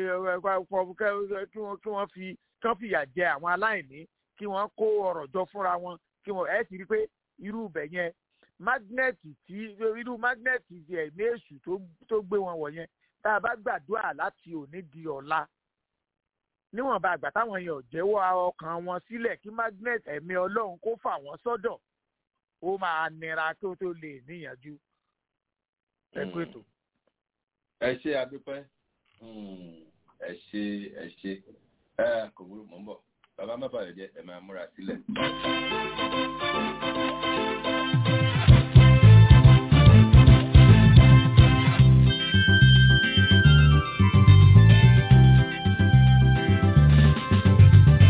kí wọ́n fi kán fìyà jẹ àwọn aláìní kí wọ́n kó ọrọ̀ jọ fúnra wọn kí wọ́n ẹ̀ ti rí pé irú ibẹ̀ yẹn mágnẹ́ẹ̀tì tí irú mágnẹ́ẹ̀tì ẹ̀mí èṣù tó gbé wọn wọ̀ yẹn tá a bá gbàdúrà láti òní di ọ̀la níwọ̀nba àgbà táwọn yẹn ò jẹ́wọ́ ọkàn wọn sílẹ̀ kí magnet ẹ̀mí ọlọ́run kó fà wọ́n sọ́dọ̀ ó máa nira kí ó tó lè níyànjú ẹkú ètò.
ẹ ṣe adúpẹ́ ẹ ṣe ẹ ṣe ẹ kò burú mọ́ ń bọ̀ bàbá má bàa jẹ́ ẹ máa múra sílẹ̀.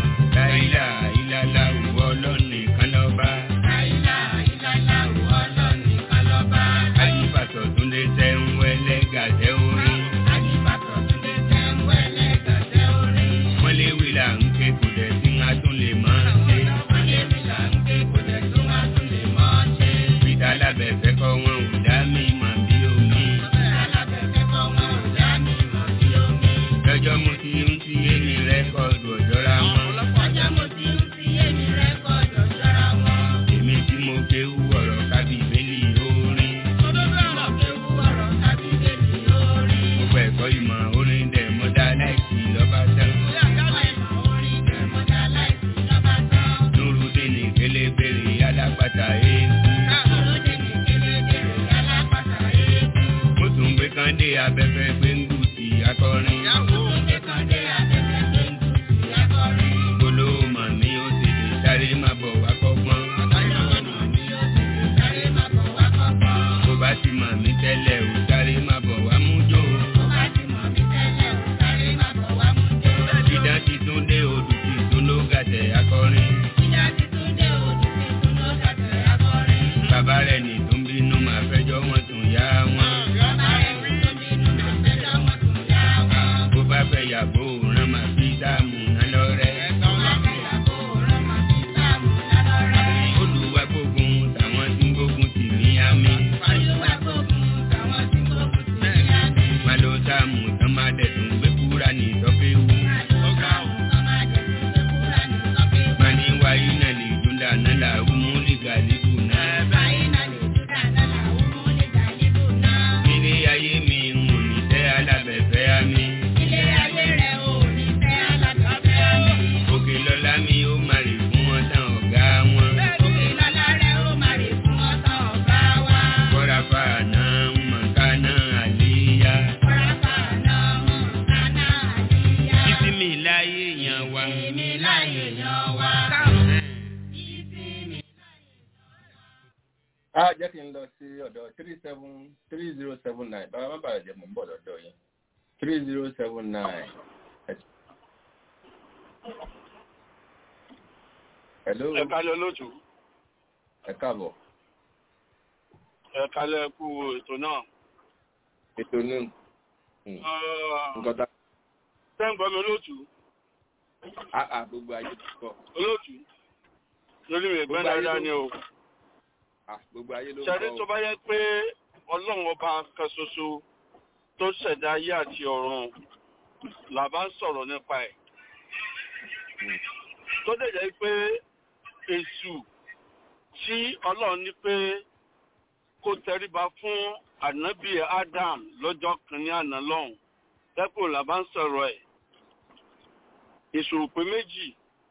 láìlà ìlàlà òwò ọlọ́run nìkan lọ́ba. láìlà ìlàlà òwò ọlọ́run. kan dé abẹ́fẹ́ gbẹ́ngù sí akọrin. Túndé kan dé abẹ́fẹ́ gbẹ́ngù sí akọrin. Bolo mọ̀ mi ó sì lè sáré má bọ̀ wá kọ́gbọ́n. Bó bá ti mọ̀ mí tẹ́lẹ̀ ò sáré má bọ̀ wá mú jò. Ìdán ti tún dé odù ti tún ló gàtẹ̀ akọrin. Bàbá rẹ̀ ní tó ń bínú máa fẹjọ́ wọn tún yá wọn. Bó bá fẹ́ yàgò rán máa fi dáàmú náà lọ́rẹ́. Olúwa gbógun tàwọn tí ń gbógun tì mí àmì. Má ló sáàmù tán má dẹ̀ tún gbé kúra ní ìtọ́fẹ́wù. Má ní wáyé náà lè dúndà náà làwọn mú lè gàlíbù náà. Ilé ayé mi ń wò ní tẹ́ alábẹ̀fẹ́ àmì. Òkè lọ́lá mi ó má rè fún wọn tán ọ̀gá wọn. Kọ́ra fa àná ń mọ̀ ká náà àléyá. Títí mi láyé èèyàn wa.
a jẹ́ kí n lọ sí ọ̀dọ̀ three seven three zero seven nine bàbá má bàa jẹ́ mò ń bọ̀ lọ́dọ̀ yín three zero seven nine. hello.
ẹ kálẹ̀ lójú.
ẹ káàbọ̀.
ẹ kálẹ̀ kú ètò náà.
ètò náà. nǹkan tá.
sẹ́ǹgbọ́n mi olóòtú.
àà gbogbo ayé ti kọ́.
olóòtú. lórí mi ìgbẹ́ dáadáa ni o
gbogbo ayé ló ń
ṣẹ́rí tó bá yẹ pé ọlọ́run ọba kan ṣoṣo tó ṣẹ̀dá ayé àti ọ̀run là bá ń sọ̀rọ̀ nípa ẹ̀. tó dẹ̀ jẹ́ pé èṣù tí ọlọ́run ní pé kó tẹríba fún ànábì Adam lọ́jọ́ kìíní àná lọ́hùn dẹ́kun là bá ń sọ̀rọ̀ ẹ̀. èṣù ò pé méjì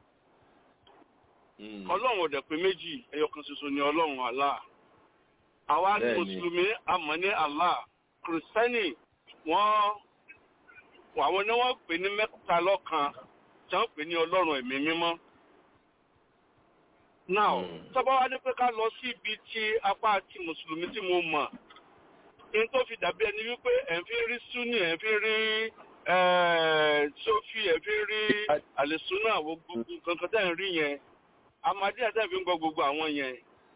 ọlọ́run ọ̀dẹ̀ pé méjì ẹyọ kan ṣoṣo ni ọlọ́run Allah àwa ní mùsùlùmí àmọ́ ní Allah kìrìsìtẹ́nì wọ́n àwọn ni wọ́n pè ní mẹ́ta lọ́kan tí wọ́n pè ní ọlọ́run ẹ̀mí mímọ́. now tọ́ba wa ní pé ká lọ sí ibi tí apá ti mùsùlùmí tí mo mọ̀ ní tó fi dàbí ẹni wípé ẹ̀ ń fi rí súnì ẹ̀ ń fi rí sófì ẹ̀ fi rí àlẹ́sùnà gbogbo kankan tẹ́ ń rí yẹn amadi àtàbí ń gbọ́ gbogbo àwọn yẹn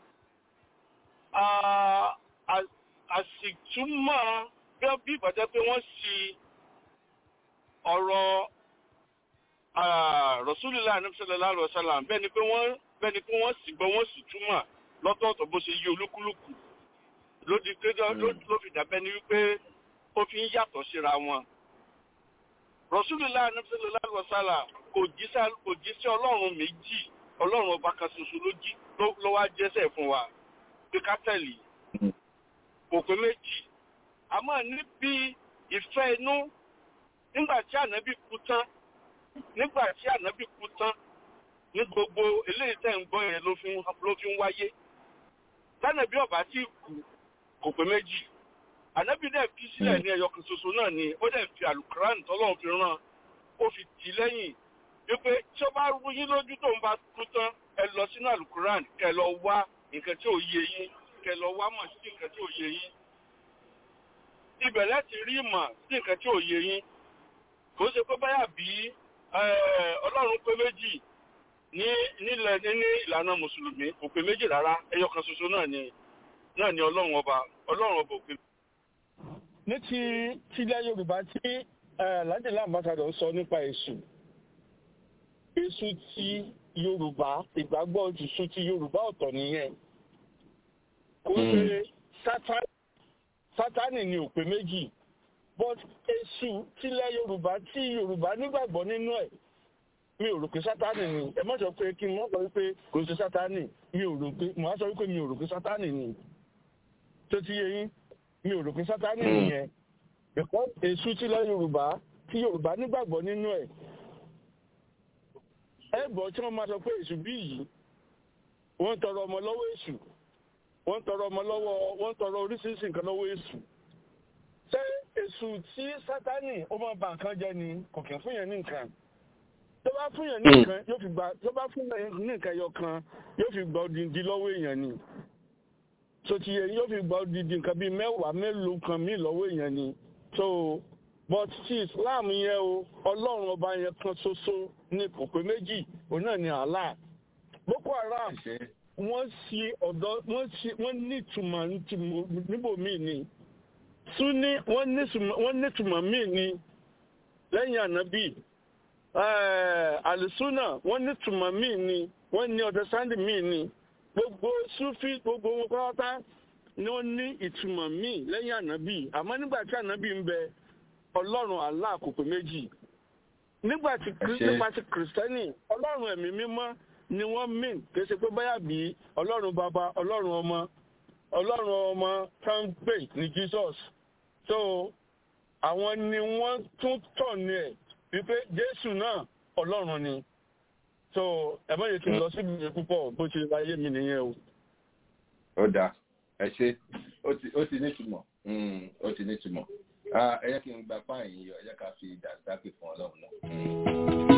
àsìtúmọ̀ bí ìbàjẹ́ pé wọ́n sì ọ̀rọ̀ Rasulullah sallallahu alaihi wasallam bẹ́ẹ̀ ni pé wọ́n bẹ́ẹ̀ ni pé wọ́n sì gbọ́ wọ́n sì túmọ̀ lọ́tọ̀ọ̀tọ̀ bó ṣe yí olúkúlùkù ló di pé ló fi dàbẹ́ ni wípé ó fi ń yàtọ̀ síra wọn. Rasulullah sallallahu alaihi wasallam kò jíṣẹ́ ọlọ́run méjì ọlọ́run ọba kan ṣoṣo ló jí ló wá jẹ́sẹ̀ fún wa pé ká tẹ̀lé kò pé méjì àmọ́ níbi ìfẹ́ inú nígbà tí ànábì kú tán nígbà tí ànábì kú tán ní gbogbo eléyìí tẹ̀ ń gbọ́ yẹn ló fi ń wáyé tánàbí ọba tí kú kò pé méjì ànábì dẹ̀ fi sílẹ̀ ní ẹyọ kan ṣoṣo náà ni ó dẹ̀ fi àlùkùránì tọ́lọ́run fi rán ó fi tì lẹ́yìn wípé tí ó bá rú yín lójú tó ń bá kú tán ẹ lọ sínú alukuran kẹ lọ wá nǹkan tí ò yé yín kẹ lọ wá mọ̀ sí nǹkan tí ò yé yín ibẹ̀ láti rí ìmọ̀ sí nǹkan tí ò yé yín kò ṣe pé báyà bí ọlọ́run pé méjì ní nílẹ̀ ní ìlànà mùsùlùmí kò pé méjì rárá ẹyọ kan ṣoṣo náà ni náà ni ọlọ́run ọba ọlọ́run ọba òpin.
ní ti tilẹ̀ yorùbá tí lájẹ̀lá ambassadọ̀ sọ nípa èṣù èṣù ti yorùbá ìgbàgbọ́ èṣù ti yorùbá ọ̀tọ̀ nìyẹn kò ṣe sátánì ni òpè méjì but èṣù tilẹ̀ yorùbá tí yorùbá nígbàgbọ́ nínú ẹ̀ mi ò rò pé sátánì ni ẹ má sọ pé kí n má sọ wípé kò ṣe sátánì mi ò rò pé mo á sọ wípé mi ò rò pé sátánì ni tó ti yé yín mi ò rò pé sátánì nìyẹn because èṣù tilẹ̀ yorùbá tí yorùbá nígbàgbọ́ nínú ẹ̀ ẹ gbọ́ tí wọ́n máa sọ pé èṣù bí yìí wọ́n ń tọrọ ọmọ lọ́wọ́ èṣù wọ́n ń tọrọ ọmọ lọ́wọ́ wọ́n ń tọrọ oríṣiríṣi nǹkan lọ́wọ́ èṣù ṣé èṣù tí sátánì ó máa ba nǹkan jẹ́ ni kò kí ń fún yẹn ní nǹkan tó bá fún yẹn ní nǹkan yóò fi gba tó bá fún yẹn ní nǹkan ẹyọ kan yóò fi gba odindi lọ́wọ́ èèyàn ni so ti yẹ yóò fi gba odindi nǹkan bíi mẹ́wàá mélòó kan míì lọ́wọ́ èèyàn ni so but ti islam yẹn o ọlọ́run ọba yẹn kan ṣoṣo ní kò pé méjì òun náà ni allah boko haram wọ́n ṣe ọ̀dọ́ wọ́n ṣe wọ́n ní ìtumọ̀ níbòmíì ni sunni wọ́n ní ìtumọ̀ míì ni lẹ́yìn ànábì àlùsúnà wọ́n ní ìtumọ̀ míì ni wọ́n ní ọ̀dẹ́sándì míì ni gbogbo sufi gbogbo wọn pátá ni wọ́n ní ìtumọ̀ míì lẹ́yìn ànábì àmọ́ nígbà tí ànábì ń bẹ ọlọ́run Allah kò pé méjì nígbà tí nípa ti kìrìsìtẹ́nì ọlọ́run ẹ̀mí mímọ́ ni wọ́n mìn kì í ṣe pé báyà bí ọlọ́run bàbá ọlọ́run ọmọ ọlọ́run ọmọ kan pè ní Jesus so àwọn ni wọ́n tún tọ̀ ní ẹ̀ wípé Jésù náà ọlọ́run ni so ẹ má yẹ kí n lọ síbi ìwé púpọ̀ bó ṣe láyé mi nìyẹn o.
ó dáa ẹ ṣe ó ti nítumọ̀ ó ti nítumọ̀ ẹ yẹ kí n gba fáìn yọ ẹ yẹ ká fi dàgbàpè fún ọlọ́run náà.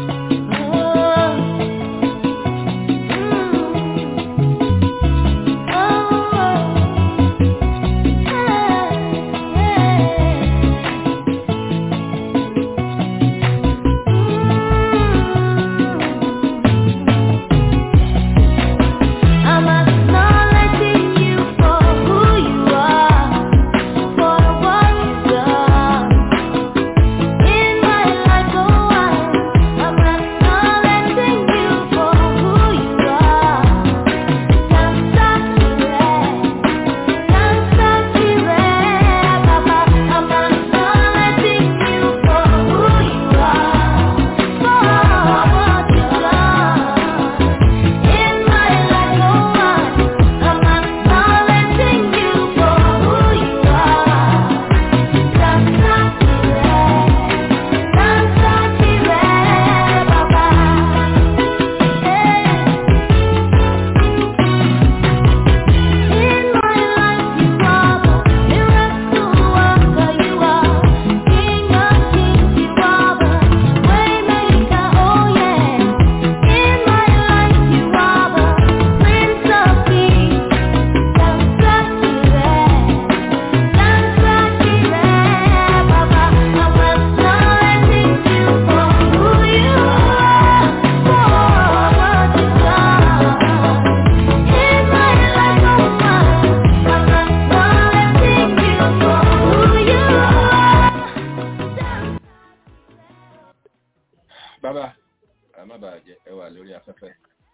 bàbá ẹ má bàa jẹ ẹ wà lórí afẹ́fẹ́.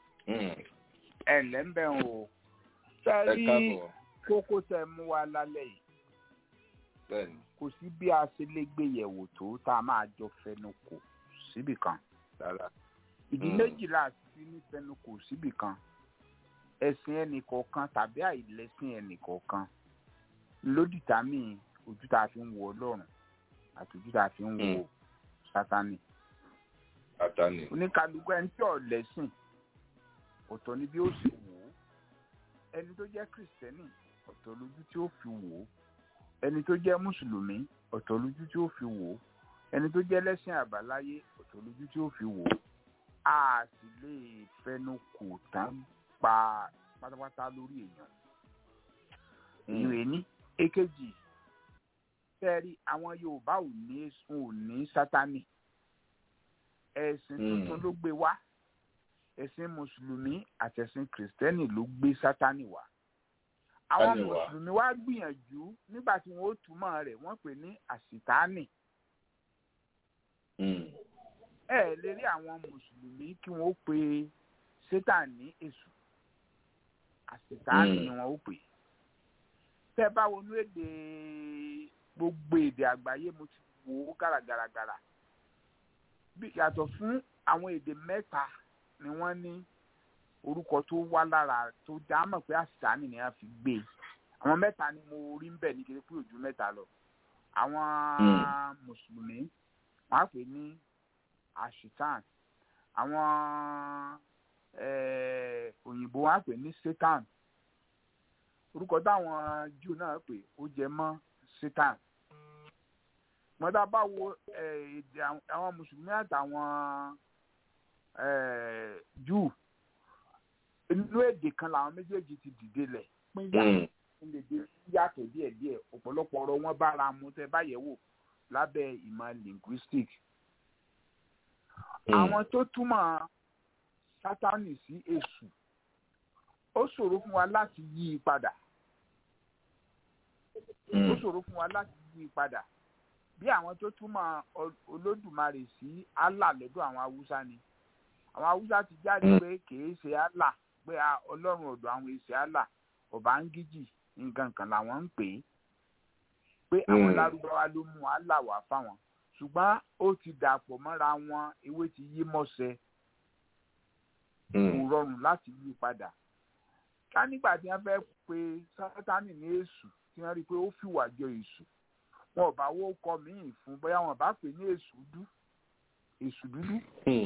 ẹ ǹlẹ́ ń bẹ̀ ń o sẹ́rí kókó tẹ mú wa lálẹ́ yìí
bẹ́ẹ̀ni
kò sí bí a ṣe lè gbé yẹ̀wò tó tá a máa jọ fẹnu kò síbì kan
rárá.
ìdí méjìlá sí ní fẹnu kò síbì kan ẹ̀sìn ẹnìkọ̀ọ̀kan tàbí àìlẹ́sìn ẹnìkọ̀ọ̀kan lódìtámì ojú tá a fi ń wo ọlọ́run àti ojú tá a fi ń wo sátánì
àtàní.
oníkàlùkù ẹni tí ò lẹ́sìn ọ̀tọ̀ ni bí ó ṣe wò ó ẹni tó jẹ́ kìrìsìtẹ́nì ọ̀tọ̀ lójú tí ó fi wò ó ẹni tó jẹ́ mùsùlùmí ọ̀tọ̀ lójú tí ó fi wò ó ẹni tó jẹ́ lẹ́sìn àbáláyé ọ̀tọ̀ lójú tí ó fi wò ó a sì lè fẹnu kò tán pa pátápátá lórí èèyàn ìwé ní èkejì fẹ́ẹ́rí àwọn yorùbá ò ní ò ní sátánì ẹ̀sìn tuntun ló gbé wá ẹ̀sìn mùsùlùmí àtẹ̀sìn kìrìsìtẹ́nì ló gbé sátánì wá àwọn mùsùlùmí wá gbìyànjú nígbà tí wọn ó túmọ̀ rẹ̀ wọ́n pè ní àṣìtáànì ẹ lè rí àwọn mùsùlùmí kí wọn ó pe sátán ní èṣù àṣìtáànì ni wọn ó pè tẹ́ bá wọnú èdè gbogbo èdè àgbáyé mo ti wò ó gàràgàràgàrà bí yàtọ̀ fún àwọn èdè mẹ́ta ni wọ́n ní orúkọ tó wá lára tó já mọ̀ pé àṣìṣàní ni wọ́n fi gbé e àwọn mẹ́ta ni mo rí ń bẹ̀ ní kiri pé ojú mẹ́ta lọ àwọn mùsùlùmí wọ́n á pè ní àṣìtàn àwọn òyìnbó wọ́n á pè ní satan orúkọ táwọn júù náà pè ó jẹ mọ́ satan mọ́tà bá wo èdè àwọn mùsùlùmí àtàwọn júù inú èdè kan làwọn méjèèjì ti dìde lẹ̀ pín yà lédè yàtọ̀ díẹ̀díẹ̀ ọ̀pọ̀lọpọ̀ ọ̀rọ̀ wọn bára mu tẹ́ báyẹ̀ wò lábẹ́ ìmọ̀ linguistic. àwọn tó túmọ̀ sátánì sí èṣù ó ṣòro fún wa láti yí i padà ó ṣòro fún wa láti yí i padà bí àwọn tó túmọ̀ olódùmarè sí allah lọ́dọ̀ àwọn haúsá ni àwọn haúsá ti jáde pé kìí ṣe allah pé ọlọ́run ọ̀dọ̀ àwọn èsì allah ọ̀bángíjì nǹkan kan làwọn ń pè é pé àwọn lárúbáwá ló mú allah wá fáwọn ṣùgbọ́n ó ti dàpọ̀ mọ́ra wọn ewé ti yí mọ́sẹ̀ kò rọrùn láti yí padà ká nígbà tí wọ́n fẹ́ pe sátánì ní èṣù tí wọ́n rí i pé ó fìwà jọ èṣù wọn ò bá wó kọ míì fún bóyá wọn bá pè ní èṣù dú èṣù dúdú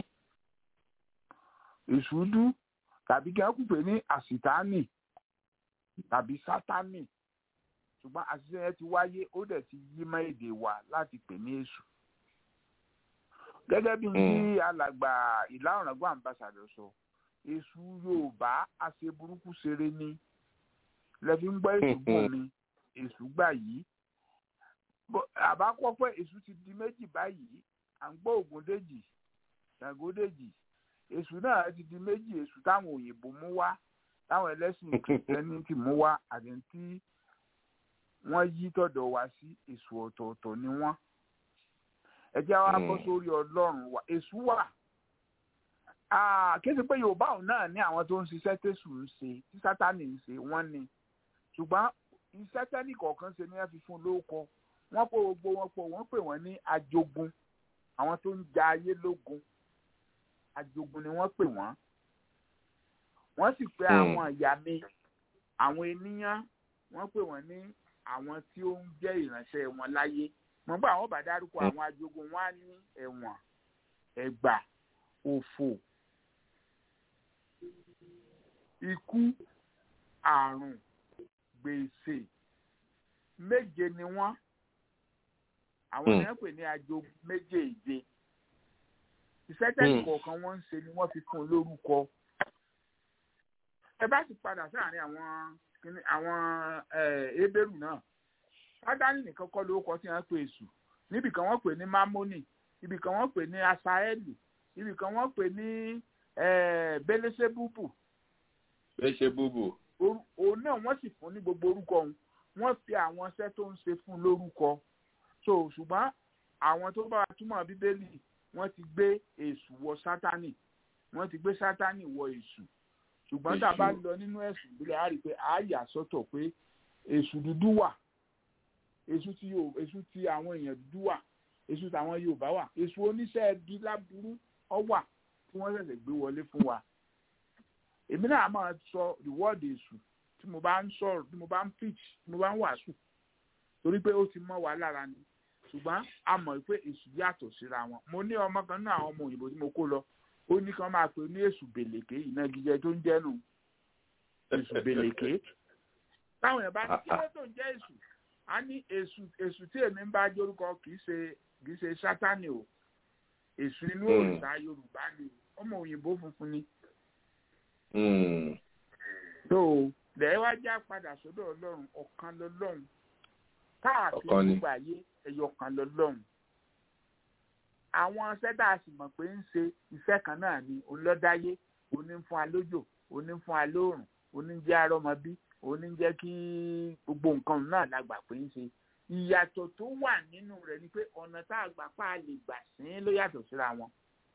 èṣù dú tàbí kí wọn kú pè ní àsìtánì tàbí sátánì ṣùgbọ́n àṣìṣe yẹn ti wáyé ó dẹ̀ ti yí mọ́ èdè wa láti pè ní èṣù gẹ́gẹ́ bí ní alàgbà ìlà ọ̀ràngún àmbàsàdọ̀ sọ èṣù yorùbá àṣẹ burúkú ṣeré ní lẹ́fi ń gbọ́ èṣù gùn mi èṣù gbà yìí àbá kọ́ pé èṣù ti di méjì báyìí à ń gbọ́ ògúndèjì ṣàgódèjì èṣù náà ti di méjì èṣù táwọn òyìnbó mú wá táwọn ẹlẹ́sìn kìrìtẹ́nì ti mú wá àti tí wọ́n yí tọ̀dọ̀ wá sí èṣù ọ̀tọ̀ọ̀tọ̀ ni wọ́n ẹ jẹ́ wá bọ́ sórí ọlọ́run wa èṣù wà kéde pé yorùbá òun náà ní àwọn tó ń ṣiṣẹ́ tẹ̀sù ń ṣe tí sátánì ń ṣe wọ́n ní ṣùgbọ́n iṣẹ́ tẹ́nì kọ̀ọ̀kan ṣe ni wọ́n fi fún lóko wọ́n pò gbogbo wọn pò wọ́n pè wọ́n ní ajogun àwọn tó ń ja ayé lógun ajogun ni wọ́n pè wọ́n wọ́n sì pè àwọn ìyá mi àwọn ènìyàn wọ́n pè wọ́n ní àwọn tí ó ń jẹ́ ìránṣẹ́ wọn láyé mo bá àwọn bá dárúkọ àwọn ajogun wọn á ní ẹ̀wọ̀n ẹ̀gbà òfò ikú àrùn gbèsè méje ni wọ́n àwọn èèyàn pè ní ajogun méjèèje iṣẹ́ tẹ́lẹ̀ kọ̀ọ̀kan wọ́n ń ṣe ni wọ́n fi fún un lórúkọ ẹ bá sì padà sáàrin àwọn àwọn ebéèrú náà sádánì nìkan kọ́ lórúkọ tí wọ́n pè èṣù níbì kan wọ́n pè ní mámónì ibì kan wọ́n pè ní asaẹ́lì ibì kan wọ́n pè ní bẹ́lẹ́sẹ̀bùbù.
bẹ́lẹ́sẹ̀bùbù.
òun náà wọ́n sì fún ní gbogbo orúkọ òun wọ́n fi àwọn iṣẹ́ tó ń ṣe fún lórúkọ so ṣùgbọ́n àwọn tó bá wa túmọ̀ bíbélì wọ́n ti gbé èṣù wọ sátánì wọ́n ti gbé sátánì wọ èṣù ṣùgbọ́n tá a bá lọ nínú ẹ̀sùn ìbílẹ̀ á rí i pé a yà sọ́tọ̀ pé èṣù dúdú wà èṣù tí èṣù tí àwọn èèyàn dúdú wà èṣù táwọn yorùbá wà èṣù oníṣẹ́ ẹbí láburú ọ wà tí wọ́n ṣẹ̀ṣẹ̀ gbé wọlé fún wa èmi náà máa sọ rìwọ́ọ̀dì èṣù tí mo bá ń sọ̀rọ̀ tí mo bá ń pitch tí mo bá ń wàásù torí pé ó ti mọ́ wa lára ni ṣùgbọ́n a mọ̀ pé èṣù yàtọ̀ síra wọn mo ní ọmọ kan náà àwọn ọmọ òyìnbó tí mo kó lọ ó ní kí wọ́n máa pè ní èṣù bèlèké ìnagijẹ tó ń jẹ́nu èṣù bèlèké táwọn èèyàn bá ní kí ló tó ń jẹ́ èṣù a ní èṣù èṣù tí èmi ń bá jórúkọ kì í ṣe kì í ṣe sátánì o èṣù inú òrìṣà yorùbá ni ọmọ òyìnbó funfun ni. tó lẹ́yìn wá já padà sọ́dọ̀ ọlọ́run ọ̀kan lọ́lọ́run káàkiri gbogbo ayé ẹ̀yọ kan lọ́lọ́run àwọn sẹ́dá a sì mọ̀ pé ń ṣe iṣẹ́ kan náà ni olọ́dáyé oní ń fún wa lójò oní ń fún wa lóòrùn oní ń jẹ́ arọ́mọbí oní ń jẹ́ kí gbogbo nǹkan náà la gbà pé ń ṣe ìyàtọ̀ tó wà nínú rẹ̀ ni pé ọ̀nà tá a gbà pa á lè gbà sí ló yàtọ̀ síra wọn.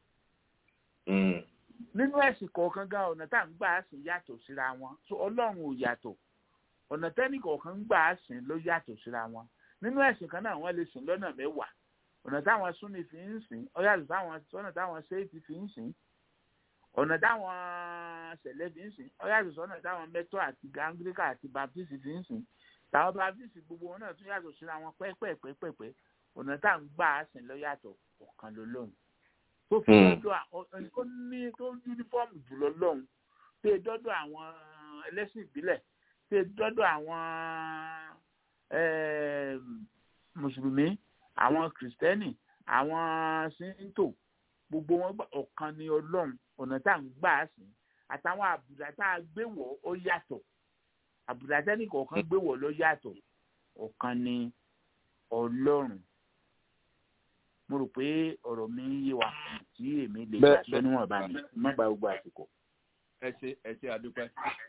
nínú ẹ̀sìn kọ̀ọ̀kan gan ọ̀nà tá à ń gbà á sìn yàtọ̀ síra wọn so ọlọ́run ò yàtọ̀ ọ̀nà tẹ́nì kọ̀ọ̀kan ń gbà á sìn ló yàtọ̀ síra wọn nínú ẹ̀sìn kan náà wọ́n lè sìn lọ́nà mẹ́wàá ọ̀nà táwọn súnni fi ń sìn ó yàtọ̀ táwọn ọ̀nà táwọn ṣéètì fi ń sìn ọ̀nà táwọn ṣẹ̀lẹ̀ fi ń sìn ó yàtọ̀ sọ́nà táwọn mẹ́tọ́ àti gangríkà àti baptist fi ń sìn táwọn baptist gbogbo wọn náà tún yàtọ̀ síra wọn pẹ́pẹ́pẹ́pẹ́ ọ̀nà tá à ń gbà á sìn lọ yàtọ̀ ọ̀kan ló lóhùn tó fi dọ́dọ̀ tó ní tó yúnífọ́ọ̀mù jùlọ lọ́hùn tó yẹ dọ́dọ̀ àwọn ẹlẹ́sìn ìbílẹ̀ tó yẹ dọ́dọ̀ àwọn mùsùlùmí àwọn kìrìsìtẹ́nì àwọn síntò gbogbo wọn gbà ọ̀kan ni ọlọ́run ọ̀nà tá à ń gbà á sìn àtàwọn àbùdá tá a gbé wọ̀ ó yàtọ̀ àbùdá tẹ́nì kọ̀ọ̀kan gbé wọ̀ ló yàtọ̀ ọ̀kan ni ọlọ́run mo rò pé ọ̀rọ̀ mi ń yé wa tí èmi lè gbà sọ níwọ̀n bá mi má gba gbogbo àsìkò.
ẹ ṣe ẹ ṣe àdúpẹ́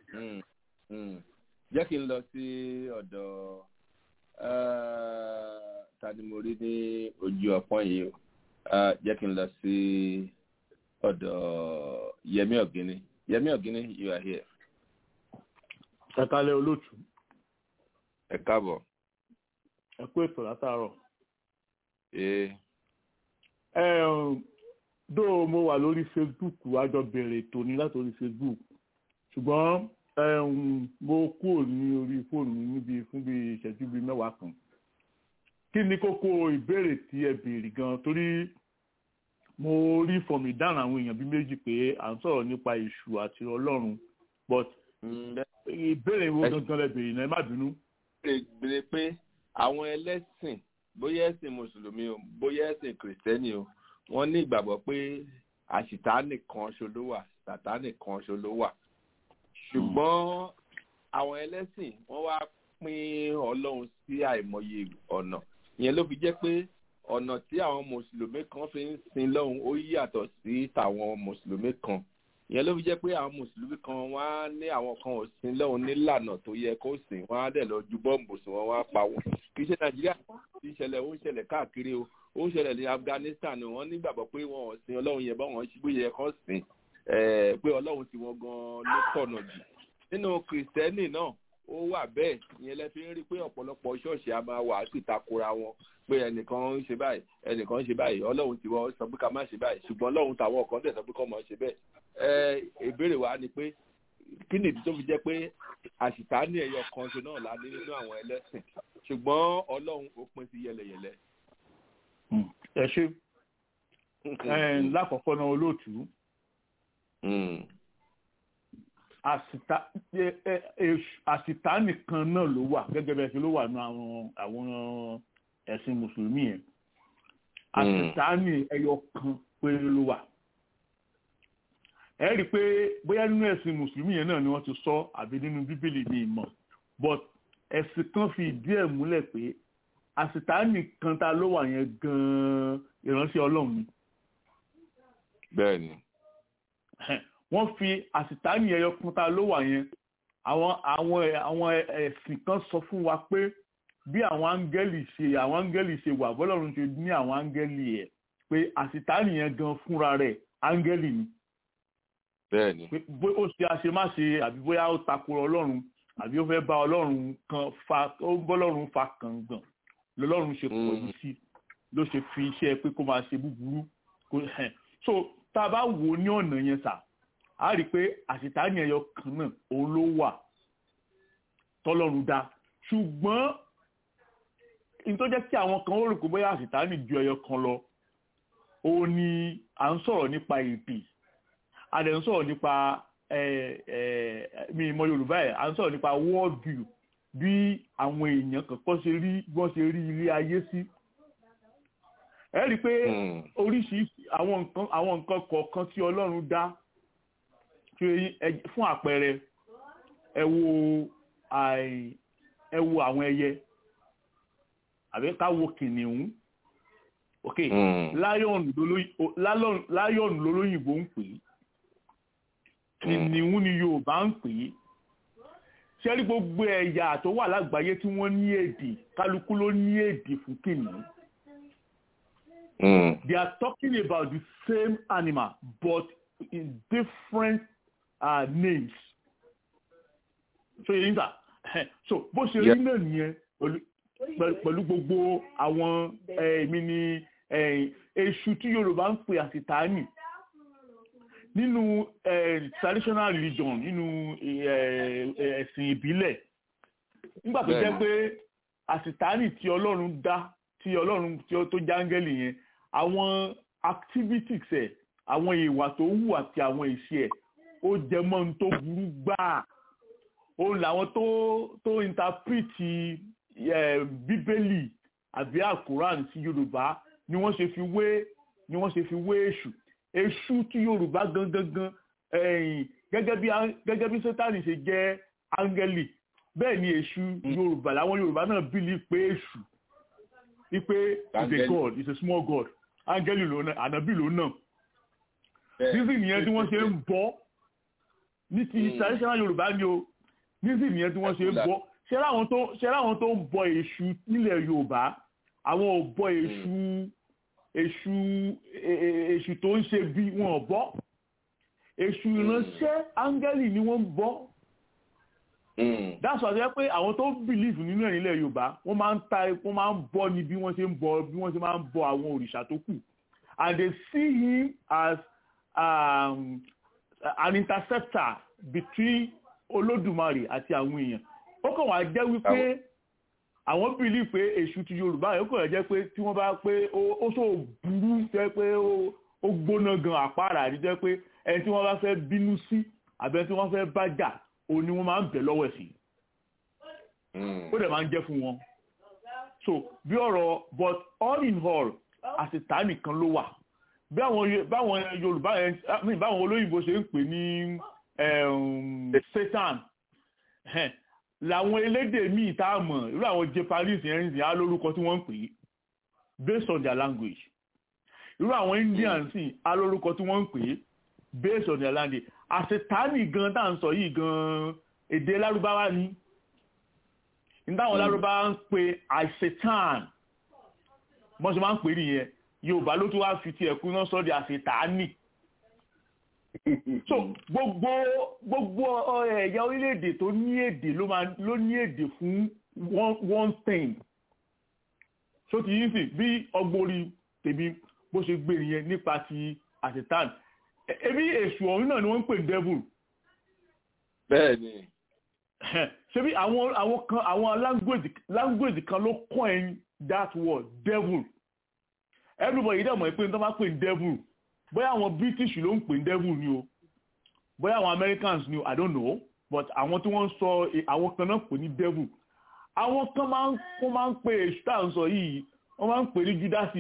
jẹ́ kí n lọ sí ọ̀dọ̀ ta ni mo rí ní ojú ọpọ́n yìí o jẹ́ kí n lọ sí ọ̀dọ̀ Yẹmí Ọ̀gíní Yẹmí Ọ̀gíní you are here.
ẹ kálẹ̀ olóòtú.
ẹ káàbọ̀.
ẹ kú ètò látàárọ̀.
ee.
ẹ dó mo wà lórí Facebook àjọ bẹ̀rẹ̀ ètò ní látòrí Facebook ṣùgbọ́n mo kúrò ní orí fóònù mi níbi fún bí ìṣẹ́jú bíi mẹ́wàá kan kí ni kókó ìbéèrè tí ẹ béèrè gan torí mo rí fọmì dáhùn àwọn èèyàn bíi méjì pé à ń sọ̀rọ̀ nípa èṣù àti ọlọ́run but ìbéèrè wo gangan lẹ béèrè náà ẹ má bínú.
béèrè pé àwọn ẹlẹ́sìn bóyá ẹ̀sìn mùsùlùmí o bóyá ẹ̀sìn kìrìsìtẹ́nì o wọ́n ní ìgbàgbọ́ pé àṣìtánì kan ṣo ló wà sàtánì kan ṣo ló wà ṣùgbọ́n àwọn ẹlẹ́sìn wọ́n wá pín ọlọ́run sí àìmọye ọ̀nà ìyẹn ló fi jẹ́ pé ọ̀nà tí àwọn mùsùlùmí kan fi ń sin lọ́hùn ó yàtọ̀ sí tàwọn mùsùlùmí kan ìyẹn ló fi jẹ́ pé àwọn mùsùlùmí kan wọ́n á ní àwọn kan ò sin lọ́hùn nílànà tó yẹ kó sìn wọ́n á dẹ̀ lọ ju bọ́ǹbù sí wọn wọ́n á pa wọn kì í ṣe nàìjíríà ti ṣẹlẹ̀ ó ń ṣẹlẹ̀ káàkiri o ó ń ṣẹlẹ̀ ní afghanistan wọ́n nígbàgbọ́ pé wọn ò sin ọlọ́run yẹn bá wọn ṣe bóyá kán sìn pé ọlọ́run tí wọ́n gan ló tọ̀nà jù nínú kìrìsìtẹ́nì náà ó wà bẹ́ẹ̀ ìyẹn lẹ fi ń rí pé ọ̀pọ̀lọpọ̀ ṣọ́ọ̀ṣì a máa wà á sì takora wọn pé ẹnìkan ń ṣe báyìí ẹnìkan ń ṣe báyìí ọlọ́run tí wọ́n sọ pé ká má ṣe báyìí ṣùgbọ́n ọlọ́run tàwọn kan tẹ̀ sọ pé kọ́ mọ̀ ṣe bẹ́ẹ̀ ẹ ìbéèrè wa ni pé kí nìdí tó fi jẹ́ pé àṣìtánì ẹ̀yọ kan ṣe náà la ní nínú àwọn ẹlẹ́sìn ṣùgbọ́n ọlọ́run ó pín sí yẹlẹyẹlẹ.
ẹ ṣe lákọ̀ọ́kọ́ náà olóòtú àsìtá nìkan náà ló wà gẹ́gẹ́ bẹ́ẹ̀ sí ló wà ní àwọn àwọn ẹ̀sìn mùsùlùmí yẹn àsìtá ní ẹyọ kan péré ló wà ẹ rí i pé bóyá nínú ẹ̀sìn mùsùlùmí yẹn náà ni wọ́n ti sọ àbí nínú bíbélì ní ìmọ̀ but ẹ̀sìn kan fi ìdí ẹ̀ múlẹ̀ pé àsìtá nìkan ta ló wà yẹn gan-an ìránṣẹ́ ọlọ́run ni.
bẹ́ẹ̀ni
wọ́n fi àsìtáàní ẹyọ kan ta ló wà yẹn àwọn àwọn àwọn ẹ̀sìn kan sọ fún wa pé bí àwọn áńgẹ́lì ṣe àwọn áńgẹ́lì ṣe wà bọ́lọ́run ṣe ní àwọn áńgẹ́lì ẹ̀ pé àsìtáàní yẹn gan fúnra rẹ̀ áńgẹ́lì ni.
bẹ́ẹ̀ni.
pé bó ó ṣe àṣemáṣe àbí bóyá ó takò ọlọ́run àbí ó fẹ́ bá ọlọ́run kan fa ó bọ́lọ́run fa kàngàn lọ́lọ́run ṣe pọ̀jù sí ló ṣe fi iṣẹ́ pé kó máa ṣe búburú so tá a bá wò ó ní ọ̀nà yẹn sà a rí i pé àṣetánì ẹyọ kan náà òun ló wà tọ́lọ́run dá ṣùgbọ́n ní tó jẹ́ kí àwọn kan ó rò pé bóyá àṣetánì ju ẹyọ kan lọ òun ni à ń sọ̀rọ̀ nípa èdè a dẹ̀ ń sọ̀rọ̀ nípa mi ìmọ̀ Yorùbá ẹ̀ à ń sọ̀rọ̀ nípa world view bí àwọn èèyàn kankan ṣe rí wọ́n ṣe rí ilé ayé sí ẹ rí i pé oríṣiríṣi àwọn nǹkan àwọn nǹkan kọ̀ọ̀kan tí Ọlọ́run dá fún àpẹẹrẹ ẹ wo ẹ wo àwọn ẹyẹ àbí ká wo kìnìún ok láyọ̀nù lólóyìnbó ń pè é kìnìún ni Yorùbá ń pè é ṣé rí gbogbo ẹ̀yà tó wà lágbàáyé tí wọ́n ní èdè kálukú ló ní èdè fún kìnìún. Mm. They are talking about the same animal but in different uh, names. So yẹn sà so bó ṣe rí náà nìyẹn pẹ̀lú gbogbo àwọn èmi ni èṣù tí Yorùbá ń pè àsìtáàní nínú traditional religion nínú ẹ̀sìn ìbílẹ̀ nígbà tó jẹ́ pé àsìtáàní tí Ọlọ́run dá tí Ọlọ́run tó jángẹ́lì yẹn àwọn activities ẹ̀ àwọn ìwà tó wù àti àwọn ìṣe ẹ̀ ó jẹ mọ́ ohun tó burú gbáà ó làwọn tó tó interpreti bíbélì àbí àkùrán sí yorùbá ni wọ́n ṣe fi wé ni wọ́n ṣe fi wé èṣù èṣù tí yorùbá gangan ẹ̀yìn gẹ́gẹ́ bí gẹ́gẹ́ bí sátani ṣe jẹ́ áńgẹ́lì bẹ́ẹ̀ ni èṣù yorùbá làwọn yorùbá náà bílí pé èṣù wípé is a god is a small god áńgẹ́lì ló náà ànábì ló náà nísìnyí nìyẹn tí wọ́n ṣe ń bọ́ ní ti traditional yorùbá ni o nísìnyí nìyẹn tí wọ́n ṣe ń bọ́ ṣé láwọn tó ṣé láwọn tó ń bọ èṣù nílẹ̀ yorùbá àwọn ò bọ èṣù èṣù èṣù tó ń ṣe bí wọn ò bọ èṣù ìránṣẹ́ áńgẹ́lì ni wọ́n ń bọ that's why ṣe pé àwọn tó believe nínú ẹ̀ nílẹ̀ yorùbá wọ́n máa ń ta wọ́n máa ń bọ ní bí wọ́n ṣe ń bọ bí wọ́n ṣe máa ń bọ àwọn òrìṣà tó kù and they see him as um, an interceptor between olódùmarè àti àwọn èèyàn ó kàn wá jẹ́ wípé àwọn bìlí pé èṣù ti yorùbá yẹn ó kàn jẹ́ pé tí wọ́n bá pé ó sọ burú jẹ́ pé ó gbóná gan àpárá àti jẹ́ pé ẹni tí wọ́n bá fẹ́ bínú sí àbẹ́ tí wọ́n fẹ́ bá jà òun ni wọ́n máa ń bẹ̀ lọ́wọ́ sí ó dẹ̀ máa ń jẹ́ fún wọn so bí ọ̀rọ̀ but all in all àṣetá nìkan ló wà bí àwọn yorùbá yẹn báwọn olóyìnbó ṣe ń pè ní satan làwọn elédè míì tá a mọ̀ irú àwọn japanese yẹn ń sìn á lórúkọ tí wọ́n ń pè é based on their language irú àwọn indians sìn á lórúkọ tí wọ́n ń pè é based on their language àṣetánì gan tá à ń sọ yìí gan èdè lárúbáwá ni nítawọn lárúbáwá ń pè àṣetán bọ́n ṣe máa ń pè é nìyẹn yorùbá ló tún wá fi tiẹ̀ kú náà sọ́ọ́ di àṣetánì so gbogbo gbogbo ẹ̀yà orílẹ̀-èdè tó ní èdè ló máa ló ní èdè fún one one thing so ti yín sì bí ọgbórí tèmi bó ṣe gbé nìyẹn nípa ti àṣetán ebi èṣù ọ̀hún náà ni wọ́n ń pè ní devil.
bẹ́ẹ̀ni.
ṣebí àwọn àwọn kan àwọn language language kan ló coin that word devil everybody dẹ̀ mọ̀ pé ní tó máa pè ní devil bóyá àwọn british ló ń pè ní devil ni o bóyá àwọn americans ni o i don't know but àwọn tí wọ́n ń sọ àwọn kan náà pè ní devil àwọn kan máa ń wọ́n máa ń pè èṣù tá à ń sọ yìí wọ́n máa ń pè ní judasi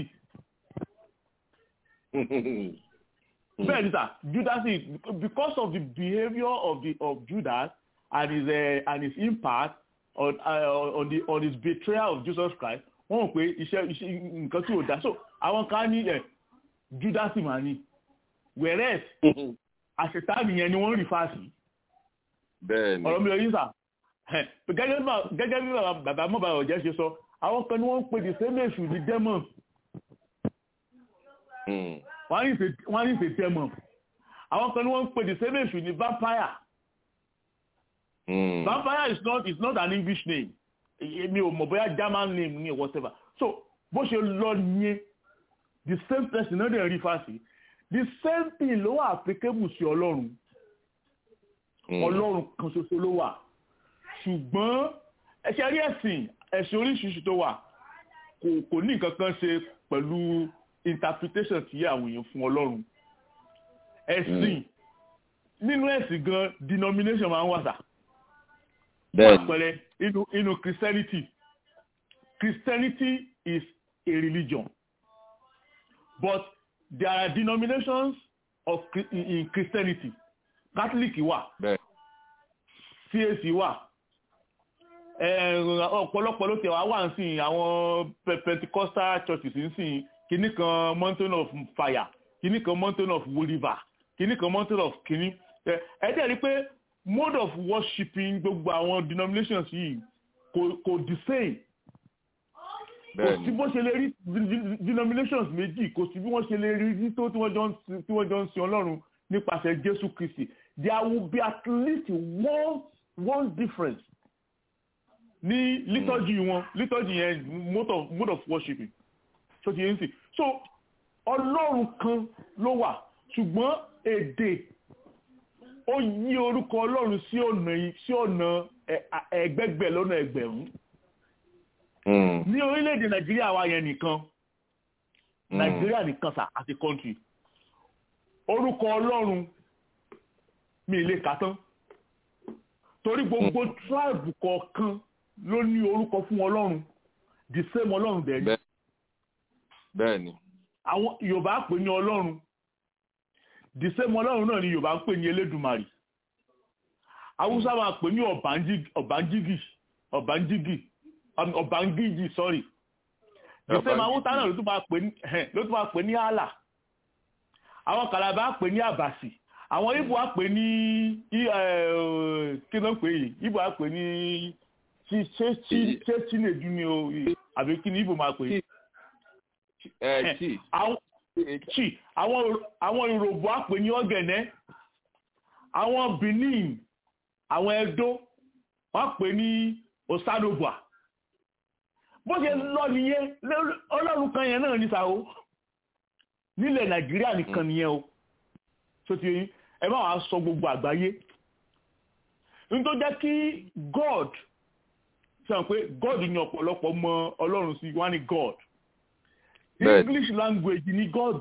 bẹ́ẹ̀ ni sà judasi because of the behaviour of the of judas and his uh, and his impact on uh, on the on his betrayal of jesus christ wọ́n mọ̀ pé iṣẹ́ iṣẹ́ nǹkan tí ò dá so àwọn kan ní ẹ̀ judasi máa ní whereas àṣetánì yẹn ni wọ́n rí fáàsì
bẹ́ẹ̀ni
ọ̀rọ̀ mi ò yí sà gẹ́gẹ́ bí bàbá mọ́bà ọ̀jẹ́ ṣe sọ àwọn kan ni wọ́n ń pè ní sẹ́mẹ̀sù ní demon wọ́n ní ìfẹ́ demon àwọn kan ni wọ́n ń pè ní sẹ́mẹ̀sù ní vampire vampire is not is not an english name mi ò mọ̀ bóyá german name ni whatever so bó ṣe lọ yẹn the same person náà dẹ̀ rí fásì the same thing ló wà applicable sí ọlọ́run ọlọ́run kan ṣoṣo ló wà ṣùgbọ́n ẹ̀ṣẹ̀ rí ẹ̀sìn ẹ̀sìn oríṣiríṣi tó wà kò kò ní nǹkan kan ṣe pẹ̀lú interpretation tí àwọn èèyàn fún ọlọ́run ẹ̀sìn nínú ẹ̀sìn gan denomination máa ń wà sà àpẹẹrẹ inú inú christianity christianity is a religion but there are denominations of in christianity catholic wà cac wà ọ̀pọ̀lọpọ̀ ló tẹ̀ wá wà ń sìn àwọn pentecostal churches ń sìn kìíní kan mountain of fire kìíní kan mountain of river kìíní kan mountain of kìíní ẹ dẹ̀ rí pé mode of worshiping gbogbo àwọn denominations yìí kò kò the same kò sí bó ṣe lè rí denominations méjì kò sí bí wọ́n ṣe lè rí tó tí wọ́n jọ ń sin ọlọ́run nípasẹ̀ jésù kristi there will be at least one one difference ní liturgy wọn liturgy yẹn mode of mode of worshiping so ti yẹn sì so ọlọ́run kan ló wà ṣùgbọ́n èdè ó yí orúkọ ọlọ́run sí ọ̀nà sí ọ̀nà ẹgbẹgbẹ lọ́nà ẹgbẹ̀rún ní orílẹ̀-èdè nàìjíríà wa yẹn nìkan nàìjíríà nìkan sà àti kọ́ńtì orúkọ ọlọ́run mi lè kà tán torí gbogbo tribe kọ̀ọ̀kan ló ní orúkọ fún ọlọ́run the same ọlọ́run dẹ̀ ni.
bẹ́ẹ̀ ni.
àwọn yorùbá pè ní ọlọ́run the same ọlọ́run náà ni yorùbá ń pè ní elédùmarè haúsá máa pè ní ọ̀bánjígì ọ̀bánjígì ọ̀bángíjì sorry the same haúsá náà ló tún máa pè ní ló tún máa pè ní àlà àwọn kàlàbà pè ní àbàsì àwọn ibo á pè ní kí ló ń pè yìí ibo á pè ní ṣé chinedu ni o àbí kí ni ibo máa pè chi àwọn yorùbá á pè ní ọ̀gẹ̀nẹ́ àwọn benin àwọn edo wọ́n pè ní osadobua bó ṣe lọ nìyẹn ọlọ́run kan yẹn náà ní sàó nílẹ̀ nàìjíríà nìkan nìyẹn o tó ti yín ẹ má wàá sọ gbogbo àgbáyé ní tó jẹ́ kí god sọ pé god ní ọ̀pọ̀lọpọ̀ mọ ọlọ́run sí wọ́n ní god english language ní god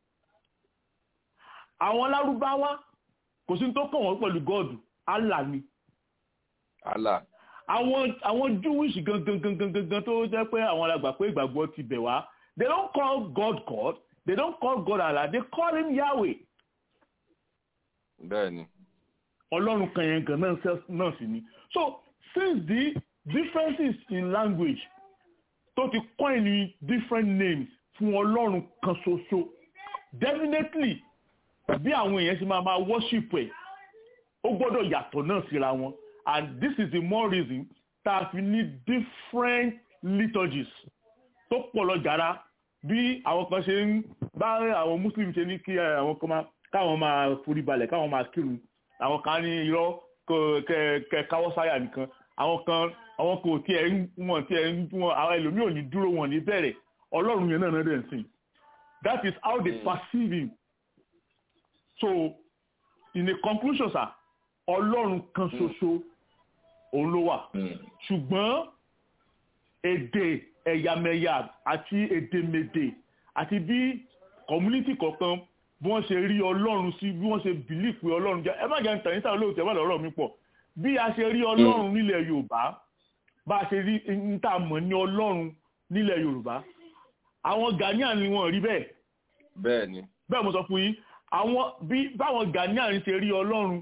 àwọn lárúbáwá kò sí tó kàn wọ́n pẹ̀lú god allah ni.
allah.
àwọn àwọn jewish gangan gangan gangan tó jẹ́ pé àwọn alàgbà pé ìgbàgbọ́ ti bẹ̀ wá they don't call god god they don't call god allah they call him yahweh.
bẹ́ẹ̀ni.
ọlọ́run kan yẹn gan náà sì ni so since the differences in language tó ti coin ní different names fún ọlọ́run kan ṣoṣo definitely bí àwọn èèyàn ṣe máa máa worship ẹ̀ ó gbọ́dọ̀ yàtọ̀ náà síra wọn and this is the more reason tá a fi ní different liturgies tó pọ̀ lọ jàrá bí àwọn kan ṣe ń bá àwọn muslim ṣe ní kí àwọn kan máa káwọn máa forí balẹ̀ káwọn máa kírun àwọn kan ní irọ́ kẹ káwọ́ sáyà nìkan àwọn kan àwọn kò tiẹ̀ ń wọ̀n tiẹ̀ ń wọ̀n àwọn ẹlòmíì ò ní dúró wọn ní bẹ̀rẹ̀ ọlọ́run yẹn náà náà dẹ̀ ń sìn that is how they perceive him so in a conclusion sir ọlọ́run kan ṣoṣo òun ló wà ṣùgbọ́n èdè ẹ̀yàmẹ̀yà àti èdèmèdè àti bí community kọ̀ọ̀kan bí wọ́n ṣe rí ọlọ́run sí bí wọ́n ṣe bìlí pé ọlọ́run jẹ́ ẹ má jẹ́ níta níta olóòtú ẹ má lọ́rọ̀ mi pọ̀ bí a ṣe rí ọlọ́run nílẹ̀ yorùbá bá a ṣe rí níta mọ̀ ní ọlọ́run nílẹ̀ yorùbá àwọn ghanaian ni wọ́n rí bẹ́ẹ̀.
bẹ́ẹ̀ ni.
bẹ́ẹ̀ mo sọ fún yín àwọn bí báwọn ghanaian ṣe rí ọlọ́run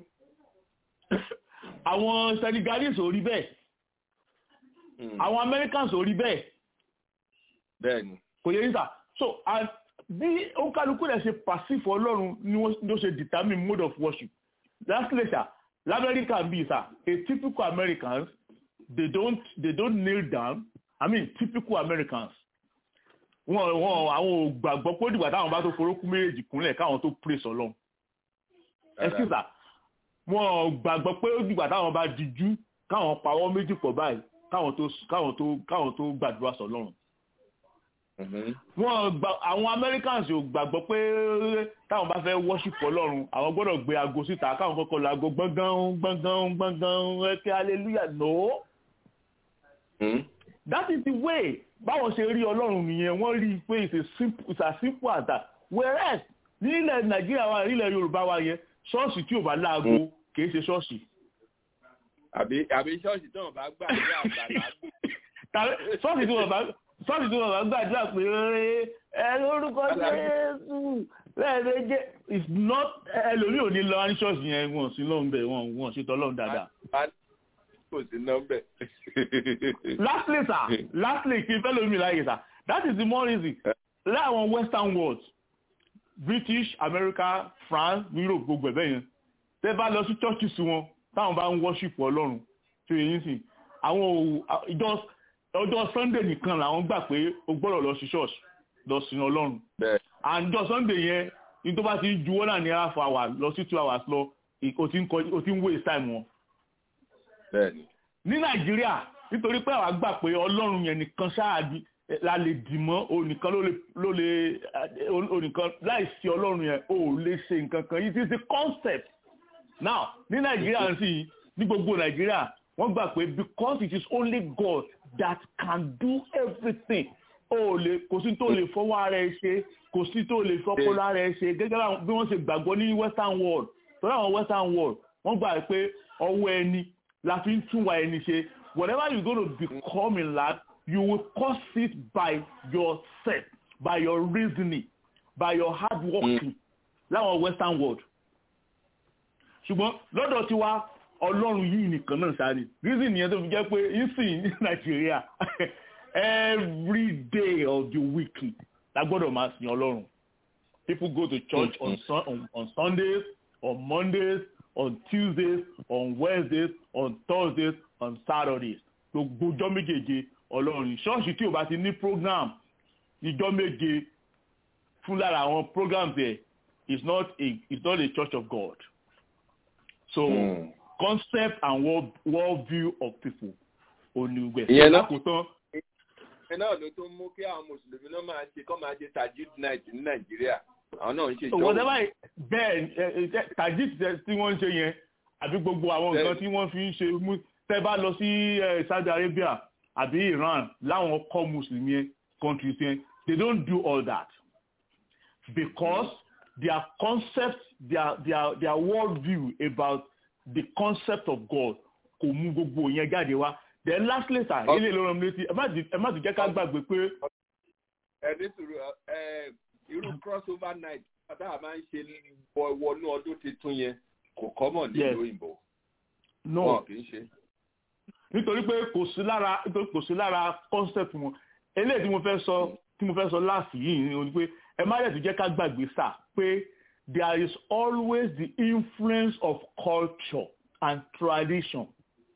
àwọn senegalese ò rí bẹ́ẹ̀ àwọn americans ò rí bẹ́ẹ̀.
bẹ́ẹ̀ ni.
kò yẹ níta so bí òǹkàlùkù rẹ̀ ṣe pàṣífò ọlọ́run ni wọ́n ṣe determine mode of worship lastly sir lamẹ́ríkà bíi sir a typical americans they don't they don't kneel down i mean typical americans wọn wọn àwọn ò gbàgbọ́ pé ó dìgbà táwọn bá tó forókú méjèèjì kúnlẹ̀ káwọn tó praise ọlọ́run ẹ̀sìsà wọn ò gbàgbọ́ pé ó dìgbà táwọn bá dijú káwọn pawọ́ méjì pọ̀ báyìí káwọn tó káwọn tó káwọn tó gbàdúrà sọlọ́run wọn gba àwọn americans ò gbàgbọ́ pé táwọn bá fẹ́ worship ọlọ́run àwọn gbọ́dọ̀ gbé aago síta káwọn kọ́kọ́ la aago gbọ̀ngàn gbọ̀ngàn gbọ̀ngàn ẹ̀kẹ́ hallelujah no. Mm. that is the way báwọn ṣe rí ọlọ́run nìyẹn wọ́n rí i pé it's a simple it's as simple as that whereas nílẹ̀ nàìjíríà wa nílẹ̀ yorùbá wa yẹn ṣọ́ọ̀ṣì tí ò bá láago kìí ṣe ṣọ́ọ̀ṣì.
àbí àbí ṣọ́ọ̀ṣì tí wọ́n bá gbà ní àgbàlá.
ṣọ́ọ̀ṣì tí wọ́n bá sọ́ọ̀tì tí wọ́n bá gbàdúrà pé ẹ lórúkọ jésù lẹ́ẹ̀mejì is not ẹlòmíì ò ní lọ ní ṣọ́ọ̀ṣì yẹn wọn sí lọ́hùn bẹ̀ wọn wọn ṣètò ọlọ́run dáadáa.
kò sí nọ́mbẹ̀.
lastly sir lastly kí n fẹ́ lómi láàyè sir that is the more reason láwọn western world british america france europe gbogbo ẹ̀bẹ̀ yẹn tẹ́ bá lọ sí churches wọn táwọn bá ń worship ọlọ́run tí èyí sìn àwọn ìjọ ọjọ́ sunday nìkan làwọn gbà pé o gbọ́dọ̀ lọ sí ṣọ́ọ̀ṣì lọ sin ọlọ́run àjọ sunday yẹn ní tó bá ti ju one and a half hour lọ sí two hours lọ o ti ń waste time wọn. ní nàìjíríà nítorí pé àwa gbà pé ọlọ́run yẹn nìkan ṣáàdì la lè dì mọ́ onìkan ló lè onìkan láìsí ọlọ́run yẹn o lè ṣe nǹkan kan yìí ti ṣe concept now ní nàìjíríà sì ní gbogbo nàìjíríà wọ́n gbà pé because it is only God that can do everything o lè kò sí tó lè fọwọ́ ara ẹ ṣe kò sí tó lè fọpọlọ ara ẹ ṣe gẹ́gẹ́ bí wọ́n ṣe gbàgbọ́ ní western world tọ́lá àwọn western world wọ́n gbà pé ọwọ́ ẹni la fi ń túnwà ẹni ṣe whatever you gonna become in life you will cause it by yourself by your reasoning by your hard working láwọn western world ṣùgbọ́n lọ́dọ̀ tiwa ọlọ́run yìí nìkan náà sáré reason yẹn tó fi jẹ́ pé ìsìn ní nàìjíríà every day of the week la gbọ́dọ̀ máa sìn ọlọ́run people go to church on, sun, on, on sundays on mondays on tuesdays on wednesdays on thursdays on saturdays gbogbo ọjọ́ méjèèje ọlọ́run ṣọ́ọ̀ṣì tí o bá ti ní program ìjọ méje fún lára àwọn programs ẹ̀ is not a is not a church of God so mm. concept and world, world view of people onígbẹ.
ìyẹn náà kò tán. ìyẹn náà ló tó mú kí àwọn mùsùlùmí náà máa ṣe kọ́ máa ṣe tajid night ní nàìjíríà àwọn náà ń ṣe ìjọba.
whatever bẹ́ẹ̀ tajid tí wọ́n ń ṣe yẹn àbí gbogbo àwọn nǹkan tí wọ́n fi ń ṣe mú tẹ́ bá lọ sí saudi arabia àbí iran láwọn kọ́ mùsùlùmí yẹn countries yẹn they don't do all that because their concept their their their world view about the concept of God kò mú gbogbo yẹn jáde wá then lastly sir ilé ìlọrin mi létí ẹ má ti jẹ́ ká gbàgbé pé.
ẹ ní sùúrù ẹ irú crossover night tá a máa ń ṣe wọnú ọdún tuntun yẹn kò kọ́mọ̀ nílùú òyìnbó.
no
wọn kì í ṣe.
nítorí pé kò sí lára nítorí kò sí lára concept wọn eléyìí tí mo fẹ́ sọ tí mo fẹ́ sọ láàsì yìí ni pé ẹ má dẹ̀ tún jẹ́ ká gbàgbé sà pé there is always the influence of culture and tradition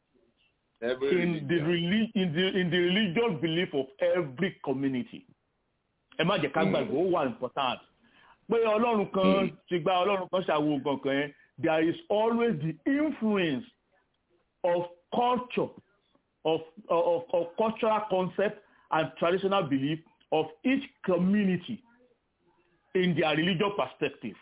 every
in the reli in the in the religious belief of every community ẹ má jẹ́ ká gbàgbé ó wà important pé ọlọ́run kan ti gba ọlọ́run kan ṣàwo gangan yẹn there is always the influence of culture of of of cultural concept and traditional belief of each community in their religious perspective.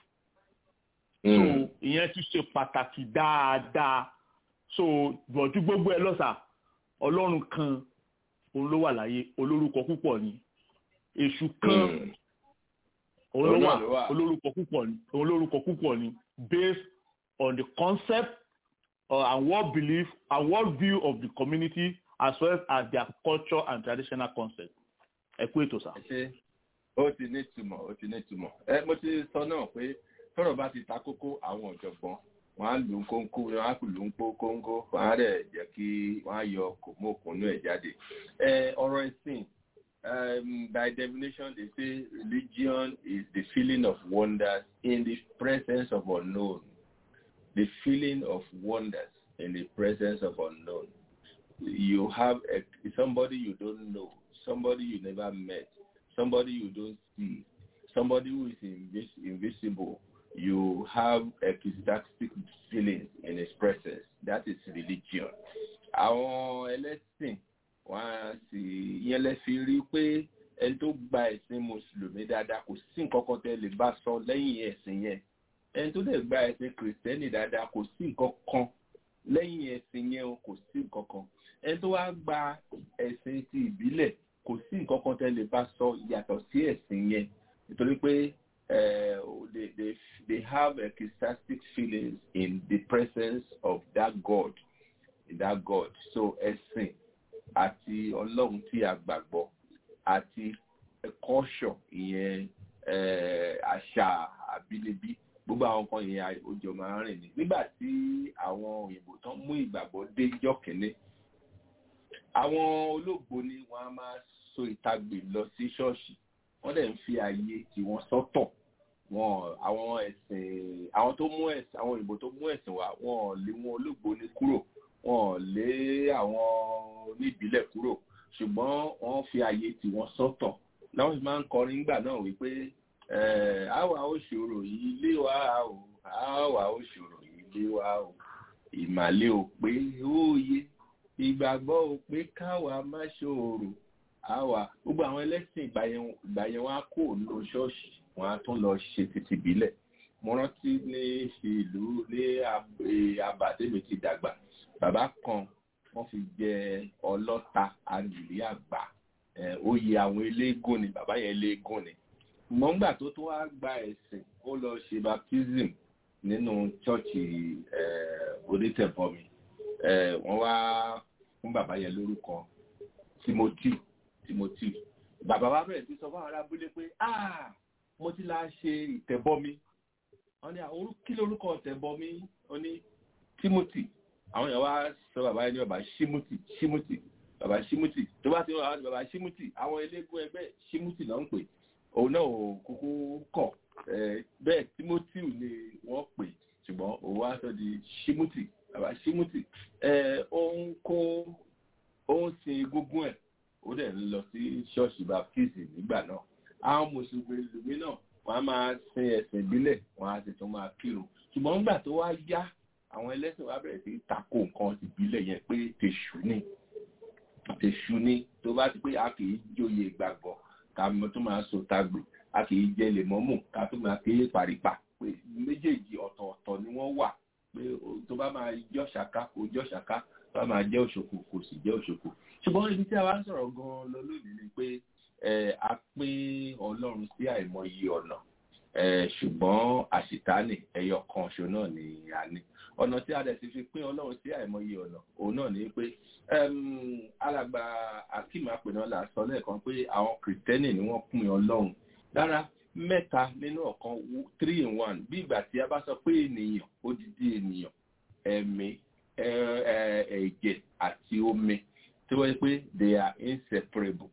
Mm. so ìyẹn ti ṣe pàtàkì dáadáa so bọ̀jú gbogbo ẹ lọ́sà ọlọ́run kan òun ló wà láyé olórúkọ púpọ̀ ni èṣù kan òun ló wà olórúkọ púpọ̀ ni olórúkọ púpọ̀ ni based on the concept uh, and world belief and world view of the community as well as their culture and traditional concept ẹ kú ètò sá.
ó ti ní ìtumọ̀ ó ti ní ìtumọ̀ ẹ mo ti sọ náà pé tọ́rọ̀ bá ti ta kókó àwọn ọ̀jọ̀gbọ́n wọn á lù ú kóńkó wọn á lù ú kó kóńkó wọn á rẹ̀ jẹ́ kí wọ́n á yọ kòmókùnú ẹ̀ jáde. ẹ ọ̀rọ̀ ẹ̀sìn um, by definition they say religion is the feeling of wonders in the presence of unknown the feeling of wonders in the presence of unknown you have a, somebody you don't know somebody you never met somebody you don't see somebody who is invis invisible you have ecstatic feelings in his presence that is religion àwọn ẹlẹ́sìn wọn á sì yẹn lẹ fi rí pé ẹni tó gba ẹ̀sìn mùsùlùmí dáadáa kò sí nǹkan kan tẹ́ lè bá sọ lẹ́yìn ẹ̀sìn yẹn ẹni tó lè gba ẹ̀sìn kìrìsìtẹ́nì dáadáa kò sí nǹkan kan lẹ́yìn ẹ̀sìn yẹn kò sí nǹkan kan ẹni tó wá gba ẹ̀sìn ti ìbílẹ̀ kò sí nǹkan kan tẹ́ lè bá sọ yàtọ̀ sí ẹ̀sìn yẹn nítorí pé they, they, they have ecstatic feelings in the presence of that God in that God so ẹ̀sìn àti ọlọ́run tí a gbàgbọ́ àti kọ́ṣọ̀ ìyẹn àṣà àbínibí gbogbo àwọn kan yẹn òjò máa ń rìn ní nígbà tí àwọn òyìnbó tán mú ìgbàgbọ́ dé jọ́ kìíní àwọn olóògbé ni wọ́n á máa so ìtagbè lọ sí ṣọ́ọ̀ṣì wọ́n dẹ̀ ń fi ààyè tí wọ́n sọ́tọ̀ wọn àwọn ẹ̀sìn àwọn tó mú ẹ̀sìn àwọn òyìnbó tó mú ẹ̀sìn wá wọn lé wọn olóògbé ní kúrò wọn lé àwọn oníbílẹ̀ kúrò ṣùgbọ́n wọ́n fi ààyè tí wọ́n sọ́tọ̀ láwọn sì máa ń kọrin nígbà náà wípé àwa ó ṣòro yìí lé wa o àwa ó ṣòro yìí lé wa o ìmàlẹ́ ò pé óye ìgbàgbọ́ ò pé káwa má ṣòro àwa gbogbo àwọn ẹlẹ́sìn ìgbà yẹn wọn á kó lọ ṣọ́ọ̀ṣì wọn á tún lọ ṣe títí bílẹ̀ mo rántí ní ìlú ní abàdémi ti dàgbà bàbá kan wọ́n fi jẹ ọlọ́ta àgbìlí àgbà oyè àwọn eléégún ni bàbá yẹn eléégún ni mọ̀ngbà tó tún wá gba ẹ̀sìn ó lọ ṣe baptism nínú chọ́ọ̀chì onítẹ̀bọmi wọ́n wá fún bàbá yẹn lórúkọ timothy timothy bàbá wa bẹ̀rẹ̀ sí sọ fún àwọn abúlé pé ah mo ti la ṣe ìtẹ̀bọmi wọ́n ní àwọn kí lórúkọ ìtẹ̀bọmi ó ní timothy àwọn èèyàn wá sọ bàbá yẹn ní bàbá shimuti shimuti bàbá shimuti tó bá ti wọ́n àwọn bàbá shimuti àwọn eléégún ẹgbẹ́ shimuti náà ń pè òun náà ò kúkú kọ̀ bẹ́ẹ̀ timothy ni wọ́n pè ṣùgbọ́n òun wá sọ di shimuti bàbá shimuti ó ń kó ó ń sin egungun ẹ̀ ó dẹ̀ ń lọ sí ṣọ́ọ̀ṣì baptist nígbà náà àwọn mùsùlùmí náà wọ́n á máa sin ẹ̀sìn ìbílẹ̀ wọ́n á sì tún máa kírun ṣùgbọ́n nígbà tó wá yá àwọn ẹlẹ́sìn wa bẹ̀rẹ̀ sí tako nǹkan ìbílẹ̀ yẹn pé tèṣù ni tèṣù ni tó bá ti pé a kì í jóye ìgbàgbọ́ ká mọ tó máa so tagbè a kì í jẹ lèmọ́mù ká tó máa ké paripa pé méjèèjì ọ̀tọ̀ọ̀tọ̀ ni wọ́n wà pé tó bá máa jọ́ ṣàká kó jọ́ ṣàká tó bá máa jẹ́ òṣòkò kò sì jẹ́ òṣòkò ṣùgbọ́n ibi tí a wá ń sọ̀rọ̀ gan-an lọ lónìí ni pé a pín ọlọ́run sí àìmọye ọ̀nà ṣùgbọ́n àṣìtánì ẹyọ kan ṣo náà ni a ní ọ̀nà tí a dẹ̀ ti fi pín ọlọ́run sí àìmọye ọ̀nà òun náà ni pé alàgbà akim apẹ̀nọ́lá sọ lẹ́ẹ̀kan pé àwọn kìrìtẹ́nì ni wọ́n pín ọlọ́run lára mẹ́ta nínú ọ̀kan three in one bí ìgbà tí a bá sọ pé ènìyàn odidi ènìyàn ẹ̀mí ẹ̀jẹ̀ àti omi tí wọ́n yẹ pé they are inseparable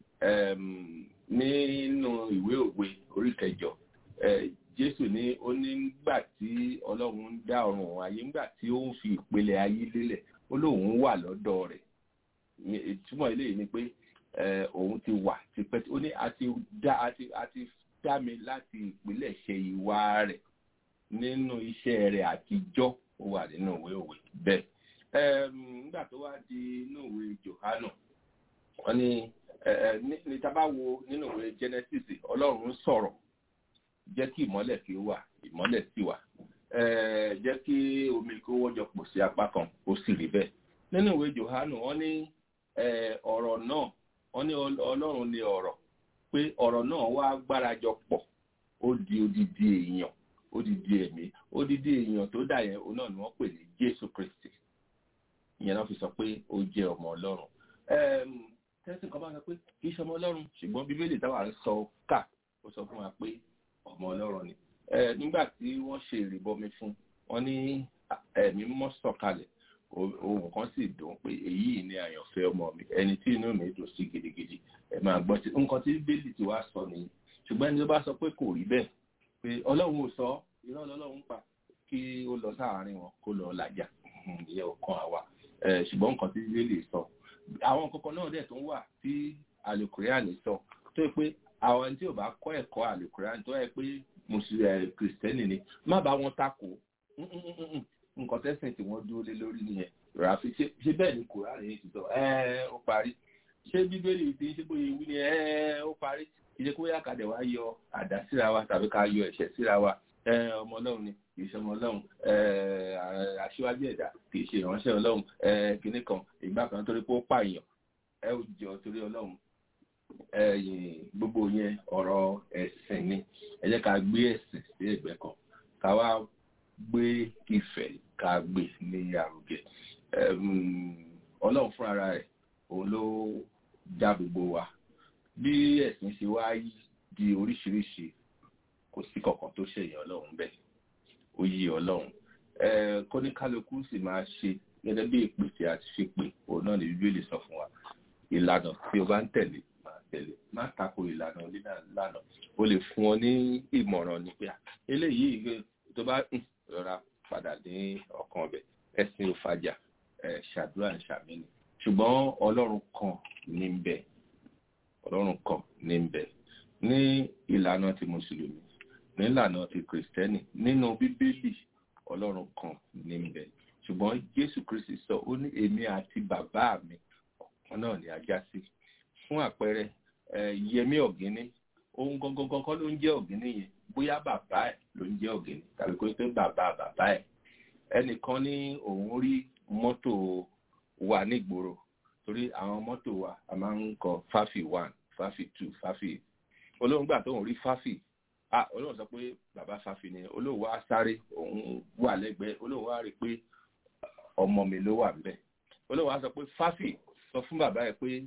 nínú ìwé òwe orí kẹjọ jésù ní ó ní nígbà tí ọlọ́run ń dá ọ̀run ayé nígbà tí ó ń fi ìpele ayé lélẹ̀ ó lóun wà lọ́dọ̀ rẹ̀ ìtumọ̀ eléyìí ni pé òun ti wà tipẹ́ ó ní a ti dá a ti a ti dá mi láti ìpìlẹ̀ ṣe ìwà rẹ̀ nínú iṣẹ́ rẹ̀ àtijọ́ ó wà nínú ìwé òwe bẹ́ẹ̀ nígbà tó wá di inú ìwé johanu wọ́n ní ní tá a bá wo nínú ìwé genesis ọlọ́run sọ̀rọ̀ jẹ́ kí ìmọ́lẹ̀ kí ó wà ìmọ́lẹ̀ sì wà jẹ́ kí omi kó wọ́jọ pọ̀ sí apá kan ó sì rí bẹ́ẹ̀ nínú ìwé johanu wọ́n ní ọ̀rọ̀ náà wọ́n ní ọlọ́run ní ọ̀rọ̀ pé ọ̀rọ̀ náà wá gbárajọ pọ̀ ó di odidi èèyàn odidi ẹ̀mí odidi èèyàn tó dà yẹn òun náà ni wọ́n pè ní jésù kristi ìyẹn náà fi sọ pé ó jẹ́ ọmọ ọlọ́run tẹ́sí kan bá sọ pé kì í ṣe ọmọ ọlọ́run ṣùgbọ́n bíbélì táwa ń sọ ká ó sọ fún wa pé ọmọ ọlọ́run ni nígbà tí wọ́n ṣe ìrìbọmi fún wọn ní ẹ̀mí mọ́ sọ̀kalẹ̀ ohun kan sì dùn pé èyí ni àyànfẹ́ ọmọ mi ẹni tí inú mi dùn sí gidigidi ẹ máa gbọ́ tí nǹkan tí bíbélì ti wá sọ nìyí ṣùgbọ́n ẹni tó bá sọ pé kò rí bẹ́ẹ̀ pé ọlọ́run ò sọ irọ́ lọ́lọ́run pa kí ó lọ sáàárín wọn kó lọ làjà ìyẹn ò kan àwa ṣùgbọ́n nǹkan tí bíbélì sọ àwọn kankan náà dẹ̀ tó ń wà tí alukuriani sọ tó yẹ pé àwọn tí ò bá kọ́ ẹ̀kọ́ alukuriani tó yẹ pé mùsùlùmí kìrìsìtẹ́nì ni má bá wọn takò nǹkan tẹ́sìn tí wọ́n dúró lé lórí nìyẹn ràfi ṣé bẹ́ẹ̀ ni kùránì yìí ti sọ ẹ ó parí ṣé bíbélì ti ṣe bóyá ewu ni ẹ ó parí ìṣe kó yá kàdé wá yọ àdá síra wa tàbí ká yọ ẹ̀ṣẹ̀ síra wa ọmọ ọlọ́run ni kì í ṣe ọmọ ọlọ́run aṣíwájú ẹ̀dá kì í ṣe ìránṣẹ́ ọlọ́run kìnnì kan ìgbà kan torí pé ó pààyàn ẹ ò jọ torí ọlọ́run gbogbo yẹn ọ̀rọ̀ ẹ̀sìn ni ẹ jẹ́ ká gbé ẹ̀sìn sí ẹ̀gbẹ́ kan ká wá gbé ìfẹ́ ká gbé ní àrùgẹ ọlọ́run fún ara rẹ̀ òun ló dá gbogbo wa bí ẹ̀sìn ṣe wá di oríṣiríṣi kò sí kankan tó ṣèyàn ọlọ́run bẹ́ẹ̀ ó yí ọlọ́run kóníkálukú sì máa ṣe gẹ́gẹ́ bí ìpèsè àti ṣépè òun náà ní bíbélì sọ fún wa ìlànà tí o bá ń tẹ̀lé máa tẹ̀lé má tako ìlànà onílànà o lè fún ọ ní ìmọ̀ràn ní pé eléyìí tó bá rọra padà ní ọkàn ọbẹ̀ ẹ̀sìn òfàjà ṣàdúrà ṣàmìnì ṣùgbọ́n ọlọ́run kan ní ń bẹ ọlọ́run kan ní ń bẹ ní ìlànà ti mùsùlùmí ní ìlànà ti kìrìsìtẹ́nì nínú bíbélì ọlọ́run kan ní ń bẹ ṣùgbọ́n jésù kristi sọ ó ní èmi àti bàbá mi ọ̀kan náà ní ajá sí fún àpẹẹrẹ yẹmí ọ̀gíní ohun gangan kọ́ ló ń jẹ́ ọ̀gíní yẹn bóyá bàbá ẹ̀ ló ń jẹ́ ọ̀gíní tàbí kó pé bàbá bàbá ẹ̀ ẹnìkan ní òun rí mọ́tò wa nígboro torí àwọn mọ́tò wa a máa ń kọ fáfì one fáfì two fáfì olóhùn gbà tóun rí fáfì ah olóhùn sọ pé bàbá fáfì ni olóhùn wa sáré òun wà lẹ́gbẹ̀ẹ́ olóhùn wa rí i pé ọmọ mi ló wà ńbẹ̀ olóhùn wa sọ pé fáfì sọ fún bàbá ẹ̀ pé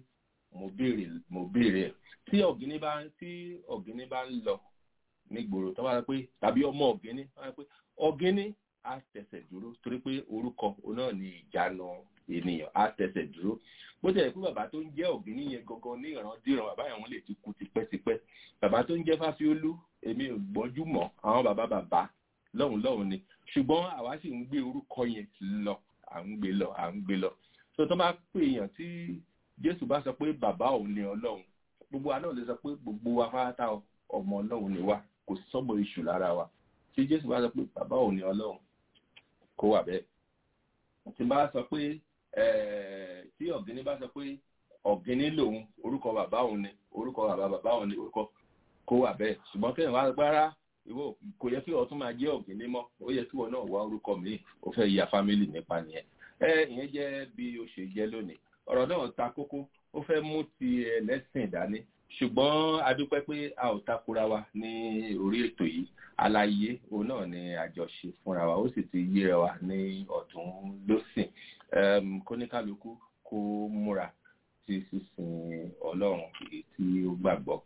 mo béèrè mo béèrè ẹ̀ tí ọ̀gíní bá tí ọ̀gíní bá ń lọ nígboro tó bá rẹ pé tàbí ọmọ ọ̀gíní tó bá rẹ pé ọ̀gíní á tẹsẹ̀ dúró torí pé orúkọ òun náà ní ìjánu ènìyàn á tẹsẹ̀ dúró bó jẹ́ pé bàbá tó ń jẹ́ ọ̀gíní yẹn gangan ní ìrandíran bàbá yẹn wọ́n lè ti kú tipẹ́tipẹ́ bàbá tó ń jẹ́ fáfiólú èmi ò gbọ́njú mọ́ àwọn bàbá bàbá lọ́hùn lọ́hùn ni ṣùgbọ́n àwa sì ń gbé orúkọ yẹn lọ à ń gbé lọ à ń gbé lọ tó tó máa pè èèyàn tí jésù bá sọ pé bàbá òun ni ọlọ́run gbogbo wa náà lè sọ pé gbogbo wa fáátá ọmọ ọlọ́run ni wa kò sọ́mọ iṣu lára wa tí jésù bá sọ pé bàbá òun ni ọlọ́run kó wà bẹ́ẹ̀ tí bá sọ pé tí ọ̀gíní bá sọ pé ọ̀gíní lòun orúkọ bàbá òun ni orúkọ bàbá bàbá òun ni orúkọ kó wà bẹ́ẹ̀ ṣùgbọ́n kẹ́hìn wá gbára ìwọ kò yẹ kí ọtún máa jẹ́ ọ̀gíní mọ́ ó yẹ kí wọn náà wá orúkọ míì ó fẹ́ ya fámílì nípa nìyẹn ẹ ìyẹn jẹ́ bí ó ṣe jẹ́ lónìí ọ̀rọ̀ náà ta kókó ó fẹ́ mú ti ẹlẹ́sìn dání ṣùgbọ́n a dúpẹ́ pé a ò takora wa ní orí ètò yìí àlàyé òun náà ni àjọṣe fúnra wa ó sì ti yéra wa ní ọ̀tún lọ́sìn kóníkálukú kó múra sí sísìn ọlọ́run èyí tí ó gbàgbọ́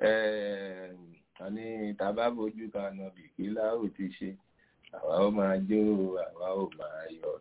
àní tàbá bójú kan náà bìkílà ó ti ṣe àwa ó máa jó àwa ó máa yọ̀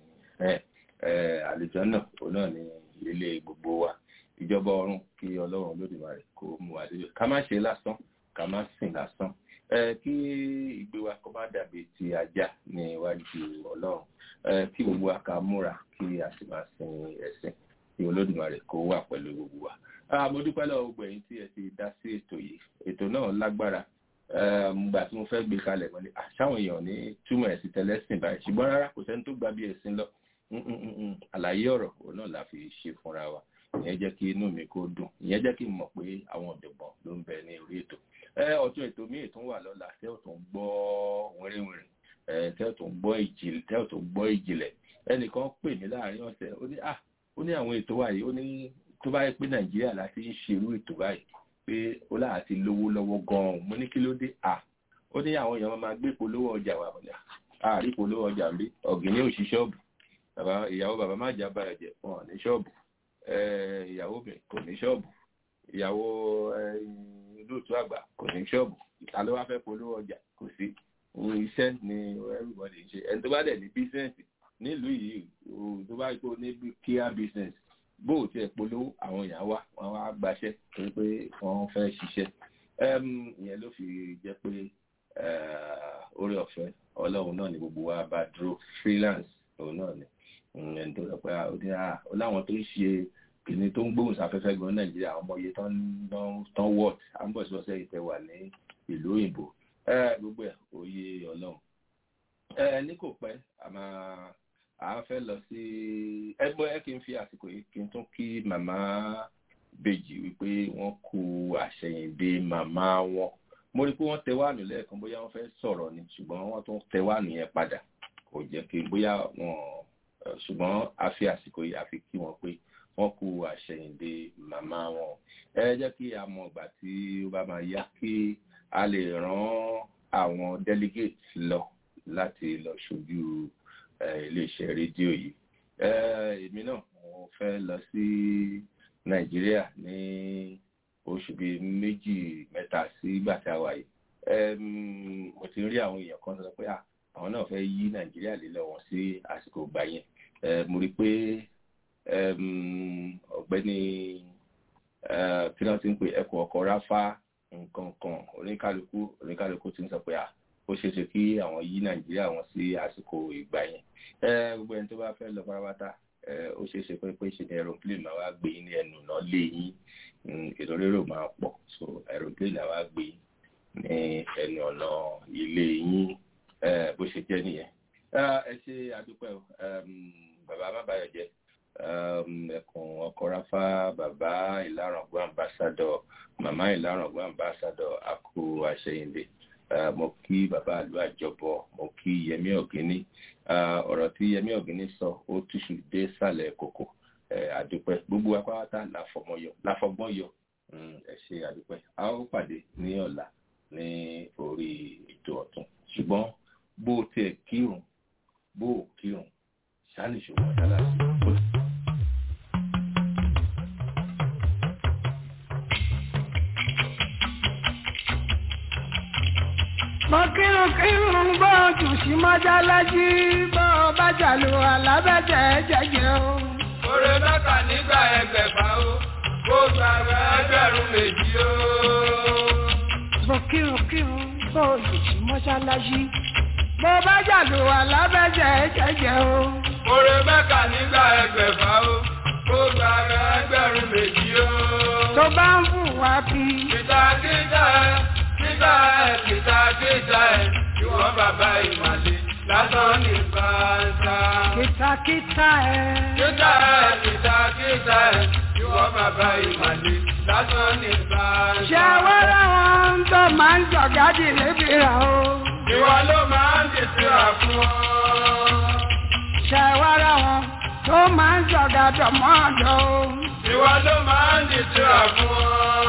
àlejò náà òun náà ni ilé gbogbo wa ìjọba ọ̀run kí ọlọ́run olódùmarè kó mú wa débẹ̀ ká má ṣe lásán ká má sìn lásán kí ìgbé wa kó má dàbí ti ajá ní iwájú ọlọ́run kí gbogbo wa ká múra kí a sì máa sin ẹ̀sìn kí olódùmarè kó wà pẹ̀lú gbogbo wa. mo dúpẹ́ lọ́wọ́ gbogbo ẹ̀yin tí ẹ ti dá sí ètò yìí ètò náà lágbára gbà tí mo fẹ́ gbé kalẹ̀ mọ́lẹ̀ àṣàwọn èèyàn ní túmọ̀ ẹ̀sìn tẹ́lẹ̀sìn báyìí ṣùgbọ́n rárá kò sẹ́ni tó gbà bí ẹ̀sìn lọ àlàyé ọ̀rọ̀ òun náà la fi ṣe fúnra wa ìyẹn jẹ́ kí inú mi kó dùn ìyẹn jẹ́ kí n mọ̀ pé àwọn ọ̀dọ̀gbọ̀n ló ń bẹ ní orí ètò ọtún ètò míì tún wà lọ́la tẹ́ ò tún gbọ́ wẹ́rẹ́wẹ́rẹ́ tẹ́ ò tún gbọ́ ìjìnlẹ̀ tẹ́ ò tún gbọ́ ìjìnlẹ̀ ẹnìkan pè mí láàrin ọ̀sẹ̀ ó ní ah ó ní àwọn ètò wa yìí ó ní tó bá yẹ pé nàìjíríà láti ń ṣerú ètò báyìí pé ó láà ti lówó lọ́wọ́ gan-an mo ní kí ló dé ah ó ní àwọn èèyàn máa gbé polówó ọjà wà wọ̀nyà àárí polówó ọjà ń bí ọ̀gìnì òṣì ṣọ́ọ̀bù bàbá ìyàwó bàbá má jà báyọ̀ jẹ́ wọn ní ṣọ́ọ̀bù ìyàwó mi kò ní ṣọ́ọ̀bù ìyàwó lóòtú àgbà kò ní ṣọ́ọ̀bù ìta ló wá fẹ́ polówó ọjà kò sí iṣẹ́ ni everybody ń ṣe ẹni tó bá dẹ̀ ní bísíǹsì nílùú yìí tó bá kó ní kíá bísíǹsì bó o tiẹ̀ polówó àwọn èèyàn wá wọn wá gbaṣẹ́ torí pé wọ́n fẹ́ ṣiṣẹ́ ìyẹn ló fi jẹ́ pé orí ọ̀fẹ́ ọlọ́run náà ni gbogbo wa bá dúró freelance òun náà ni ẹni tó rẹ pé ó láwọn tó ń ṣe kìnìún tó ń gbóhùn sáfẹ́fẹ́ gan nàìjíríà àwọn ọmọ iye tán wọ́ọ̀t àmbọ̀sọ̀sẹ̀ ìtẹ̀wà ní ìlú òyìnbó gbogbo ẹ̀ òye ọlọ́run ní kò pẹ́ àmà à ń fẹ́ lọ sí ẹgbẹ́ ẹ kí n fi àsìkò yìí kí n tún kí màmá bèjì wípé wọ́n kú àṣẹyìndé màmá wọn mo rí i pé wọ́n tẹ wáànù lẹ́ẹ̀kan bóyá wọ́n fẹ́ sọ̀rọ̀ ni ṣùgbọ́n wọ́n tún tẹ wáànù yẹn padà kò jẹ́ kí bóyá wọn ṣùgbọ́n a fi àsìkò yìí a fi kí wọn pé wọ́n kú àṣẹyìndé màmá wọn ẹ jẹ́ kí a mọ ìgbà tí ó bá máa yá kí a lè rán àwọn delegate lọ láti lọ ṣojú iléeṣẹ́ rédíò yìí èmi náà mo fẹ́ lọ sí nàìjíríà ní oṣù bíi méjì mẹ́ta sí ìgbà tí a wà yìí mo ti rí àwọn èèyàn kan sọ pé àwọn náà fẹ́ yí nàìjíríà lé lọ́wọ́ sí àsìkò ìgbà yẹn mo rí i pé ọ̀gbẹ́ni kí wọ́n ti ń pè ẹ̀kọ́ ọkọ̀ ráfá nǹkan kan oníkálukú oníkálukú ti ń sọ pé ó ṣeé ṣe kí àwọn yí nàìjíríà wọn sí àsìkò ìgbà yẹn gbogbo ẹni tó bá fẹ́ lọ pátápátá ó ṣeé ṣe pé pé ṣe ni aeroplane máa wá gbé yín ní ẹnu náà lé yín ètò rérò máa pọ̀ so aeroplane àwa gbé yín ní ẹnu ọ̀nà ilé yín bó ṣe jẹ́ nìyẹn ẹ ṣe àdúpẹ́ o bàbá má bàyọ̀ jẹ́ ẹkùn ọkọ̀ráfá bàbá ìlàrọ̀gbọ́n ambassadọ̀ màmá ìlàrọ̀gbọ́n ambassadọ̀ àkú àṣẹyìndé mo kí bàbá àlú àjọbọ mo kí yẹmí ọ̀gíní ọ̀rọ̀ tí yẹmí ọ̀gíní sọ ó túṣu dé sàlẹ̀ kòkò àdúpẹ́ gbogbo apáwátá láfọgbọ́n yọ ẹ ṣe àdúpẹ́ a ó pàdé ní ọ̀la ní orí ètò ọ̀tún ṣùgbọ́n bó o tiẹ̀ kírun bó o kírun ṣáà nìṣòwò ọ̀dà láti.
mo kírun kírun gbọ́dọ̀ sí mọ́jálẹ́jì bó bá jàlù alábẹ́jẹ́ jẹ́jẹ́ o.
Oore mẹ́ta nígbà ẹgbẹ̀fà o, kó gbàgbé ẹgbẹ̀rún méjì o.
mo kírun kírun gbọ́dọ̀ sí mọ́jálẹ́jì bó bá jàlù alábẹ́jẹ́ jẹ́jẹ́ o.
Oore mẹ́ta nígbà ẹgbẹ̀fà o, kó gbàgbé ẹgbẹ̀rún méjì o.
tó bá ń fún wa bí.
Kìtàkìtà ẹ̀ kíta ẹ̀ kìtàkìtà ẹ̀ ìwọ bàbá ìmàlè lásán ní bàtà.
kìtàkìtà ẹ̀.
Kíta ẹ̀ kìtàkìtà ẹ̀ ìwọ bàbá ìmàlè lásán ní bàtà.
ṣé wẹ́rẹ́ wọn tó máa ń jọ̀gádì lébi rà o.
Ìwọ ló máa ń dìtìrà fún ọ.
ṣé wẹ́rẹ́ wọn tó máa ń jọ̀gádọ̀ mọ́ ọ̀dọ́ o.
Ìwọ ló máa ń dìtìrà fún ọ.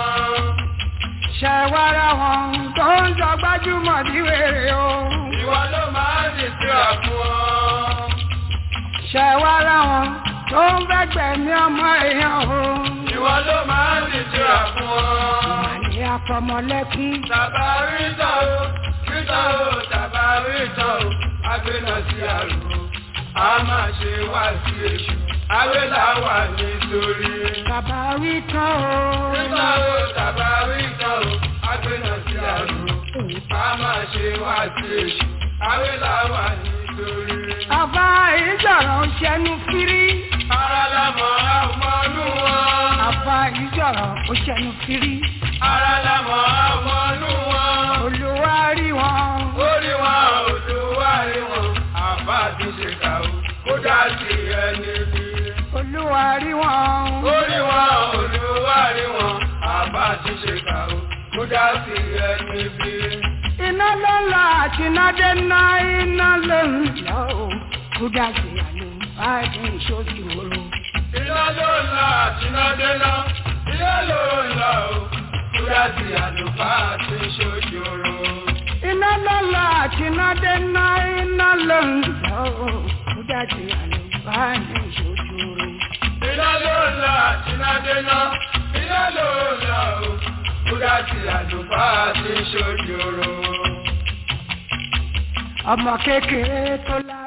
ṣẹ̀wárà wọn tó ń jọ gbájúmọ̀ ní wèrè o.
Ìwọ ló máa ń dìtìrà fún ọ.
ṣẹ̀wárà wọn tó ń gbẹ̀gbẹ̀mí ọmọ èèyàn o.
Ìwọ ló máa ń dìtìrà fún ọ.
Màní afọmọlẹ́kí.
Tàbá rí tán o, rí tán o, tàbá rí tán o, agbéná sí àrùn. A máa ṣe wá sí èṣù, awélà wà nítorí.
Bàbá wí tán o.
Rí tán o, tàbá rí tán o, agbéná sí àrùn. A máa ṣe wá sí èṣù, awélà wà nítorí.
Àbá ìjọ̀rọ̀ ń ṣẹnu fírí.
Ara lámọ̀ ọmọnú wọn.
Àbá ìjọ̀rọ̀ ń ṣẹnu fírí.
Ara lámọ̀ ọmọnú wọn.
Olúwa rí wọn.
Orí wọn, olúwa rí wọn. Àbá ti ṣe kà ó, kó dá sí ẹni bí.
Olúwa rí wọn.
Orí wọn, olúwa rí wọn. Àbá ti ṣe kà ó, kó dá sí ẹni bí.
Iná ló ń lọ àti iná dé ná iná ló ń lọ o. Kúdà sí àlọ́ báyìí ìṣòdì òru.
Iná ló ń lọ àti iná dé ná. Iná ló ń lọ o. Kúdà sí àlùfáà àti ṣojoro.
Iná ló ń lọ àti iná dé ná iná ló ń lọ o. Kúdà sí àlọ́ báyìí ìṣòdì òru.
Iná ló ń lọ àti iná dé ná. Iná ló ń lọ o. Kúdà sí àlùfáà àti ṣojoro.
Ọmọ kékeré tó lá.